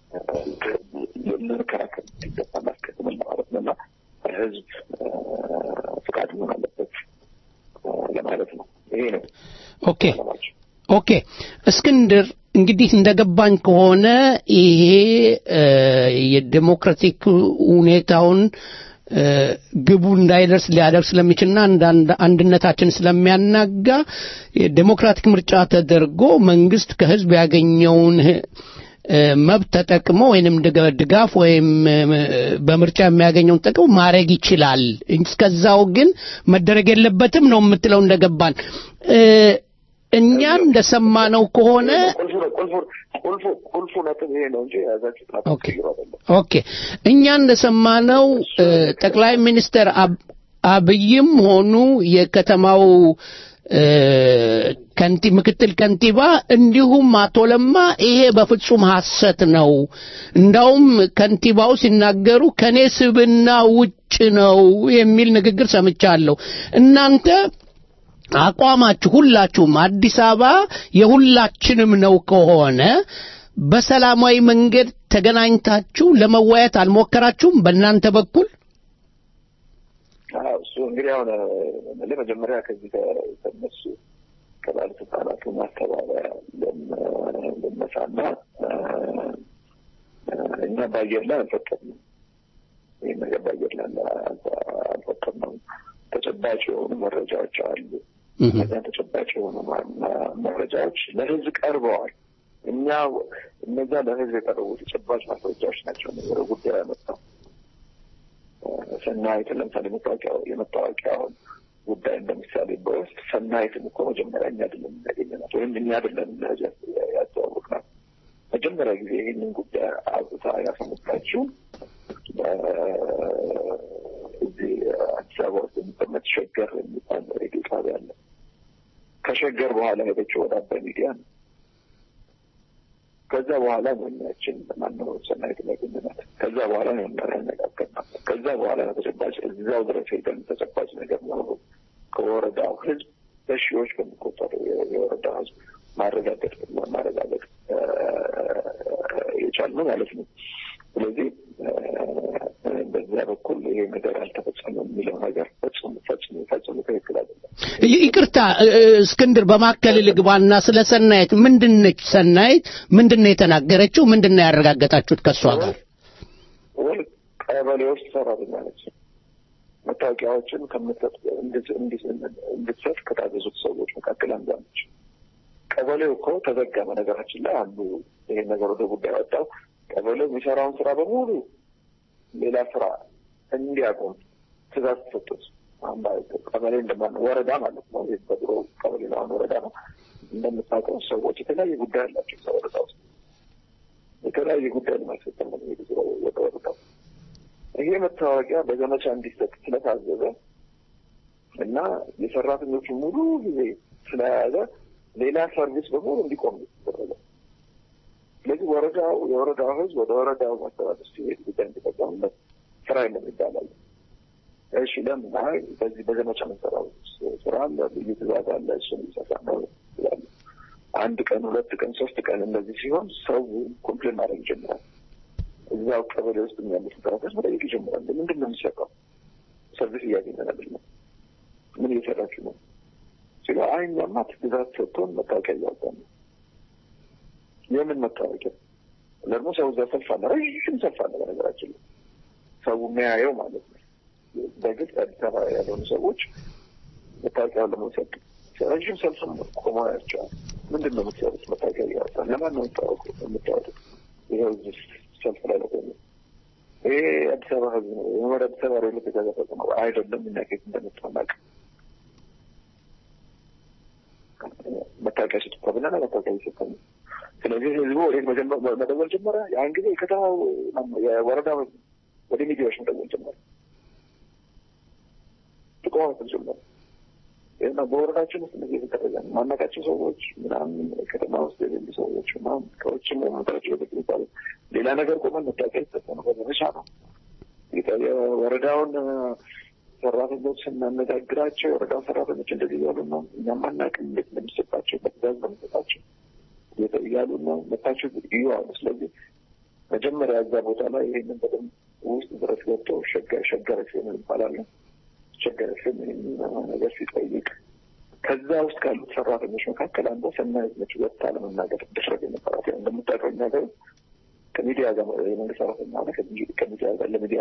ልንከራከር ይገባል አስቀድመን ማለት ነው እና ህዝብ ፍቃድ መሆን አለበት ለማለት ነው። ይሄ ነው ኦኬ ኦኬ እስክንድር እንግዲህ እንደገባኝ ከሆነ ይሄ የዴሞክራቲክ ሁኔታውን ግቡ እንዳይደርስ ሊያደርስ ስለሚችልና አንድነታችን ስለሚያናጋ ዴሞክራቲክ ምርጫ ተደርጎ መንግስት ከህዝብ ያገኘውን መብት ተጠቅሞ ወይንም ድጋፍ ወይም በምርጫ የሚያገኘውን ጥቅም ማድረግ ይችላል። እስከዛው ግን መደረግ የለበትም ነው የምትለው እንደገባን። እኛ እንደሰማነው ከሆነ ቁልፉ ነጥብ ይሄ ነው እንጂ የያዛችሁት ኦኬ እኛ እንደሰማነው ጠቅላይ ሚኒስትር አብይም ሆኑ የከተማው ከንቲ ምክትል ከንቲባ እንዲሁም አቶ ለማ ይሄ በፍጹም ሐሰት ነው። እንዳውም ከንቲባው ሲናገሩ ከኔ ስብና ውጭ ነው የሚል ንግግር ሰምቻለሁ። እናንተ አቋማችሁ ሁላችሁም አዲስ አበባ የሁላችንም ነው ከሆነ በሰላማዊ መንገድ ተገናኝታችሁ ለመወያየት አልሞከራችሁም? በእናንተ በኩል እሱ እንግዲህ አሁን ለመጀመሪያ ከዚህ ከነሱ ከባለስልጣናቱ ማስተባበያ ልነሳና እኛ በአየር ላይ አልፈቀድንም። ይህ ነገር በአየር ላይ አልፈቀድነውም። ተጨባጭ የሆኑ መረጃዎች አሉ። እነዚያ ተጨባጭ የሆኑ መረጃዎች ለህዝብ ቀርበዋል። እኛ እነዛ ለህዝብ የቀረቡ ተጨባጭ ማስረጃዎች ናቸው ነገረ ጉዳይ ያመጣው ሰናይትን ለምሳሌ መታወቂያ የመታወቂያውን ጉዳይ እንደምሳሌ በውስጥ ሰናይትን እኮ መጀመሪያ እኛ አይደለም ያገኘናት ወይም እኛ አይደለም ያስተዋወቅናት። መጀመሪያ ጊዜ ይህንን ጉዳይ አብታ ያሰሙታችው እዚህ አዲስ አበባ ውስጥ የሚቀመጥ ሸገር የሚባል ሬዲዮ ጣቢያ አለ። ከሸገር በኋላ ሄደችው ወደ አባይ ሚዲያ ነው። ከዛ በኋላ ነው እኛችን ማነው ሰናይት ያገኘናት። ከዛ በኋላ ነው ያነጋገርናት። ከዛ በኋላ ነው ተጨባጭ እዛው ድረስ ሄደን ተጨባጭ ነገር መሆኑ ከወረዳው ህዝብ በሺዎች በሚቆጠሩ የወረዳው ህዝብ ማረጋገጥ ማረጋገጥ የቻልነው ማለት ነው። ስለዚህ በዚያ በኩል ይሄ ነገር አልተፈጸመም የሚለው ነገር ፈጽሞ ፈጽሞ ፈጽሞ ትክክል አይደለም። ይቅርታ እስክንድር፣ በማከል ልግባና ስለ ሰናይት ምንድን ነች ሰናይት? ምንድን ነው የተናገረችው? ምንድን ነው ያረጋገጣችሁት ከእሷ ጋር? ወይ ቀበሌ ውስጥ ሰራተኛ ነች። መታወቂያዎችን እንድትሰጥ ከታዘዙት ሰዎች መካከል አንዷ ነች። ቀበሌው እኮ ተዘጋ። በነገራችን ላይ አንዱ ይሄን ነገር ወደ ጉዳይ ወጣው። ቀበሌው የሚሰራውን ስራ በሙሉ ሌላ ስራ እንዲያቆም ትእዛዝ ተሰጡት። ቀበሌ እንደማን ወረዳ ማለት ነው። ይህ በድሮ ቀበሌ ነው፣ አሁን ወረዳ ነው። እንደምታውቀው ሰዎች የተለያየ ጉዳይ አላቸው። እዛ ወረዳ ውስጥ የተለያየ ጉዳይ ለማስፈጸም ነው የሚሄዱ ወደ ወረዳው። ይሄ መታወቂያ በዘመቻ እንዲሰጥ ስለታዘዘ እና የሰራተኞቹ ሙሉ ጊዜ ስለያዘ ሌላ ሰርቪስ በሙሉ እንዲቆም ተደረገ። ስለዚህ ወረዳው የወረዳው ህዝብ ወደ ወረዳው ማስተዳደር ሲሄድ ጉዳይ እንዲጠቀምበት ስራ የለም ይባላል። እሺ ለምን አይ በዚህ በዘመቻ መሰራው ስራ አለ፣ ልዩ ትእዛዝ አለ፣ እሱን ይሰራ ነው ይላሉ። አንድ ቀን ሁለት ቀን ሶስት ቀን እንደዚህ ሲሆን ሰው ኮምፕሌን ማድረግ ይጀምራል። እዛው ቀበሌ ውስጥ ያሉት ሰራተኞች መጠየቅ ይጀምራል። ምንድን ነው የሚሰራው? ሰርቪስ እያገኘን አይደለም፣ ምን እየሰራችሁ ነው ሲሉ አይ እኛማ ትእዛዝ ሰጥቶን መታወቂያ እያወጣን ነው። የምን መታወቂያ? ደግሞ ሰው እዛ ሰልፍ አለ፣ ረዥም ሰልፍ አለ። በነገራችን ላይ ሰው የሚያየው ማለት ነው። በግልጽ አዲስ አበባ ያልሆኑ ሰዎች መታወቂያውን ለመውሰድ ረዥም ሰልፍ ቆመው ያቸዋል። ምንድን ነው የምትሰሩት? መታወቂያ እያወጣን ለማን ነው የምታወጡት? ይኸው እዚህ ሰልፍ ላይ ለቆሙ ይሄ አዲስ አበባ ህዝብ ነው ወደ አዲስ አበባ ሬሎት የተዘፈቀ ነው አይደለም። እኛ ከየት እንደመጣ እናውቅ። መታወቂያ ስጡ ተብለናል። መታወቂያ ይሰጠን። ስለዚህ ህዝቡ ወዴት መጀመ- መደወል ጀመረ። ያን ጊዜ የከተማው የወረዳ ወደ ሚዲያዎች መደወል ጀመረ። ጥቆማ መስጠት ጀመረ። እና በወረዳችን ውስጥ እንደዚህ የተደረገ ነው። ማናውቃቸው ሰዎች ምናምን ከተማ ውስጥ የሌሉ ሰዎች ምናምን ከውጭም መምጣታቸው ወደ ሚባሉ ሌላ ነገር ቆመን መታወቂያ ይሰጠን ነው በዘመቻ ነው። የወረዳውን ሰራተኞች ስናነጋግራቸው የወረዳው ሰራተኞች እንደዚህ እያሉ ነው። እኛም አናውቅም እንዴት እንደሚሰጣቸው በትእዛዝ ነው የሚሰጣቸው እያሉ ነው። መታቸው እዩ አሉ። ስለዚህ መጀመሪያ እዛ ቦታ ላይ ይህንን በደንብ ውስጥ ድረስ ገብተው ሸገረ ሲሆን ይባላል ሸገረ ሲሆን ነገር ሲጠይቅ ከዛ ውስጥ ካሉት ሰራተኞች መካከል አንዷ ሰናይት ነች። ወጥታ ለመናገር ድፍረት የነበራት ያው እንደምታውቀው እኛ ጋር ከሚዲያ ጋር የመንግስት ሰራተኛ ሆነ ከሚዲያ ጋር ለሚዲያ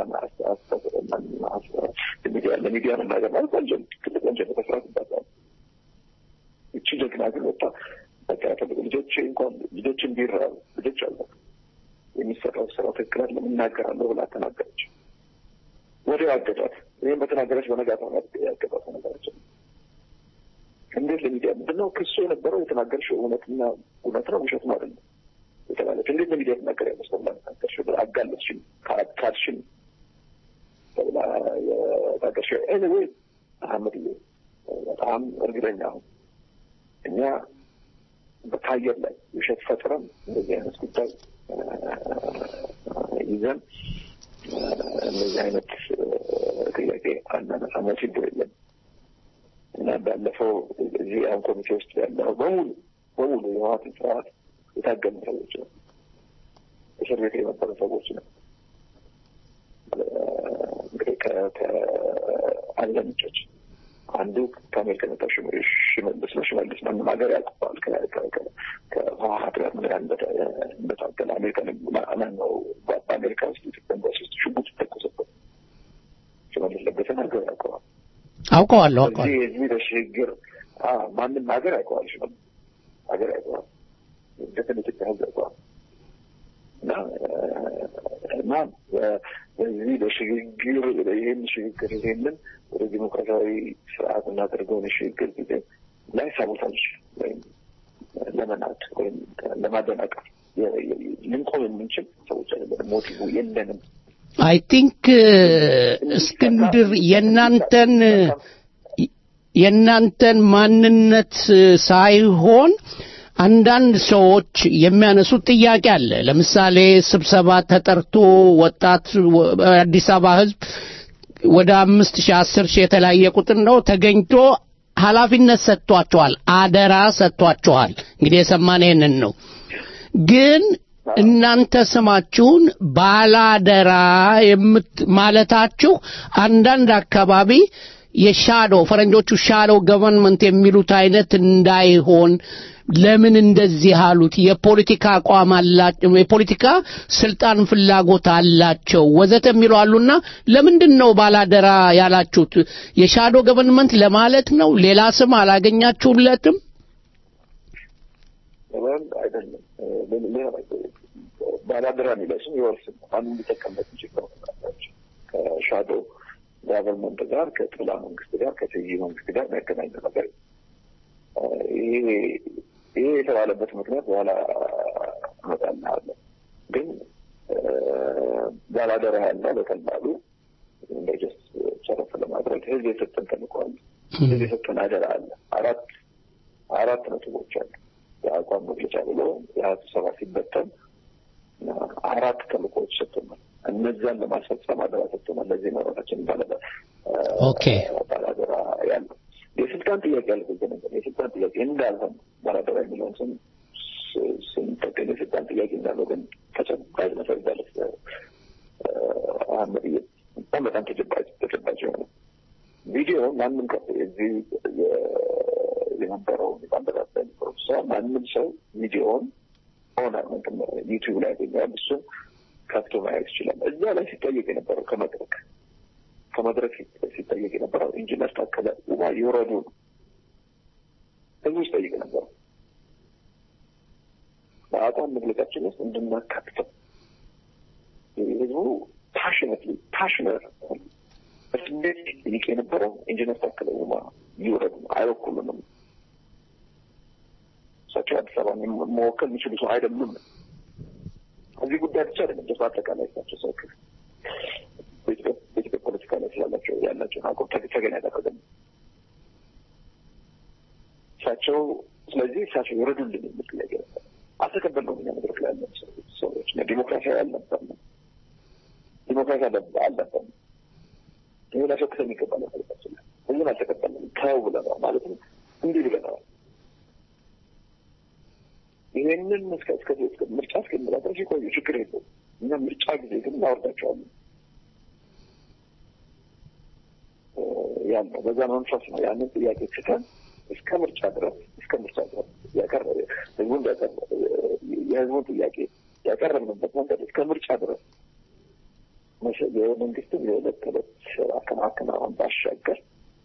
ሚዲያ ለሚዲያ መናገር ማለት ወንጀል ትልቅ ወንጀል መስራት ይባላል። እቺ ጀግና ግን ወጣ በቃ ያፈልጉ ልጆች እንኳን ልጆች እንዲራቡ ልጆች አለ የሚሰራው ስራ ትክክል አይደለም እናገራለሁ ብላ ተናገረች። ወዲያው አገቷት። ይህም በተናገረች በነጋታው ነው ያገቷት ነገራችን። እንዴት ለሚዲያ ምንድነው ክሱ የነበረው የተናገርሽው እውነትና እውነት ነው ውሸት ነው አይደለም የተባለች እንዴት ለሚዲያ ትናገር ያለች ተብላ ተናገርሽው ብላ አጋለችኝ ካድሽኝ ተብላ የታገርሽው ኤኒዌይ አህመድ በጣም እርግጠኛ አሁን እኛ በታየር ላይ ውሸት ፈጥረን እንደዚህ አይነት ጉዳይ ይዘን እንደዚህ አይነት ጥያቄ አናነሳም። ችግር የለም እና ባለፈው እዚህ አሁን ኮሚቴ ውስጥ ያለው በሙሉ በሙሉ የህወሓትን ስርዓት የታገሉ ሰዎች ነው። እስር ቤት የነበሩ ሰዎች ነው። እንግዲህ ከአለ ምንጮች አንዱ ከአሜሪካ የመጣው ሽመልስ ነው። ሽመልስ ማንም ሀገር ያውቀዋል። ከህወሓት ጋር ምን ያህል እንደታገለ አሜሪካ ነው በአሜሪካ ውስጥ ኢትዮጵያ ኤምባሲ ውስጥ ሽጉጥ ተኮሰበት። ሽመልስ ለገሰን ሀገር ያውቀዋል። አውቀዋለሁ አውቀዋለሁ። እዚህ እዚህ በሽግግር ማንም ሀገር ያውቀዋል። ሽመልስ ሀገር ያውቀዋል። እንደትን ኢትዮጵያ ህዝብ ያውቀዋል። እና እና በዚህ በሽግግር ይህን ሽግግር ይሄንን ወደ ዲሞክራሲያዊ ስርዓት እናደርገውን የሽግግር ጊዜ ላይ ሳቦታጅ ወይም ለመናድ ወይም ለማደናቀፍ ልንቆም የምንችል ሰዎች አይደለም። ሞቲቭ የለንም። አይ ቲንክ እስክንድር የእናንተን የእናንተን ማንነት ሳይሆን አንዳንድ ሰዎች የሚያነሱት ጥያቄ አለ። ለምሳሌ ስብሰባ ተጠርቶ ወጣት አዲስ አበባ ህዝብ ወደ አምስት ሺህ አስር ሺህ የተለያየ ቁጥር ነው ተገኝቶ ኃላፊነት ሰጥቷቸዋል፣ አደራ ሰጥቷቸዋል። እንግዲህ የሰማን ይህንን ነው። ግን እናንተ ስማችሁን ባላደራ የምት ማለታችሁ አንዳንድ አካባቢ የሻዶ ፈረንጆቹ ሻዶ ገቨርንመንት የሚሉት አይነት እንዳይሆን ለምን እንደዚህ አሉት? የፖለቲካ አቋም አላቸው፣ የፖለቲካ ስልጣን ፍላጎት አላቸው ወዘተ የሚሉ አሉና ለምንድን ነው ባላደራ ያላችሁት? የሻዶ ገቨርንመንት ለማለት ነው? ሌላ ስም አላገኛችሁለትም? አይደለም ባላደራ የሚለው ስም የወርስ ነው። ማንም ሊጠቀምበት የሚችል ከሻዶ ጋቨርንመንት ጋር ከጥላ መንግስት ጋር ከትይይ መንግስት ጋር የሚያገናኝ ነገር ይሄ ይሄ የተባለበት ምክንያት በኋላ እመጣልሃለሁ። ግን ባላደራ ያለ በቀላሉ እንደጀስ ጨረፍ ለማድረግ ህዝብ የሰጠን ተልእኮ አለ። ህዝብ የሰጠን አደራ አለ። አራት አራት ነጥቦች አሉ። የአቋም መግለጫ ብሎ የሀያ ስብሰባ ሲበተን አራት ተልእኮዎች ሰጥቶናል። እነዚያን ለማስፈጸም አደራ ሰጥቶናል። ለዚህ መረታችን ኦኬ ባላደራ ያለው የስልጣን ጥያቄ ያልኩት ነገር የስልጣን ጥያቄ እንዳልሆነ ባላደራ የሚለውን ስም ስንጠቀም የስልጣን ጥያቄ እንዳለው ግን ተጨባጭ መሰረዛለ አህመድ በጣም በጣም ተጨባጭ ተጨባጭ የሆነ ቪዲዮ ማንም ከ እዚህ የነበረው ባንደራ ሰው ማንም ሰው ቪዲዮውን ሆነ ዩቲዩብ ላይ ያገኘዋል። እሱን ከፍቶ ማየት ይችላል። እዛ ላይ ሲጠየቅ የነበረው ከመድረክ ከመድረክ ሲጠየቅ የነበረው ኢንጂነር ታከለ ኡማ ይውረዱ ነው። ህዝቡ ሲጠይቅ ነበረው በአቋም መግለጫችን ውስጥ እንድናካትተው ህዝቡ ፓሽነት ፓሽነት እንዴት ጠይቅ የነበረው ኢንጂነር ታከለ ኡማ ይውረዱ ነው። አይወኩሉንም እሳቸው አዲስ አበባ መወከል የሚችሉ ሰው አይደሉም። እዚህ ጉዳይ ብቻ አይደለም፣ ጀስ አጠቃላይ እሳቸው ሰው በኢትዮጵያ ፖለቲካ ላይ ስላላቸው ያላቸውን አቋም ተገን ያደረገ ነው። እሳቸው ስለዚህ እሳቸው ይረዱልን የሚል ጥያቄ ነበር። አልተቀበልነውም። እኛ መድረክ ላይ ያለን ሰዎች ዲሞክራሲያዊ አልነበርንም። ዲሞክራሲ አልነበርንም። ይህ ላሸክተ የሚገባ ነበር። ሁሉም አልተቀበልንም። ተው ብለነዋል። ማለትም እንዲህ ብለነዋል። ይሄንን እስከ እስከ ምርጫ እስከሚመጣ ድረስ የቆዩ ችግር የለውም። እኛ ምርጫ ጊዜ ግን እናወርዳቸዋለን ያልነው በዛ መንፈስ ነው። ያንን ጥያቄ ትተን እስከ ምርጫ ድረስ እስከ ምርጫ ድረስ ያቀረበ ህዝቡን የህዝቡን ጥያቄ ያቀረብንበት መንገድ እስከ ምርጫ ድረስ የመንግስትን የዕለት ተዕለት ስራ ከማከናወን ባሻገር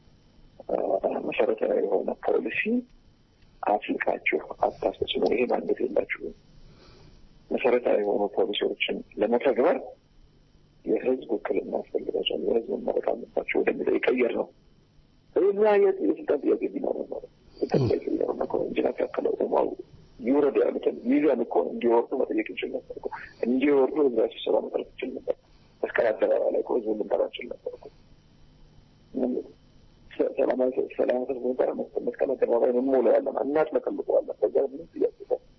መሰረታዊ የሆነ ፖሊሲ አፍልቃችሁ አታስፈጽሙ፣ ይሄ ማንገት የላችሁም። መሰረታዊ የሆኑ ፖሊሲዎችን ለመተግበር የህዝብ ውክልና ያስፈልጋቸዋል፣ የህዝብ መመረጥ አለባቸው ወደሚለው የቀየር ነው። እኛ የስልጣን ጥያቄ ቢኖር ነው ስልጣን ጥያቄ ቢኖር ነው ኢንጂነር ታከለ ኡማው ይውረዱ ያሉትን ሚዛን እኮ እንዲወርዱ መጠየቅ እንችል ነበር እኮ እንዲወርዱ ህዝባዊ ስብሰባ መጠረት እንችል ነበር። መስቀል አደባባይ ላይ እኮ ህዝቡ ልንጠራ እንችል ነበር እኮ ሰላማዊ ሰላማዊ ሰልፍ ብንጠራ መስቀል አደባባይ እንሞላዋለን፣ እናጥለቀልቀዋለን። በዛ ምንም ጥያቄ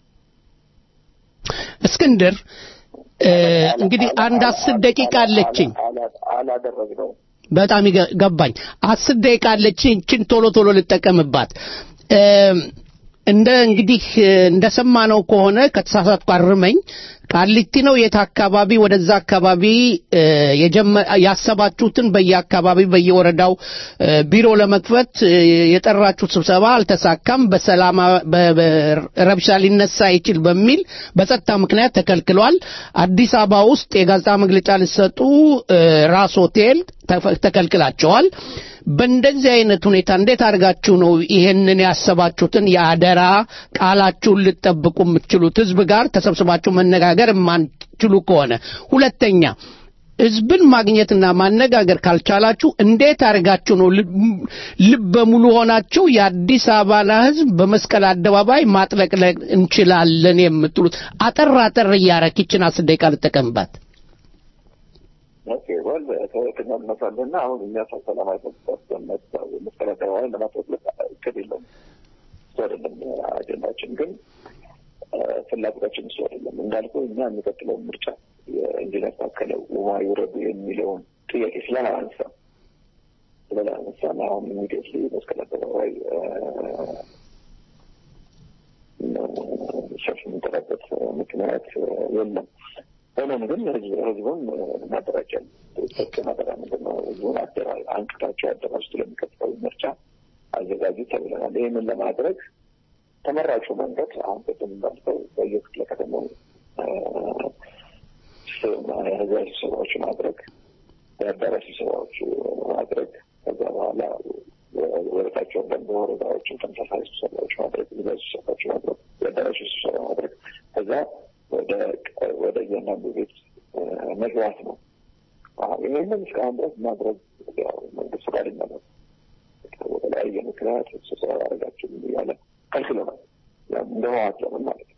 እስክንድር እንግዲህ አንድ አስር ደቂቃ አለችኝ። አላደረግነውም። በጣም ገባኝ። አስር ደቂቃ አለችኝ። ይህችን ቶሎ ቶሎ ልጠቀምባት። እንደ እንግዲህ እንደሰማነው ከሆነ ከተሳሳትኩ አርመኝ። ቃሊቲ ነው የት አካባቢ ወደዛ አካባቢ ያሰባችሁትን በየአካባቢ በየወረዳው ቢሮ ለመክፈት የጠራችሁት ስብሰባ አልተሳካም፣ በሰላም ረብሻ ሊነሳ ይችል በሚል በጸጥታ ምክንያት ተከልክሏል። አዲስ አበባ ውስጥ የጋዜጣ መግለጫ ሊሰጡ ራስ ሆቴል ተከልክላቸዋል። በእንደዚህ አይነት ሁኔታ እንዴት አድርጋችሁ ነው ይሄንን ያሰባችሁትን የአደራ ቃላችሁን ልትጠብቁ የምትችሉት? ህዝብ ጋር ተሰብስባችሁ መነጋገር የማንችሉ ከሆነ ሁለተኛ ህዝብን ማግኘትና ማነጋገር ካልቻላችሁ እንዴት አድርጋችሁ ነው ልበ ሙሉ ሆናችሁ የአዲስ አበባን ህዝብ በመስቀል አደባባይ ማጥለቅለቅ እንችላለን የምትሉት? አጠር አጠር እያረክ ይችን አስር ደቂቃ ልጠቀምባት። ወል ከሁለተኛ እንመሳለና አሁን እኛ ሰው ሰላማዊ መስቀል አደባባይ ለማጥለቅ እቅድ የለውም። እሱ አይደለም አጀንዳችን፣ ግን ፍላጎታችን እሱ አይደለም። እንዳልኩ እኛ የሚቀጥለውን ምርጫ የኢንጂነር ታከለ ኡማ ይውረዱ የሚለውን ጥያቄ ስላላነሳ ስላላነሳ አሁን ኢሚዲየትሊ መስቀል አደባባይ ሰልፍ የምንጠራበት ምክንያት የለም። ሆኖም ግን ህዝቡን እናደራጃለን። ሰጥ ማደራ ምንድን ነው? ህዝቡን አደራ አንቅታቸው አደራጅቶ ለሚቀጥለው ምርጫ አዘጋጁ ተብለናል። ይህንን ለማድረግ ተመራጩ መንገድ አሁን ቅድም እንዳልከው በየክፍለ ከተማው ህዝባዊ ስብሰባዎች ማድረግ፣ የአዳራሽ ስብሰባዎች ማድረግ ከዛ በኋላ ወረታቸው ደግሞ ወረዳዎችን ተመሳሳይ ስብሰባዎች ማድረግ፣ ህዝባዊ ስብሰባዎች ማድረግ፣ የአዳራሽ ስብሰባ ማድረግ ከዛ ወደ ወደ እያንዳንዱ ቤት መግባት ነው። ይህንን እስካሁን ድረስ ማድረግ ያው መንግስት ፈቃደኛ ነው። በተለያየ ምክንያት ስብሰባ ያደረጋችሁ እያለ ከልክሎናል። እንደ ህወሓት ዘመን ማለት ነው።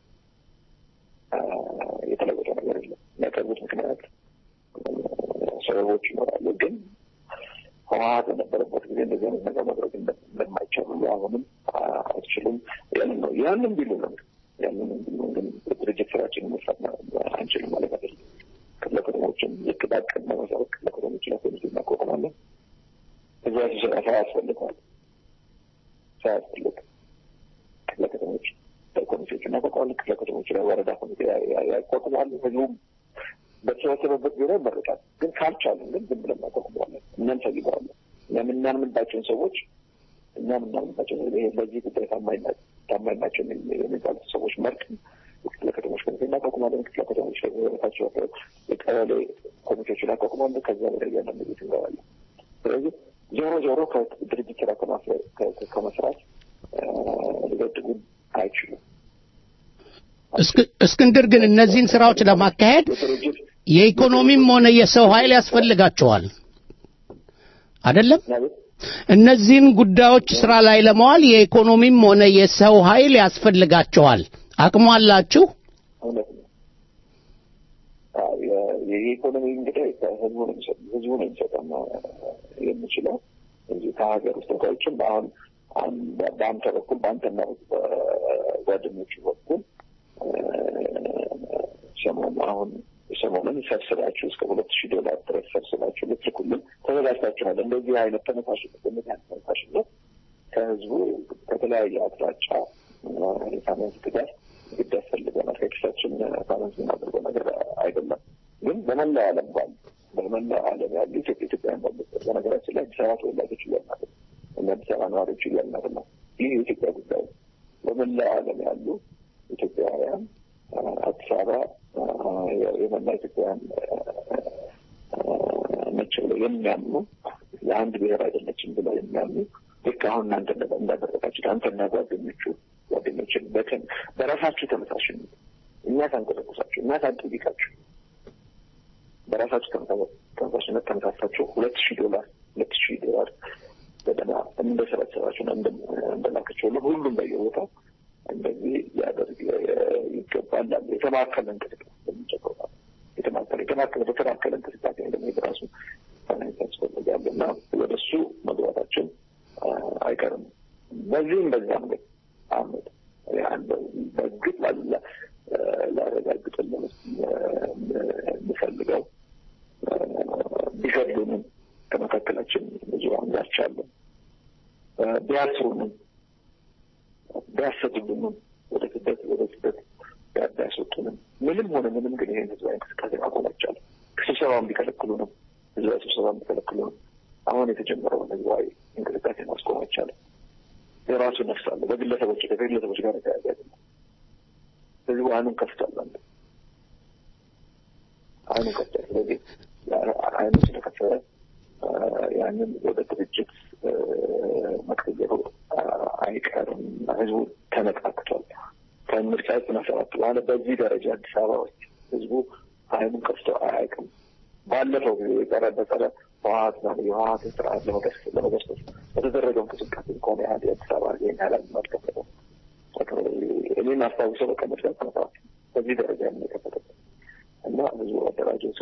የተለወጠ ነገር የለም። የሚያቀርቡት ምክንያት ሰበቦች ይኖራሉ። ግን ህወሓት በነበረበት ጊዜ እንደዚህ አይነት ነገር ማድረግ እንደማይቻሉ አሁንም አይችሉም ያንን ነው ያንን ቢሉ ነው ያንን ግን ድርጅት ስራችንን መስራት አንችልም ማለት አይደለም። ክፍለ ከተሞችን ልክ ባቀድነው መሰረት ክፍለ ከተሞች ላይ ፖሊሲ እናቋቁማለን። እዛ ሲሰራ ሰው ያስፈልገዋል። ሰው ያስፈልግ ክፍለ ከተሞች ኮሚቴዎች እናቋቁማለን። ክፍለ ከተሞች ላይ ወረዳ ኮሚቴ ያቋቁማሉ። ህዝቡም በተሰበሰበበት ቢሮ ይመረጣል። ግን ካልቻለን ግን ዝም ብለን እናቋቁመዋለን፣ እናንሰግበዋለን። እኛ የምናምንባቸውን ሰዎች እኛ የምናምንባቸው ለዚህ ጉዳይ ታማኝ ታማኝ ናቸው የሚባሉት ሰዎች መርጥ ክፍለ ከተሞች ኮሚቴ እናቋቁማለን። ክፍለ ከተሞች ታቸው የቀበሌ ኮሚቴዎችን እናቋቁማለን። ከዛ ወደ እያንዳንዱ ቤት እንገባለን። ስለዚህ ዞሮ ዞሮ ከድርጅት ስራ ከመስራት ሊገድጉን አይችሉም። እስክንድር ግን እነዚህን ስራዎች ለማካሄድ የኢኮኖሚም ሆነ የሰው ኃይል ያስፈልጋቸዋል አይደለም? እነዚህን ጉዳዮች ስራ ላይ ለመዋል የኢኮኖሚም ሆነ የሰው ኃይል ያስፈልጋቸዋል። አቅሙ አላችሁ? እውነት ነው። አዎ፣ የ- የኢኮኖሚ እንግዲህ ህዝቡ ነው የሚሰጥ ህዝቡ ነው የሚሰጠን የሚችለው እንጂ ከሀገር ውስጥ ተወካዮችም አሁን አሁን በአንተ በኩል በአንተና በጓደኞቹ በኩል ሰሞኑ አሁን ሰሞኑን ሰብስባችሁ እስከ ሁለት ሺህ ዶላር ድረስ ሰብስባችሁ ልትልኩልን ተዘጋጅታችኋል። እንደዚህ አይነት ተነሳሽነት እንደዚህ አይነት ተነሳሽነት ከህዝቡ ከተለያየ አቅጣጫ የፋይናንስ ድጋፍ ግድ ያስፈልገናል። ከኪሳችን ፋይናንስ የምናደርገው ነገር አይደለም። ግን በመላው ዓለም ባሉ በመላው ዓለም ያሉ ኢትዮጵያ ኢትዮጵያውያን ባሉበት በነገራችን ላይ አዲስ አበባ ተወላጆች እያልን አይደለም፣ እኛ አዲስ አበባ ነዋሪዎች እያልን አይደለም። ይህ የኢትዮጵያ ጉዳይ ነው። በመላው ዓለም ያሉ ኢትዮጵያውያን አዲስ አበባ የመላ ኢትዮጵያውያን ነች ብለው የሚያምኑ የአንድ ብሔር አይደለችም ብለው የሚያምኑ ልክ አሁን እናንተ እንዳደረጋችሁ አንተና ጓደኞቹ ጓደኞችን በተን በራሳችሁ ተመሳሽነት እኛ ሳንቀሰቅሳችሁ እኛ ሳንጠይቃችሁ በራሳችሁ ተመሳሽነት ተመሳሳችሁ ሁለት ሺህ ዶላር ሁለት ሺህ ዶላር ገደማ እንደሰበሰባችሁ እንደላከችሁ ሁሉ ሁሉም በየቦታው እንደዚህ ሊያደርግ ይገባል። የተማከለ እንቅስቃሴ የሚጨቀው የተማከለ የተማከለ በተማከለ እንቅስቃሴ ደግሞ በራሱ ፋይናንስ ያስፈልጋል እና ወደ እሱ መግባታችን አይቀርም። በዚህም በዛም ግን አህመድ በእርግጥ ላረጋግጥልን የምፈልገው ቢገድሉንም ከመካከላችን ብዙ አንጋች አለ ቢያስሩንም ቢያሰድቡንም ወደ ስደት ወደ ስደት ቢያስወጡንም ምንም ሆነ ምንም ግን ይህን ህዝባዊ እንቅስቃሴ ማቆም አይቻልም። ከስብሰባውን ቢከለክሉንም ህዝባዊ ስብሰባውን ቢከለክሉንም አሁን የተጀመረውን ህዝባዊ እንቅስቃሴ ማስቆም አይቻልም። የራሱ ነፍስ አለ። በግለሰቦች ከግለሰቦች ጋር የተያዘ አይደለም። ህዝቡ አይኑን ከፍቷል። አንዱ አይኑን ከፍቷል። ስለዚህ አይኑ ስለከፈረ ያንን ወደ ድርጅት መቀየሩ አይቀርም። ህዝቡ ተነቃቅቷል። ከምርጫ ዘጠና ሰባት በኋላ በዚህ ደረጃ አዲስ አበባ ውስጥ ህዝቡ አይኑን ከፍቶ አያውቅም። ባለፈው ጊዜ የጸረ በጸረ ህወሀት ና የህወሀትን ስርዓት ለመገርሰስ በተደረገው እንቅስቃሴ ከሆነ ያህል የአዲስ አበባ ይህን ያህል አልከፈተም። እኔም አስታውሰው በቃ ምርጫ ዘጠና ሰባት በዚህ ደረጃ የሚከፈተበት እና ህዝቡ አደራጀቱ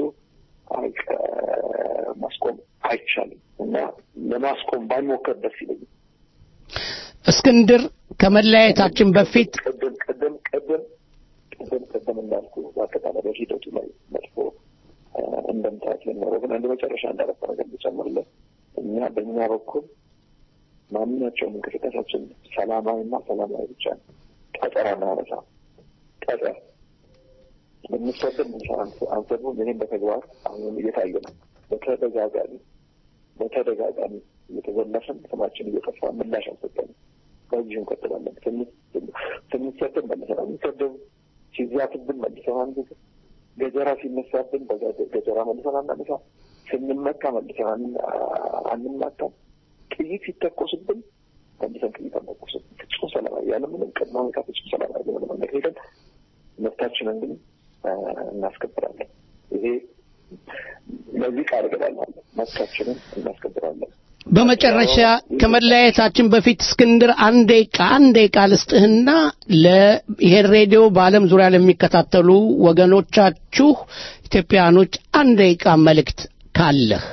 ማስቆም አይቻልም እና ለማስቆም ባይሞከር ደስ ይለኛል። እስክንድር ከመለያየታችን በፊት ቅድም ቅድም ቅድም ቅድም ቅድም እንዳልኩ በአጠቃላይ በሂደቱ ላይ መጥፎ እንደምታት ሊኖረው ግን አንድ መጨረሻ እንዳረፈ ነገር ልጨምርለት እኛ በእኛ በኩል ማንኛቸውም እንቅስቃሴያችን ሰላማዊና ሰላማዊ ብቻ ነው። ቀጠራ እናነሳ ቀጠር ብንሰደብ አንሰድቡም። ይህም በተግባር አሁንም እየታየ ነው። በተደጋጋሚ በተደጋጋሚ እየተዘለፍን ስማችን እየጠፋ ምላሽ አልሰጠንም። በዚሁ እንቀጥላለን። ስንሰደብ መልሰን አንሰደብ፣ ሲዛትብን መልሰን አንዝት፣ ገጀራ ሲነሳብን ገጀራ መልሰን አናነሳ፣ ስንመታ መልሰን አንማታም፣ ጥይት ሲተኮስብን መልሰን ጥይት አንተኮስም። ፍጹም ሰላማዊ ያለምንም ቅድመ ሁኔታ ፍጹም ሰላማዊ በሆነ መንገድ ሄደን መብታችንን ግን እናስከብራለን። ይሄ ለዚህ ቃል እገባለሁ። መብታችንን እናስከብራለን። በመጨረሻ ከመለያየታችን በፊት እስክንድር አንድ ደቂቃ አንድ ደቂቃ ልስጥህና ለይሄን ሬዲዮ በዓለም ዙሪያ ለሚከታተሉ ወገኖቻችሁ ኢትዮጵያኖች አንድ ደቂቃ መልእክት ካለህ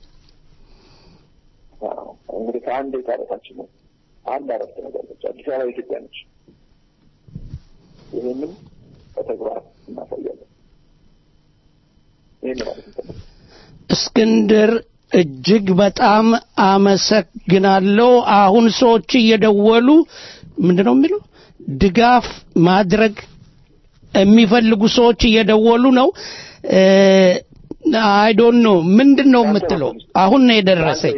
እንግዲህ ከአንድ ደቂቃ በታችን ነው። አንድ አረፍተ ነገር ነች። አዲስ አበባ ኢትዮጵያ ነች። ይህንም በተግባር እናሳያለን። ይህን ማለት ነው። እስክንድር እጅግ በጣም አመሰግናለሁ። አሁን ሰዎች እየደወሉ ምንድን ነው የሚለው ድጋፍ ማድረግ የሚፈልጉ ሰዎች እየደወሉ ነው። አይ ዶንት ኖ ምንድን ነው የምትለው? አሁን ነው የደረሰኝ።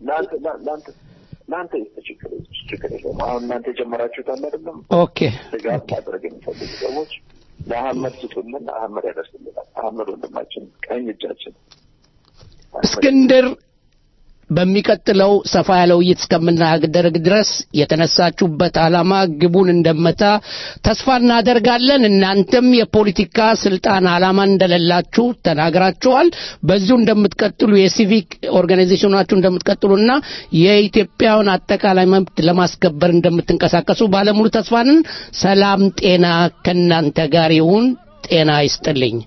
ለአንተ ችግር ችግር የለውም። አሁን እናንተ የጀመራችሁት አለ አይደለም? ኦኬ ድጋፍ ማድረግ የሚፈልጉ ሰዎች ለአህመድ ስጡልን፣ አህመድ ያደርስልናል። አህመድ ወንድማችን ቀኝ እጃችን እስክንድር በሚቀጥለው ሰፋ ያለ ውይይት እስከምናደርግ ድረስ የተነሳችሁበት ዓላማ ግቡን እንደመታ ተስፋ እናደርጋለን። እናንተም የፖለቲካ ስልጣን ዓላማ እንደሌላችሁ ተናግራችኋል። በዚሁ እንደምትቀጥሉ የሲቪክ ኦርጋናይዜሽናችሁ እንደምትቀጥሉና የኢትዮጵያውን አጠቃላይ መብት ለማስከበር እንደምትንቀሳቀሱ ባለሙሉ ተስፋንን። ሰላም ጤና ከእናንተ ጋር ይሁን። ጤና ይስጥልኝ።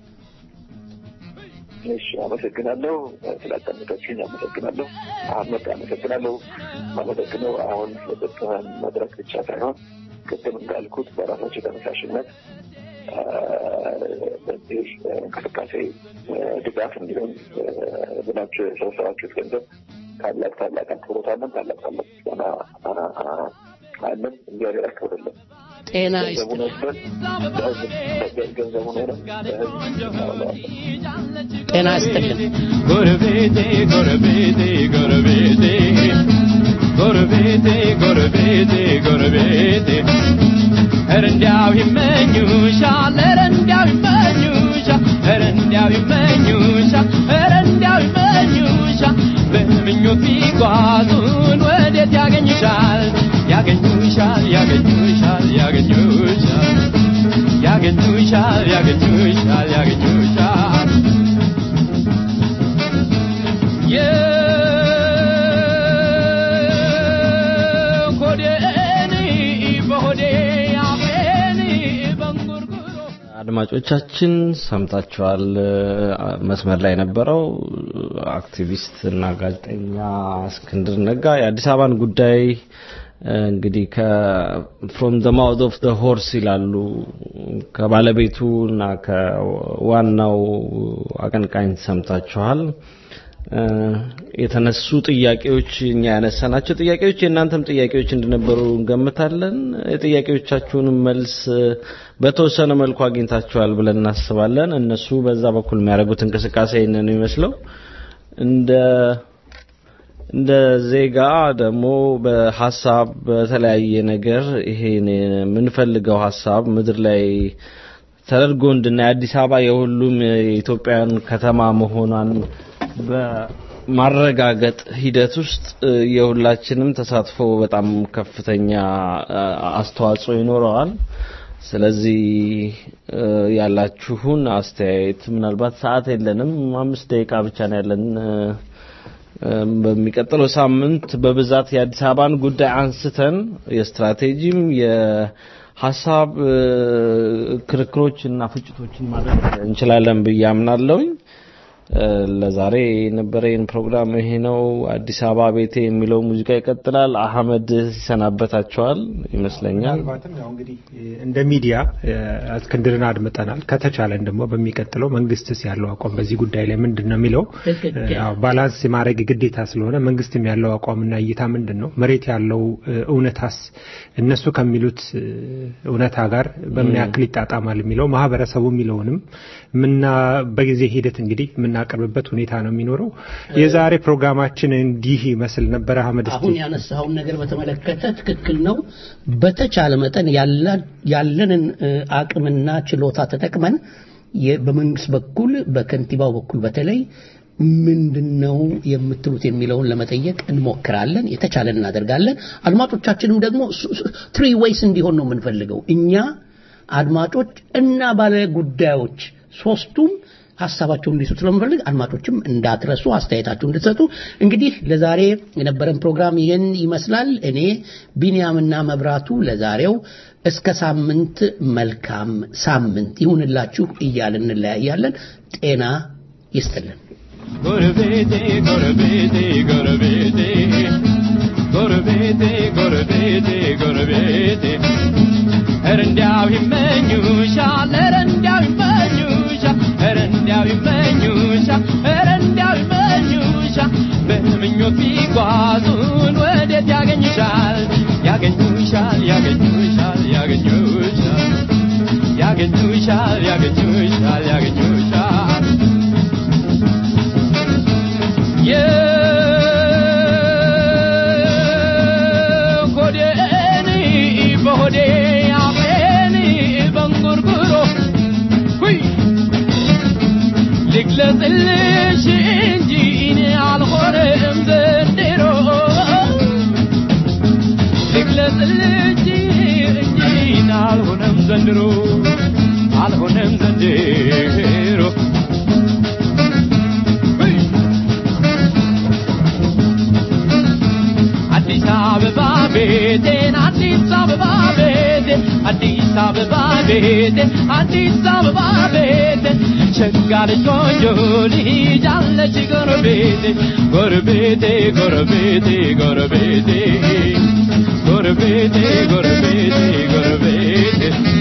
እሺ፣ አመሰግናለሁ። ስላዳመጣችሁኝ አመሰግናለሁ። አህመድ አመሰግናለሁ። አመሰግነው አሁን ለሰጠህን መድረክ ብቻ ሳይሆን ቅድም እንዳልኩት በራሳቸው ተነሳሽነት አ፣ በዚህ እንቅስቃሴ ድጋፍ እንዲሆን ብላችሁ የሰበሰባችሁት ገንዘብ ታላቅ ታላቅ አክብሮት አለን። ታላቅ ታላቅ ምስጋና አ- አ- አለን። እግዚአብሔር ያክብርልን። ጤና ገንዘቡን ወስደን ለህዝብ- ገንዘቡን ሆነ ለህዝብ እናውለዋለን። ጤና ይስጥልን። ጎረቤቴ ጎረቤቴ ጎረቤቴ ጎረቤቴ ጎረቤቴ ጎረቤቴ ኧረ እንዲያው ይመኙሻል ኧረ እንዲያው ይመኙሻል ኧረ እንዲያው ይመኙሻል ኧረ እንዲያው ይመኙሻል በምኞት ቢጓዙን ወዴት ያገኙሻል ያገኙሻል ያገኙሻል ያገኙሻል ያገኙሻል ያገኙሻል ያገኙሻል የኮዴን በሆዴ አፌን በንጉርጉሮ አድማጮቻችን ሰምታችኋል። መስመር ላይ የነበረው አክቲቪስት እና ጋዜጠኛ እስክንድር ነጋ የአዲስ አበባን ጉዳይ እንግዲህ ከፍሮም ዘ ማውዝ ኦፍ ዘ ሆርስ ይላሉ ከባለቤቱ እና ከዋናው አቀንቃኝ ሰምታችኋል። እ፣ የተነሱ ጥያቄዎች እኛ ያነሳናቸው ጥያቄዎች የእናንተም ጥያቄዎች እንደነበሩ እንገምታለን። የጥያቄዎቻችሁንም መልስ እ፣ በተወሰነ መልኩ አግኝታችኋል ብለን እናስባለን። እነሱ በዛ በኩል የሚያደርጉት እንቅስቃሴ ይህንን ነው የሚመስለው። እንደ እንደ ዜጋ ደግሞ በሀሳብ በተለያየ ነገር ይሄን የምንፈልገው ሀሳብ ምድር ላይ ተደርጎ እንድናይ አዲስ አበባ የሁሉም የኢትዮጵያውያን ከተማ መሆኗን በማረጋገጥ ሂደት ውስጥ እ፣ የሁላችንም ተሳትፎ በጣም ከፍተኛ እ፣ አስተዋጽኦ ይኖረዋል። ስለዚህ እ፣ ያላችሁን አስተያየት ምናልባት ሰዓት የለንም፣ አምስት ደቂቃ ብቻ ነው ያለን። እ፣ እም፣ በሚቀጥለው ሳምንት በብዛት የአዲስ አበባን ጉዳይ አንስተን የስትራቴጂም የሀሳብ እ፣ ክርክሮች እና ፍጭቶችን ማድረግ እንችላለን ብዬ አምናለሁኝ። እ፣ ለዛሬ የነበረን ፕሮግራም ይሄ ነው። አዲስ አበባ ቤቴ የሚለው ሙዚቃ ይቀጥላል። አህመድ ይሰናበታቸዋል ይመስለኛል። ምናልባትም ያው እንግዲህ እንደ ሚዲያ እ፣ እስክንድርን አድምጠናል። ከተቻለን ደግሞ በሚቀጥለው መንግስትስ ያለው አቋም በዚህ ጉዳይ ላይ ምንድን ነው የሚለው ትክክል። እ፣ ያው ባላንስ የማድረግ ግዴታ ስለሆነ መንግስትም ያለው አቋምና እይታ ምንድን ነው፣ መሬት ያለው እ፣ እውነታስ እነሱ ከሚሉት እ፣ እውነታ ጋር በምን ያክል ይጣጣማል የሚለው ማህበረሰቡ የሚለውንም ምና በጊዜ ሂደት እንግዲህ የምናቀርብበት ሁኔታ ነው የሚኖረው። የዛሬ ፕሮግራማችን እንዲህ ይመስል ነበረ። አህመድ እስቲ አሁን ያነሳውን ነገር በተመለከተ ትክክል ነው። በተቻለ መጠን ያላ- ያለንን እ፣ አቅምና ችሎታ ተጠቅመን የ- በመንግስት በኩል በከንቲባው በኩል በተለይ ምንድን ነው የምትሉት የሚለውን ለመጠየቅ እንሞክራለን። የተቻለን እናደርጋለን። አድማጮቻችንም ደግሞ ትሪ ዌይስ እንዲሆን ነው የምንፈልገው እኛ አድማጮች እና ባለ ጉዳዮች ሶስቱም ሀሳባቸውን እንዲሰጡ ስለምፈልግ አድማጮችም እንዳትረሱ አስተያየታችሁ እንድትሰጡ። እንግዲህ ለዛሬ የነበረን ፕሮግራም ይህን ይመስላል። እኔ ቢንያምና መብራቱ ለዛሬው እስከ ሳምንት መልካም ሳምንት ይሁንላችሁ እያልን እንለያያለን። ጤና ይስጥልን። ጎረቤቴ ጎረቤቴ ጎረቤቴ ጎረቤቴ ጎረቤቴ ጎረቤቴ ኧረ እንዲያው ይመኙሻል ኧረ እንዲያው ይመኙሻል ኧረ እንዲያው ይመኙሻል ኧረ እንዲያው ይመኙሻል በምኞት ቢጓዙን ወዴት ያገኙሻል ያገኙሻል ያገኙሻል ያገኙሻል ያገኙሻል ያገኙሻል ያገኙሻል የኮዴን በሆዴ አፌን በንጉርጉሮ ሁይ ልግለጽልሽ እንጂ እኔ አልሆነም ዘንድ አበባ ቤቴ አዲስ አበባ ቤቴ ሸጋ ልጅ ቆንጆ ልጅ አለች ጎረቤቴ ጎረቤቴ ጎረቤቴ ጎረቤቴ ጎረቤቴ ጎረቤቴ ጎረቤቴ